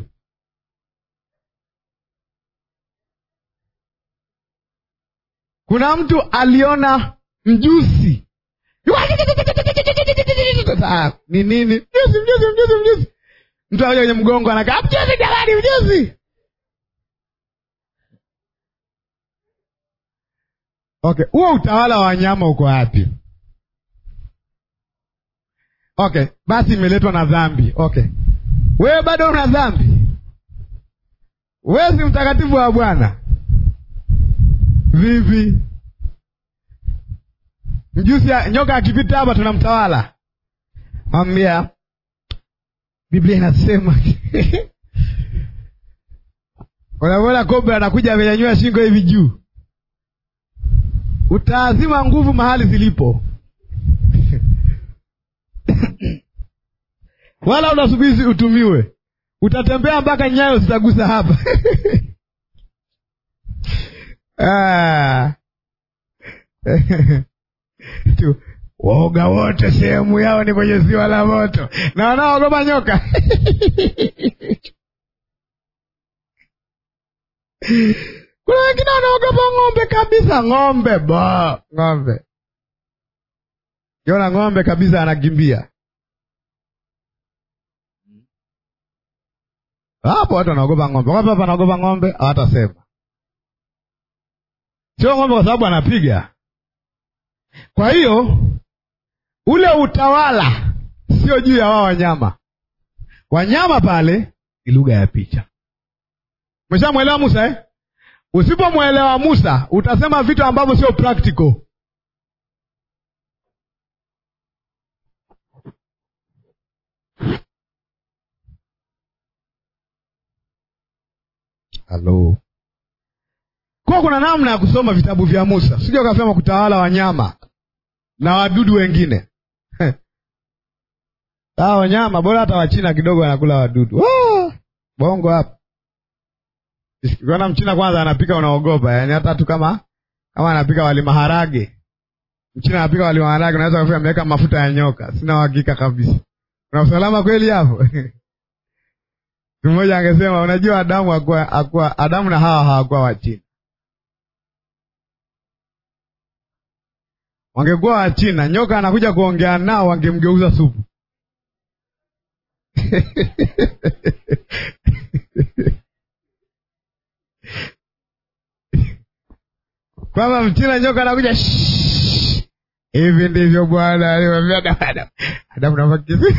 Kuna mtu aliona mjusi ni nini? Mjusi, mjusi, mjusi, mjusi. Mtu aja kwenye mgongo anakaa mjusi, jamani, mjusi. Okay, huo utawala wa wanyama uko wapi? Okay, basi imeletwa na dhambi. Okay, wewe bado una dhambi, wewe si mtakatifu wa Bwana. Vipi? Mjusi nyoka akipita hapa tunamtawala, mwambia Biblia inasema unavyoona kobra anakuja amenyanyua shingo hivi juu, utaazima nguvu mahali zilipo wala unasubiri utumiwe, utatembea mpaka nyayo zitagusa hapa ah. tu waoga wote sehemu yao ni kwenye ziwa la moto, na wanaogopa nyoka kuna wengine wanaogopa ng'ombe kabisa. Ng'ombe ba ng'ombe, kiona ng'ombe kabisa anakimbia hapo. Watu wanaogopa ng'ombe. Wapi hapa wanaogopa ng'ombe? Hawatasema sio ng'ombe, kwa sababu anapiga. Kwa hiyo ule utawala sio juu ya wao wanyama. Wanyama pale ni lugha ya picha. Umeshamwelewa Musa eh? Usipomwelewa Musa utasema vitu ambavyo sio practical. Halo, kwa kuna namna ya kusoma vitabu vya Musa, sija ukasema kutawala wanyama na wadudu wengine hawa wanyama bora hata Wachina kidogo wanakula wadudu. Oh, bongo hapa kiona mchina kwanza anapika unaogopa, yaani hata tu kama kama anapika wali maharage, mchina anapika wali maharage, unaweza kufika ameweka mafuta ya nyoka. Sina uhakika kabisa, kuna usalama kweli hapo? mmoja angesema unajua, Adamu akuwa, akuwa, Adamu na Hawa hawakuwa Wachina. Wangekuwa Wachina, nyoka anakuja kuongea nao, wangemgeuza supu. kwamba mchina nyoka anakuja hivi ndivyo Bwana alimwambia Adamu. Adamu nafakizi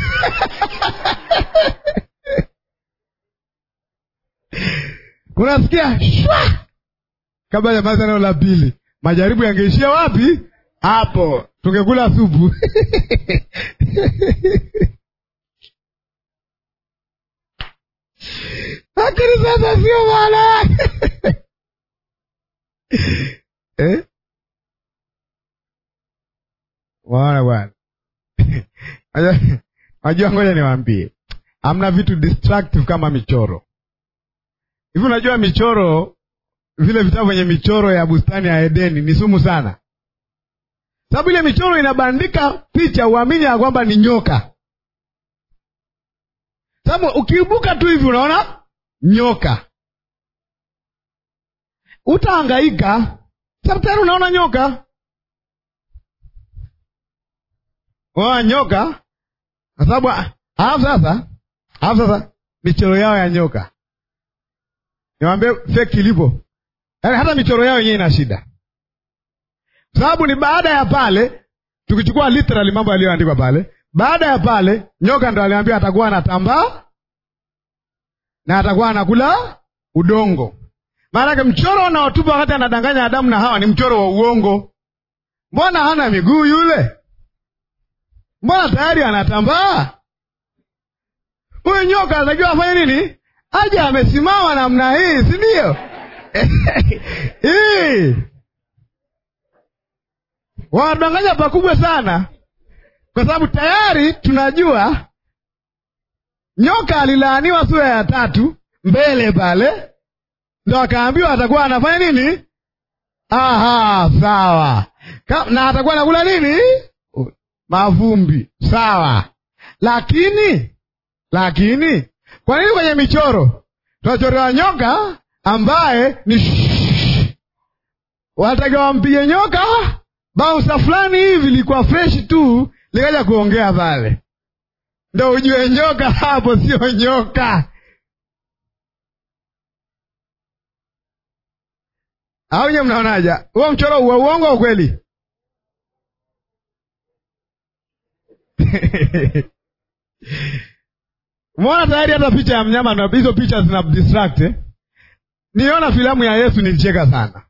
unasikia shwa kabla ya maza neno la pili, majaribu yangeishia wapi? Hapo tungekula supu lakini sasa sio maana yake eh? Waona bwana, najua, ngoja niwaambie, hamna vitu destructive kama michoro hivi. Unajua michoro, vile vitabu vyenye michoro ya bustani ya Edeni ni sumu sana, sababu ile michoro inabandika picha, uamini ya kwamba ni nyoka, sababu ukiibuka tu hivi unaona nyoka utahangaika sababu tayari unaona nyoka wa nyoka, kwa sababu alafu sasa, alafu sasa michoro yao ya nyoka, niwaambie feki ilipo, yaani hata michoro yao yenyewe ina shida, sababu ni baada ya pale, tukichukua literally mambo yaliyoandikwa pale, baada ya pale nyoka ndo aliambia atakuwa anatambaa na atakuwa anakula udongo Maanake mchoro unaotupa wakati anadanganya Adamu na Hawa ni mchoro wa uongo. Mbona hana miguu yule? Mbona tayari anatambaa? Huyu nyoka anajua afanye nini? Aje amesimama namna hii, si ndio? Hii wanadanganya pakubwa sana, kwa sababu tayari tunajua nyoka alilaaniwa sura ya tatu mbele pale, ndo akaambiwa atakuwa anafanya nini? Aha, sawa Ka, na atakuwa anakula nini? Mavumbi, sawa. Lakini lakini kwa nini kwenye michoro tunachorewa nyoka ambaye ni wanatakiwa wampige nyoka bausa fulani hivi likuwa freshi tu likaja kuongea pale, ndo ujue nyoka hapo sio nyoka. Au nye mnaonaja huo mchoro wa uongo au kweli? Umeona tayari hata picha ya mnyama na hizo picha zina distract eh? Niona filamu ya Yesu nilicheka sana.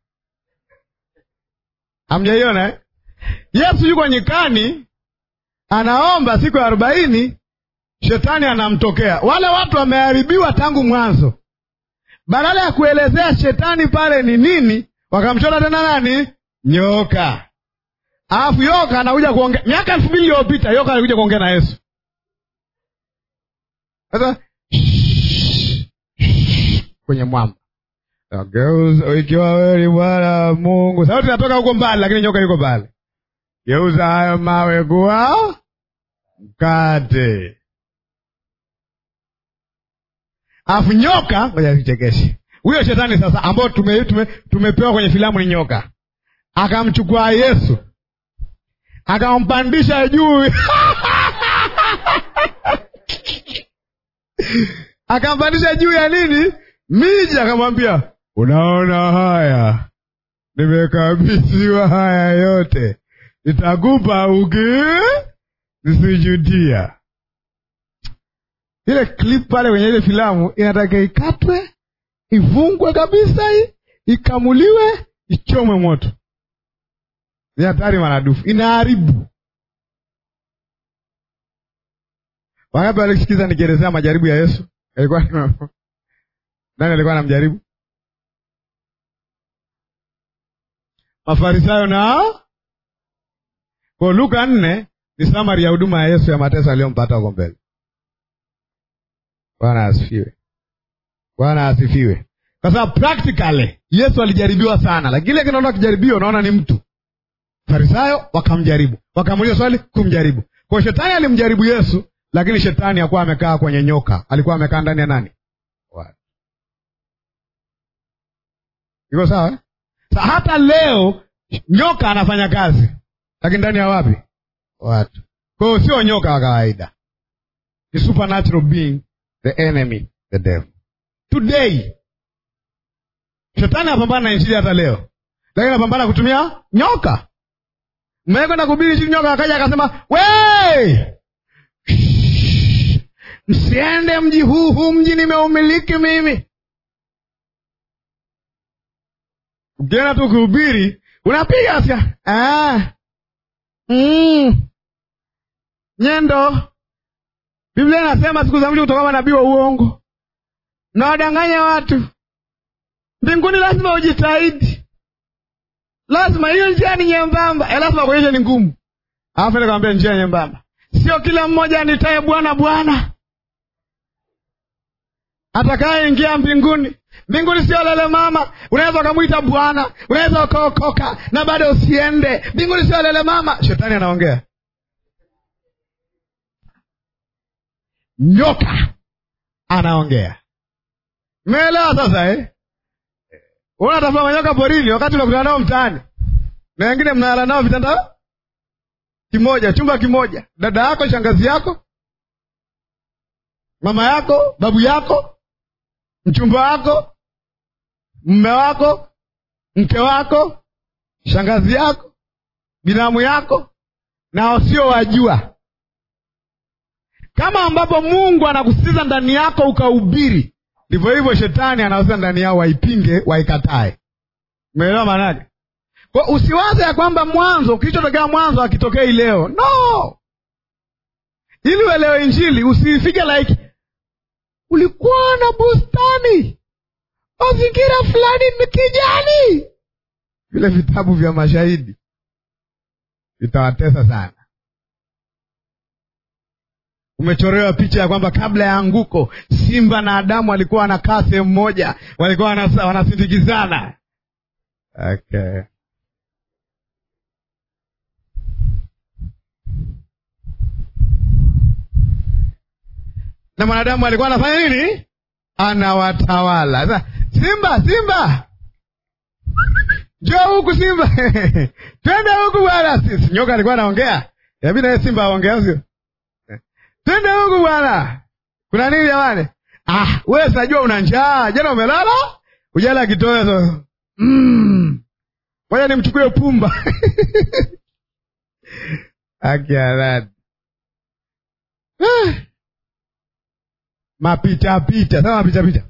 Hamjaiona eh? Yesu yuko nyikani anaomba siku ya arobaini, shetani anamtokea. Wale watu wameharibiwa tangu mwanzo. Badala ya kuelezea shetani pale ni nini, wakamchora tena nani? Nyoka. Alafu yoka anakuja kuongea. Miaka elfu mbili iliyopita yoka alikuja kuongea na Yesu. Sasa kwenye mwamba geuza, ikiwa wewe ni Bwana Mungu. Sauti inatoka huko mbali, lakini nyoka yuko mbali. Geuza hayo mawe kuwa mkate. Alafu nyoka, ngoja nichekeshe huyo shetani sasa, ambao tume, tume, tumepewa kwenye filamu ni nyoka, akamchukua Yesu akampandisha juu akampandisha juu ya nini? Miji. Akamwambia, unaona haya, nimekabidhiwa haya yote, nitakupa uki nisujudia. Ile clip pale kwenye ile filamu inataka ikatwe, ifungwe kabisa, hii ikamuliwe, ichomwe moto. Ni hatari maradufu, inaharibu. Wangapi walisikiza nikielezea majaribu ya Yesu? Alikuwa nani alikuwa anamjaribu? Mafarisayo na kwa Luka nne ni samari ya huduma ya Yesu ya mateso aliyompata huko mbele. Bwana asifiwe, Bwana asifiwe. Kwa sababu practically Yesu alijaribiwa sana, lakini ile kinaona kijaribiwa, unaona ni mtu Farisayo wakamjaribu, wakamuuliza swali kumjaribu. Kwa shetani alimjaribu Yesu, lakini shetani hakuwa amekaa kwenye nyoka, alikuwa amekaa ndani ya nani? Watu. Iko sawa eh? Sa hata leo nyoka anafanya kazi, lakini ndani ya wapi? Watu. Kwa hiyo sio nyoka wa kawaida, ni supernatural being, the enemy, the devil. Today shetani anapambana na injili hata leo, lakini anapambana kutumia nyoka. Mmekwenda kuhubiri injili, nyoka akaja akasema, we msiende mji huu, huu mji nimeumiliki mimi. Ukienda tu kuhubiri unapiga sia ah. mm. Nyendo, Biblia inasema siku za mwisho kutoka manabii wa uongo na wadanganya watu. Mbinguni lazima ujitahidi, lazima hiyo njia ni nyembamba, e, lazima kuonyesha ni ngumu, alafu nikamwambia njia nyembamba. Sio kila mmoja anitaye Bwana Bwana atakayeingia mbinguni. Mbinguni sio lele mama, unaweza ukamwita Bwana, unaweza ukaokoka na bado usiende mbinguni. Sio lele mama. Shetani anaongea, nyoka anaongea. Umeelewa sasa eh? Unatafuta manyoka porini, wakati unakutana nao mtaani, na wengine mnalala nao vitanda kimoja, chumba kimoja, dada yako, shangazi yako, mama yako, babu yako, mchumba wako, mme wako, mke wako, shangazi yako, binamu yako, na wasiowajua, kama ambapo Mungu anakusitiza ndani yako ukahubiri ndivyo hivyo shetani anaweza ndani yao waipinge, waikatae. Umeelewa maana yake? Kwa usiwaze ya kwamba mwanzo kilichotokea mwanzo akitokei leo, no. Ili uelewe Injili usifike like ulikuwa na bustani mazingira fulani ni kijani. Vile vitabu vya mashahidi vitawatesa sana. Umechorewa picha ya kwamba kabla ya anguko simba na Adamu walikuwa wanakaa sehemu moja, walikuwa wanasindikizana. Okay. na mwanadamu alikuwa anafanya nini? Anawatawala. Sasa simba, simba, njoo huku simba twende huku bwana. Si nyoka alikuwa anaongea, inabidi naye simba aongea, sio? Twende huku bwana, kuna nini jamani? Ah, wewe sinajua una njaa, jana umelala ujala kitoweo so. Mm. Ngoja nimchukue pumba akiaradi ah. Mapitapita sasa, mapitapita.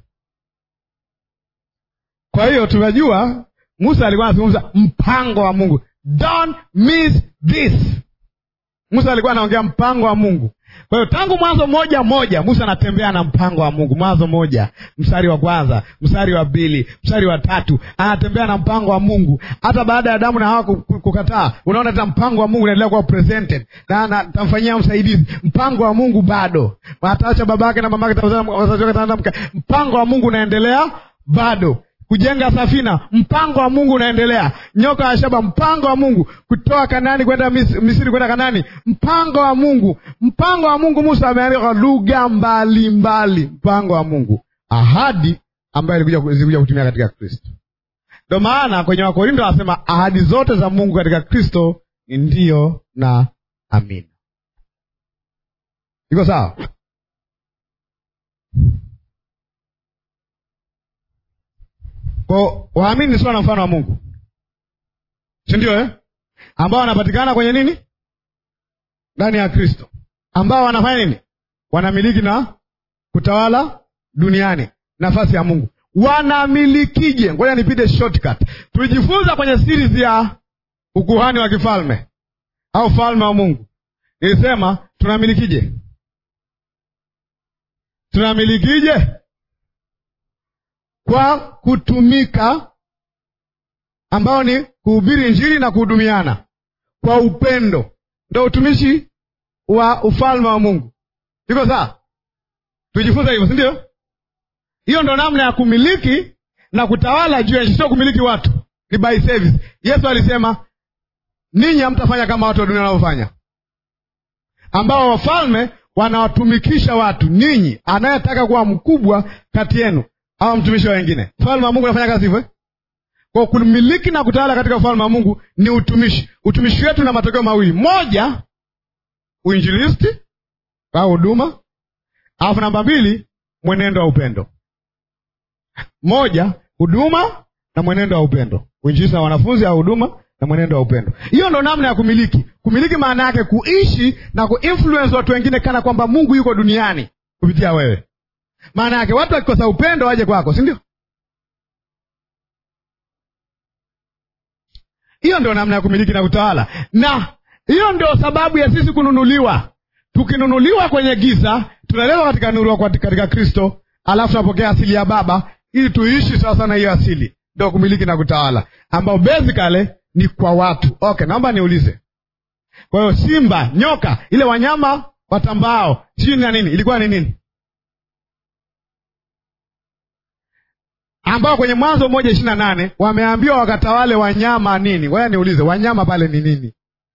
Kwa hiyo tunajua Musa alikuwa anazungumza mpango wa Mungu, don't miss this. Musa alikuwa anaongea mpango wa Mungu. Kwa hiyo tangu Mwanzo moja moja Musa anatembea na mpango wa Mungu. Mwanzo moja mstari wa kwanza, mstari wa pili, mstari wa tatu, anatembea na mpango wa Mungu. Hata baada ya Adamu na Hawa kukataa, unaona hata mpango wa Mungu unaendelea kuwa presented na atamfanyia msaidizi. Mpango wa Mungu bado, ataacha babake na mamake, mpango wa Mungu unaendelea bado kujenga safina, mpango wa Mungu unaendelea. Nyoka ya shaba, mpango wa Mungu. Kutoa Kanani kwenda Misri kwenda Kanani, mpango wa Mungu. Mpango wa Mungu. Musa ameandika kwa lugha mbalimbali, mpango wa Mungu, ahadi ambayo zilikuja kutumia katika Kristo. Ndio maana kwenye Wakorinto anasema ahadi zote za Mungu katika Kristo ni ndiyo na amina. Iko sawa? Kwa waamini ni sura na mfano wa Mungu, si ndio eh? ambao wanapatikana kwenye nini? Ndani ya Kristo, ambao wanafanya nini? Wanamiliki na kutawala duniani, nafasi ya Mungu. Wanamilikije? Ngoja nipite shortcut. Tulijifunza kwenye series ya ukuhani wa kifalme au falme wa Mungu, nilisema tunamilikije? Tunamilikije? kwa kutumika ambao ni kuhubiri Injili na kuhudumiana kwa upendo, ndo utumishi wa ufalme wa Mungu. Iko sawa? Tujifunza hivyo, si ndio? Hiyo ndo namna ya kumiliki na kutawala juu ya nchi, sio kumiliki watu, ni by service. Yesu alisema ninyi hamtafanya kama watu wa dunia wanavyofanya, ambao wafalme wanawatumikisha watu. Ninyi anayetaka kuwa mkubwa kati yenu au mtumishi wa wengine. Ufalme wa Mungu unafanya kazi hivyo. Kwa kumiliki na kutawala katika ufalme wa Mungu ni utumishi. Utumishi wetu na matokeo mawili: moja, uinjilisti au huduma, alafu namba mbili, mwenendo wa upendo. Moja, huduma na mwenendo wa upendo, uinjilisti na wanafunzi au huduma na mwenendo wa upendo. Hiyo ndo namna ya kumiliki. Kumiliki maana yake kuishi na kuinfluence watu wengine kana kwamba Mungu yuko duniani kupitia wewe. Maana yake watu wakikosa upendo waje kwako, si ndio? Hiyo ndio namna ya kumiliki na utawala, na hiyo ndio sababu ya sisi kununuliwa. Tukinunuliwa kwenye giza, tunalewa katika nuru katika Kristo, alafu tunapokea asili ya Baba ili tuishi sasa na hiyo asili. Ndio kumiliki na kutawala, ambao basically ni kwa watu. Okay, naomba niulize. Kwa hiyo simba, nyoka, ile wanyama watambao, sijui na nini, ilikuwa ni nini? ambao kwenye Mwanzo moja ishirini na nane wameambiwa wakatawale wanyama nini? Ngoja niulize, wanyama pale ni nini?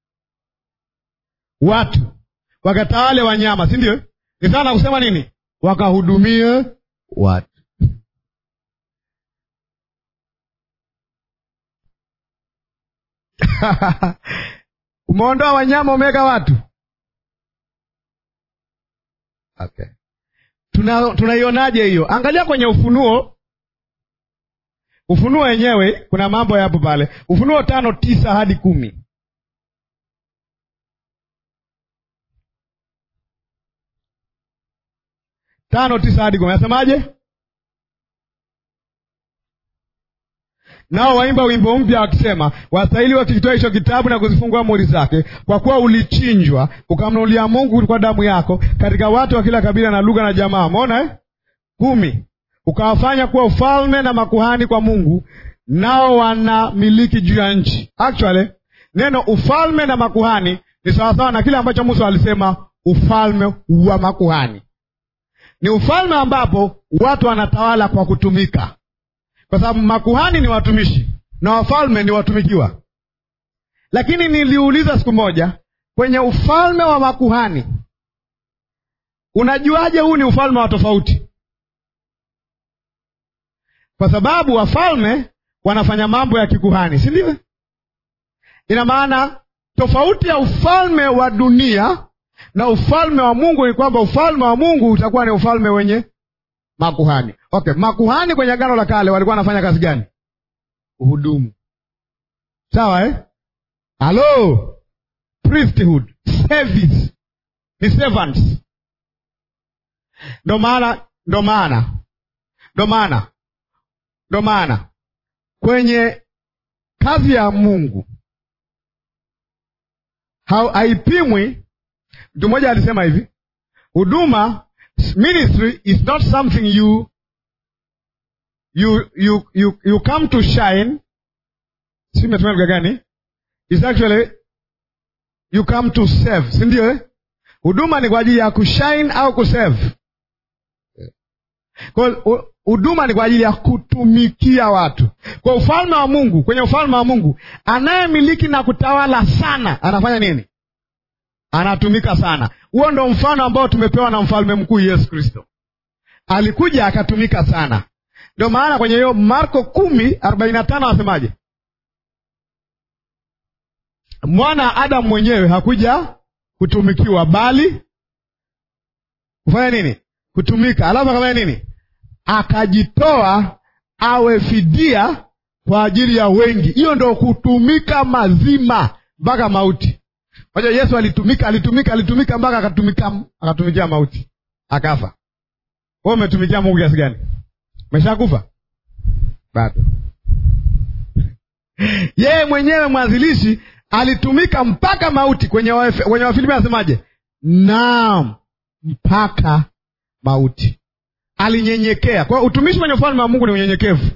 Watu wakatawale wanyama, si ndio? Ni sana kusema nini? Wakahudumie watu. Umeondoa wanyama, umeweka watu. Okay, tunaionaje tuna hiyo? Angalia kwenye Ufunuo Ufunuo wenyewe kuna mambo yapo pale, Ufunuo tano tisa hadi kumi. Tano tisa hadi kumi, nasemaje? nao waimba wimbo mpya wakisema, wastahili wakikitoa hicho kitabu na kuzifungua amri zake, kwa kuwa ulichinjwa ukamnunulia Mungu kwa damu yako katika watu wa kila kabila na lugha na jamaa. Umeona eh? kumi, ukawafanya kuwa ufalme na makuhani kwa Mungu, nao wanamiliki juu ya nchi. Actually neno ufalme na makuhani ni sawasawa na kile ambacho Musa alisema ufalme wa makuhani. Ni ufalme ambapo watu wanatawala kwa kutumika, kwa sababu makuhani ni watumishi na wafalme ni watumikiwa. Lakini niliuliza siku moja, kwenye ufalme wa makuhani, unajuaje huu ni ufalme wa tofauti? Kwa sababu wafalme wanafanya mambo ya kikuhani, si ndivyo? Ina maana tofauti ya ufalme wa dunia na ufalme wa Mungu ni kwamba ufalme wa Mungu utakuwa ni ufalme wenye makuhani. Okay, makuhani kwenye Agano la Kale walikuwa wanafanya kazi gani? Uhudumu, sawa eh? Halo, priesthood, service, ni servants. Ndo maana ndo maana ndo maana ndo maana kwenye kazi ya Mungu haipimwi. Mtu mmoja alisema hivi, huduma ministry is not something you you you you, you come to shine. Si metumia lugha gani? Is actually you come to serve, si ndio eh? Huduma ni kwa ajili ya kushine au kuserve. Kwa huduma ni kwa ajili ya kutumikia watu. Kwa ufalme wa Mungu, kwenye ufalme wa Mungu, anayemiliki na kutawala sana anafanya nini? Anatumika sana. Huo ndo mfano ambao tumepewa na mfalme mkuu Yesu Kristo. Alikuja akatumika sana. Ndio maana kwenye hiyo Marko kumi arobaini na tano anasemaje? Mwana Adamu mwenyewe hakuja kutumikiwa, bali kufanya nini? Kutumika. Alafu akafanya nini? Akajitoa awe fidia kwa ajili ya wengi. Hiyo ndo kutumika mazima mpaka mauti. Moja, Yesu alitumika, alitumika, alitumika mpaka akatumika, akatumikia mauti, akafa. Wewe umetumikia Mungu kiasi gani? Umeshakufa bado? Yeye mwenyewe mwanzilishi alitumika mpaka mauti. Kwenye Wafilipi anasemaje? Naam, mpaka mauti alinyenyekea. Kwa hiyo utumishi kwenye ufalme wa Mungu ni unyenyekevu.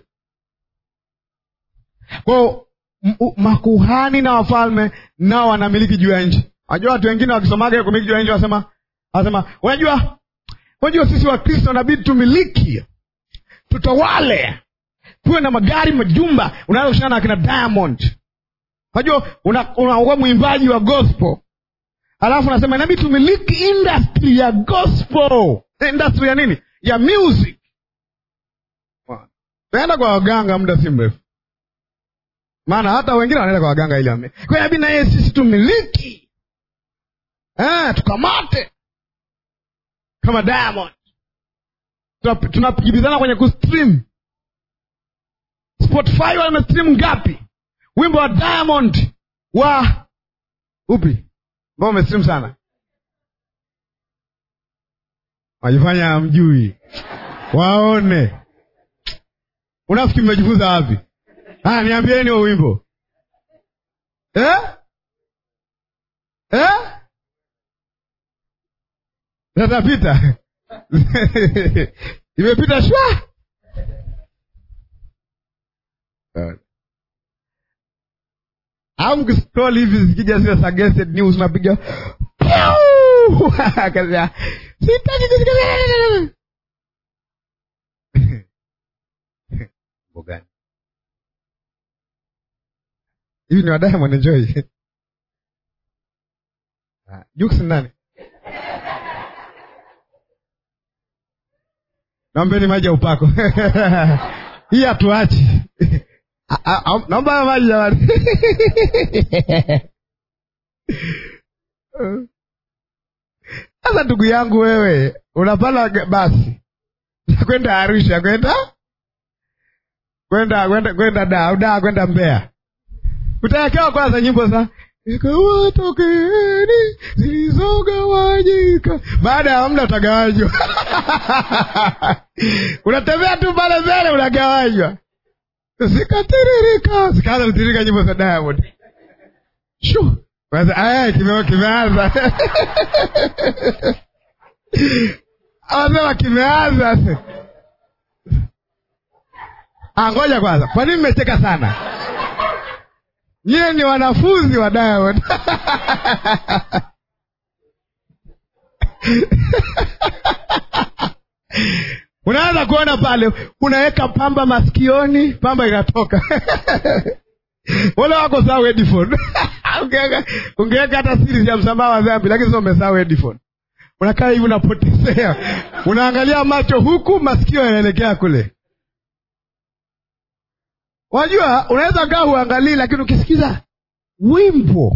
Kwa hiyo makuhani na wafalme nao wanamiliki juu ya nchi. Unajua watu wengine wakisomaga kumiliki juu ya nchi wasema, wasema unajua, unajua sisi Wakristo nabidi tumiliki, tutawale, tuwe na magari, majumba. Unaweza kushana na akina Diamond, unajua unakuwa una mwimbaji wa gospel, alafu unasema inabidi tumiliki industry ya gospel. Industry ya nini? Ya music. Taenda kwa waganga muda si mrefu maana hata wengine wanaenda kwa waganga ili ame kwa inabidi na yeye sisi tumiliki eh, tukamate kama Diamond. Tunapigibizana kwenye kustream. Spotify wamestream ngapi wimbo wa Diamond wa upi ambao umestream sana? Wajifanya amjui, waone. Unafikiri mmejifunza wapi? Ah, niambieni huo wimbo eh? Eh? Tatapita imepita shwa au mkiscroll hivi zikija zile suggested news unapiga sitaki kusikia gani hivi ni wadaya mwanenjoi Jux nani? Naombeni maji ya upako hii hatuachi. Naomba maji jamani. Sasa ndugu yangu, wewe unapanda basi kwenda Arusha, kwenda kwenda kwenda kwenda da au da kwenda Mbeya, utawekewa kwanza nyimbo za ikawatokeni zilizogawanyika. Baada ya muda utagawanywa. unatembea tu pale mbele, unagawanywa. zikatiririka zikaanza kutiririka nyimbo za Diamond. Shu kwanza, aya kime- kimeanza anasema kimeanza. se. Ah, ngoja kwanza, kwa nini mmecheka sana? Nyie ni wanafunzi wa Diamond. Unaanza kuona pale, unaweka pamba masikioni, pamba inatoka wale wako sawa headphone Ungeweka- ungeweka hata siri ya msamaha wa dhambi, lakini sio umesahau headphone. Unakaa hivi unapotezea, unaangalia macho huku, masikio yanaelekea kule. Wajua, unaweza kaa huangalii, lakini ukisikiza wimbo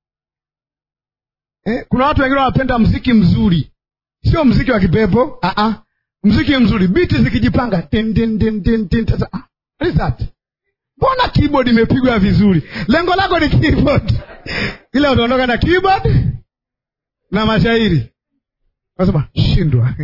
eh, kuna watu wengine wanapenda mziki mzuri, sio mziki wa kipepo ah -ah. Mziki mzuri, biti zikijipanga tin, tin, tin, tin, tin. Sasa, ah, what is that? Mbona keyboard imepigwa vizuri? Lengo lako ni keyboard, ila utaondoka na keyboard na mashairi, nasema shindwa.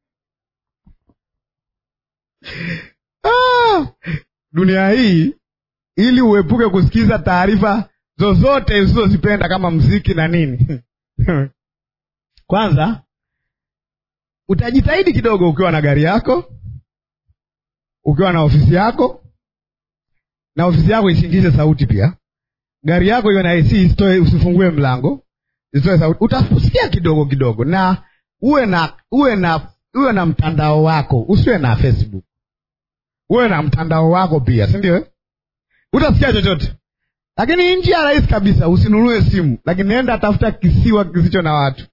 ah, dunia hii, ili uepuke kusikiza taarifa zozote usizozipenda kama mziki na nini kwanza utajitahidi kidogo, ukiwa na gari yako, ukiwa na ofisi yako, na ofisi yako isiingize sauti pia. Gari yako iwe na AC, isitoe, usifungue mlango, isitoe sauti. Utasikia kidogo kidogo, na uwe na uwe na uwe na mtandao wako, usiwe na Facebook, uwe na mtandao wako pia, si ndio? eh? Utasikia chochote, lakini njia rahisi kabisa, usinunue simu, lakini nenda tafuta kisiwa kisicho na watu.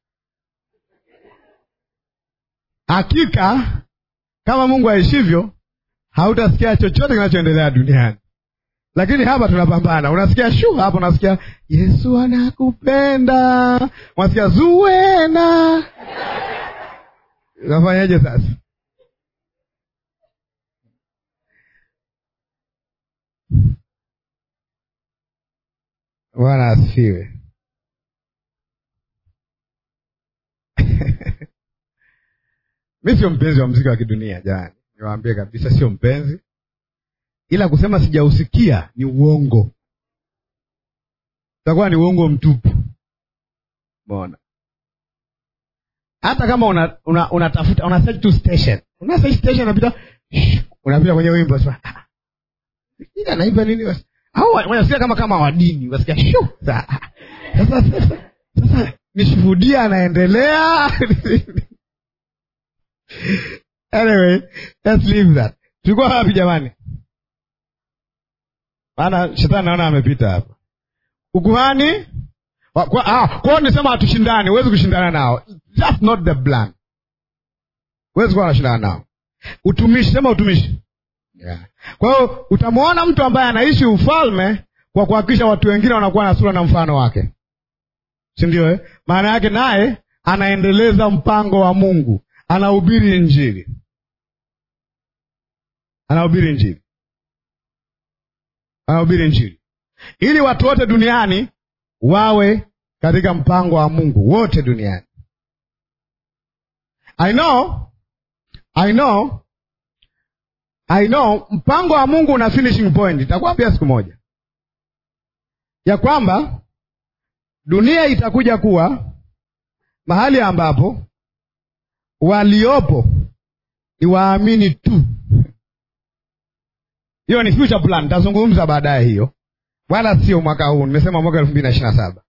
Hakika kama Mungu aishivyo, hautasikia chochote kinachoendelea duniani. Lakini hapa tunapambana, unasikia shu hapo, unasikia Yesu anakupenda, unasikia zuena. Unafanyaje sasa? Bwana asifiwe. Mi sio mpenzi wa mziki wa kidunia jamani, niwaambie kabisa, sio mpenzi, ila kusema sijausikia ni uongo, utakuwa ni uongo mtupu. Mbona hata kama unatafuta una, unatafuta una search tu station, una search station, unapita unapita kwenye wimbo sasa, ah, ila naimba nini basi, au wanasikia kama kama wadini, wasikia shu sasa sasa sasa, sasa nishuhudia anaendelea Anyway, let's leave that. Tulikuwa wapi jamani? Maana shetani naona amepita hapa. Ukuhani wa- kwa ah, kwa hiyo nisema hatushindani, huwezi kushindana nao. That's not the plan. Huwezi kuwa unashindana nao. Utumishi, sema utumishi. Yeah. Kwa hiyo utamwona mtu ambaye anaishi ufalme kwa kuhakikisha watu wengine wanakuwa na sura na mfano wake, si ndio? Eh, maana yake naye anaendeleza mpango wa Mungu anahubiri Injili, anahubiri Injili, anahubiri Injili ili watu wote duniani wawe katika mpango wa Mungu, wote duniani. I know, I know, I know, mpango wa Mungu una finishing point. Itakwambia siku moja ya kwamba dunia itakuja kuwa mahali ambapo waliopo ni waamini tu. Hiyo ni future plan, nitazungumza baadaye hiyo, wala sio mwaka huu. Nimesema mwaka elfu mbili na ishirini na saba.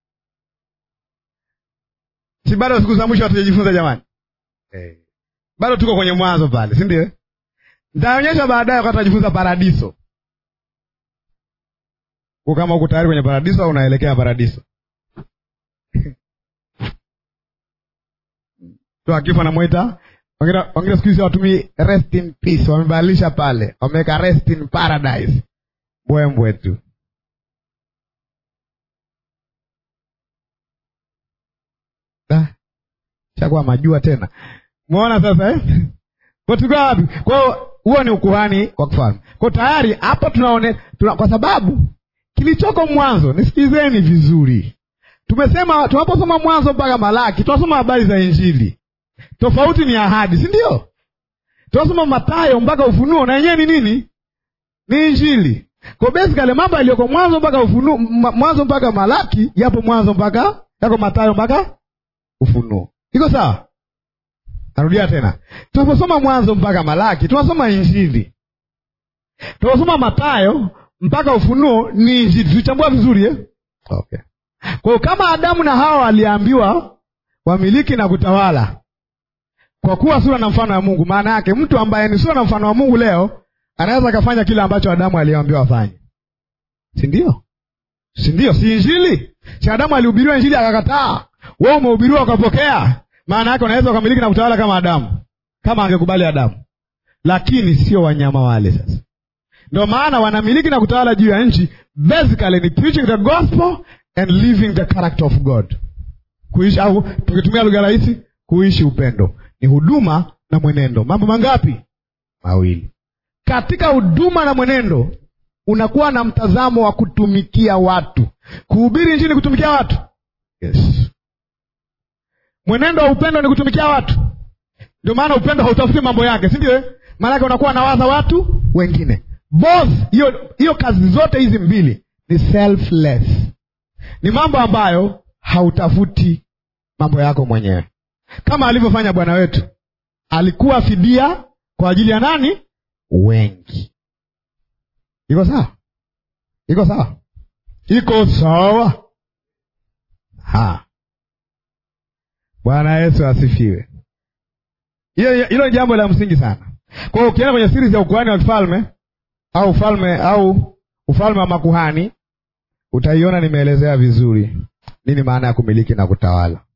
Si bado siku za mwisho hatujajifunza jamani? Hey. Bado tuko kwenye mwanzo pale, si ndio? Nitaonyesha baadaye wakati tunajifunza paradiso, kwa kama uko tayari kwenye paradiso au unaelekea paradiso. tu akifa namwita wengine siku hizi watumii rest in peace, wamebadilisha pale, wameweka rest in paradise. Mbwembwe tu. Chakuwa majua tena, umeona sasa eh? Kwa tulikuwa wapi? Kwa hiyo huo ni ukuhani wa kifalme. Kwa tayari hapa tunaone tuna, kwa sababu kilichoko mwanzo, nisikizeni vizuri, tumesema tunaposoma Mwanzo mpaka Malaki tunasoma habari za Injili. Tofauti ni ahadi, si ndio? Tunasoma Mathayo mpaka Ufunuo na yenyewe ni nini? Ni Injili. Kwa basically mambo yaliyoko mwanzo mpaka Ufunuo, ma- mwanzo mpaka Malaki yapo mwanzo mpaka yako Mathayo mpaka Ufunuo. Iko sawa? Narudia tena, tunaposoma mwanzo mpaka Malaki tunasoma Injili. Tunaposoma Mathayo mpaka Ufunuo ni Injili. Tulichambua vizuri eh? Okay. Kwa hiyo kama Adamu na Hawa waliambiwa wamiliki na kutawala kwa kuwa sura na mfano wa Mungu, maana yake mtu ambaye ni sura na mfano wa Mungu leo anaweza akafanya kile ambacho Adamu aliambiwa afanye, si ndio? Si ndio? Si Injili? Si Adamu alihubiriwa Injili akakataa, wewe umehubiriwa ukapokea. Maana yake unaweza ukamiliki na kutawala kama Adamu, kama angekubali Adamu, lakini sio wanyama wale. Sasa ndio maana wanamiliki na kutawala juu ya nchi, basically ni preaching the gospel and living the character of God, kuishi au tukitumia lugha rahisi, kuishi upendo. Ni huduma na mwenendo, mambo mangapi? Mawili. Katika huduma na mwenendo unakuwa na mtazamo wa kutumikia watu, kuhubiri injili, kutumikia watu. Yes, mwenendo wa upendo ni kutumikia watu. Ndio maana upendo hautafuti mambo yake, si ndio? eh? Maanake unakuwa nawaza watu wengine. Both hiyo hiyo, kazi zote hizi mbili ni selfless, ni mambo ambayo hautafuti mambo yako mwenyewe, kama alivyofanya Bwana wetu. Alikuwa fidia kwa ajili ya nani? Wengi. Iko sawa? Iko sawa? Iko sawa? Ha, Bwana Yesu asifiwe. Hiyo hilo ni jambo la msingi sana. Kwa hiyo ukienda kwenye series ya ukuhani wa kifalme au ufalme au ufalme wa makuhani utaiona nimeelezea vizuri nini maana ya kumiliki na kutawala.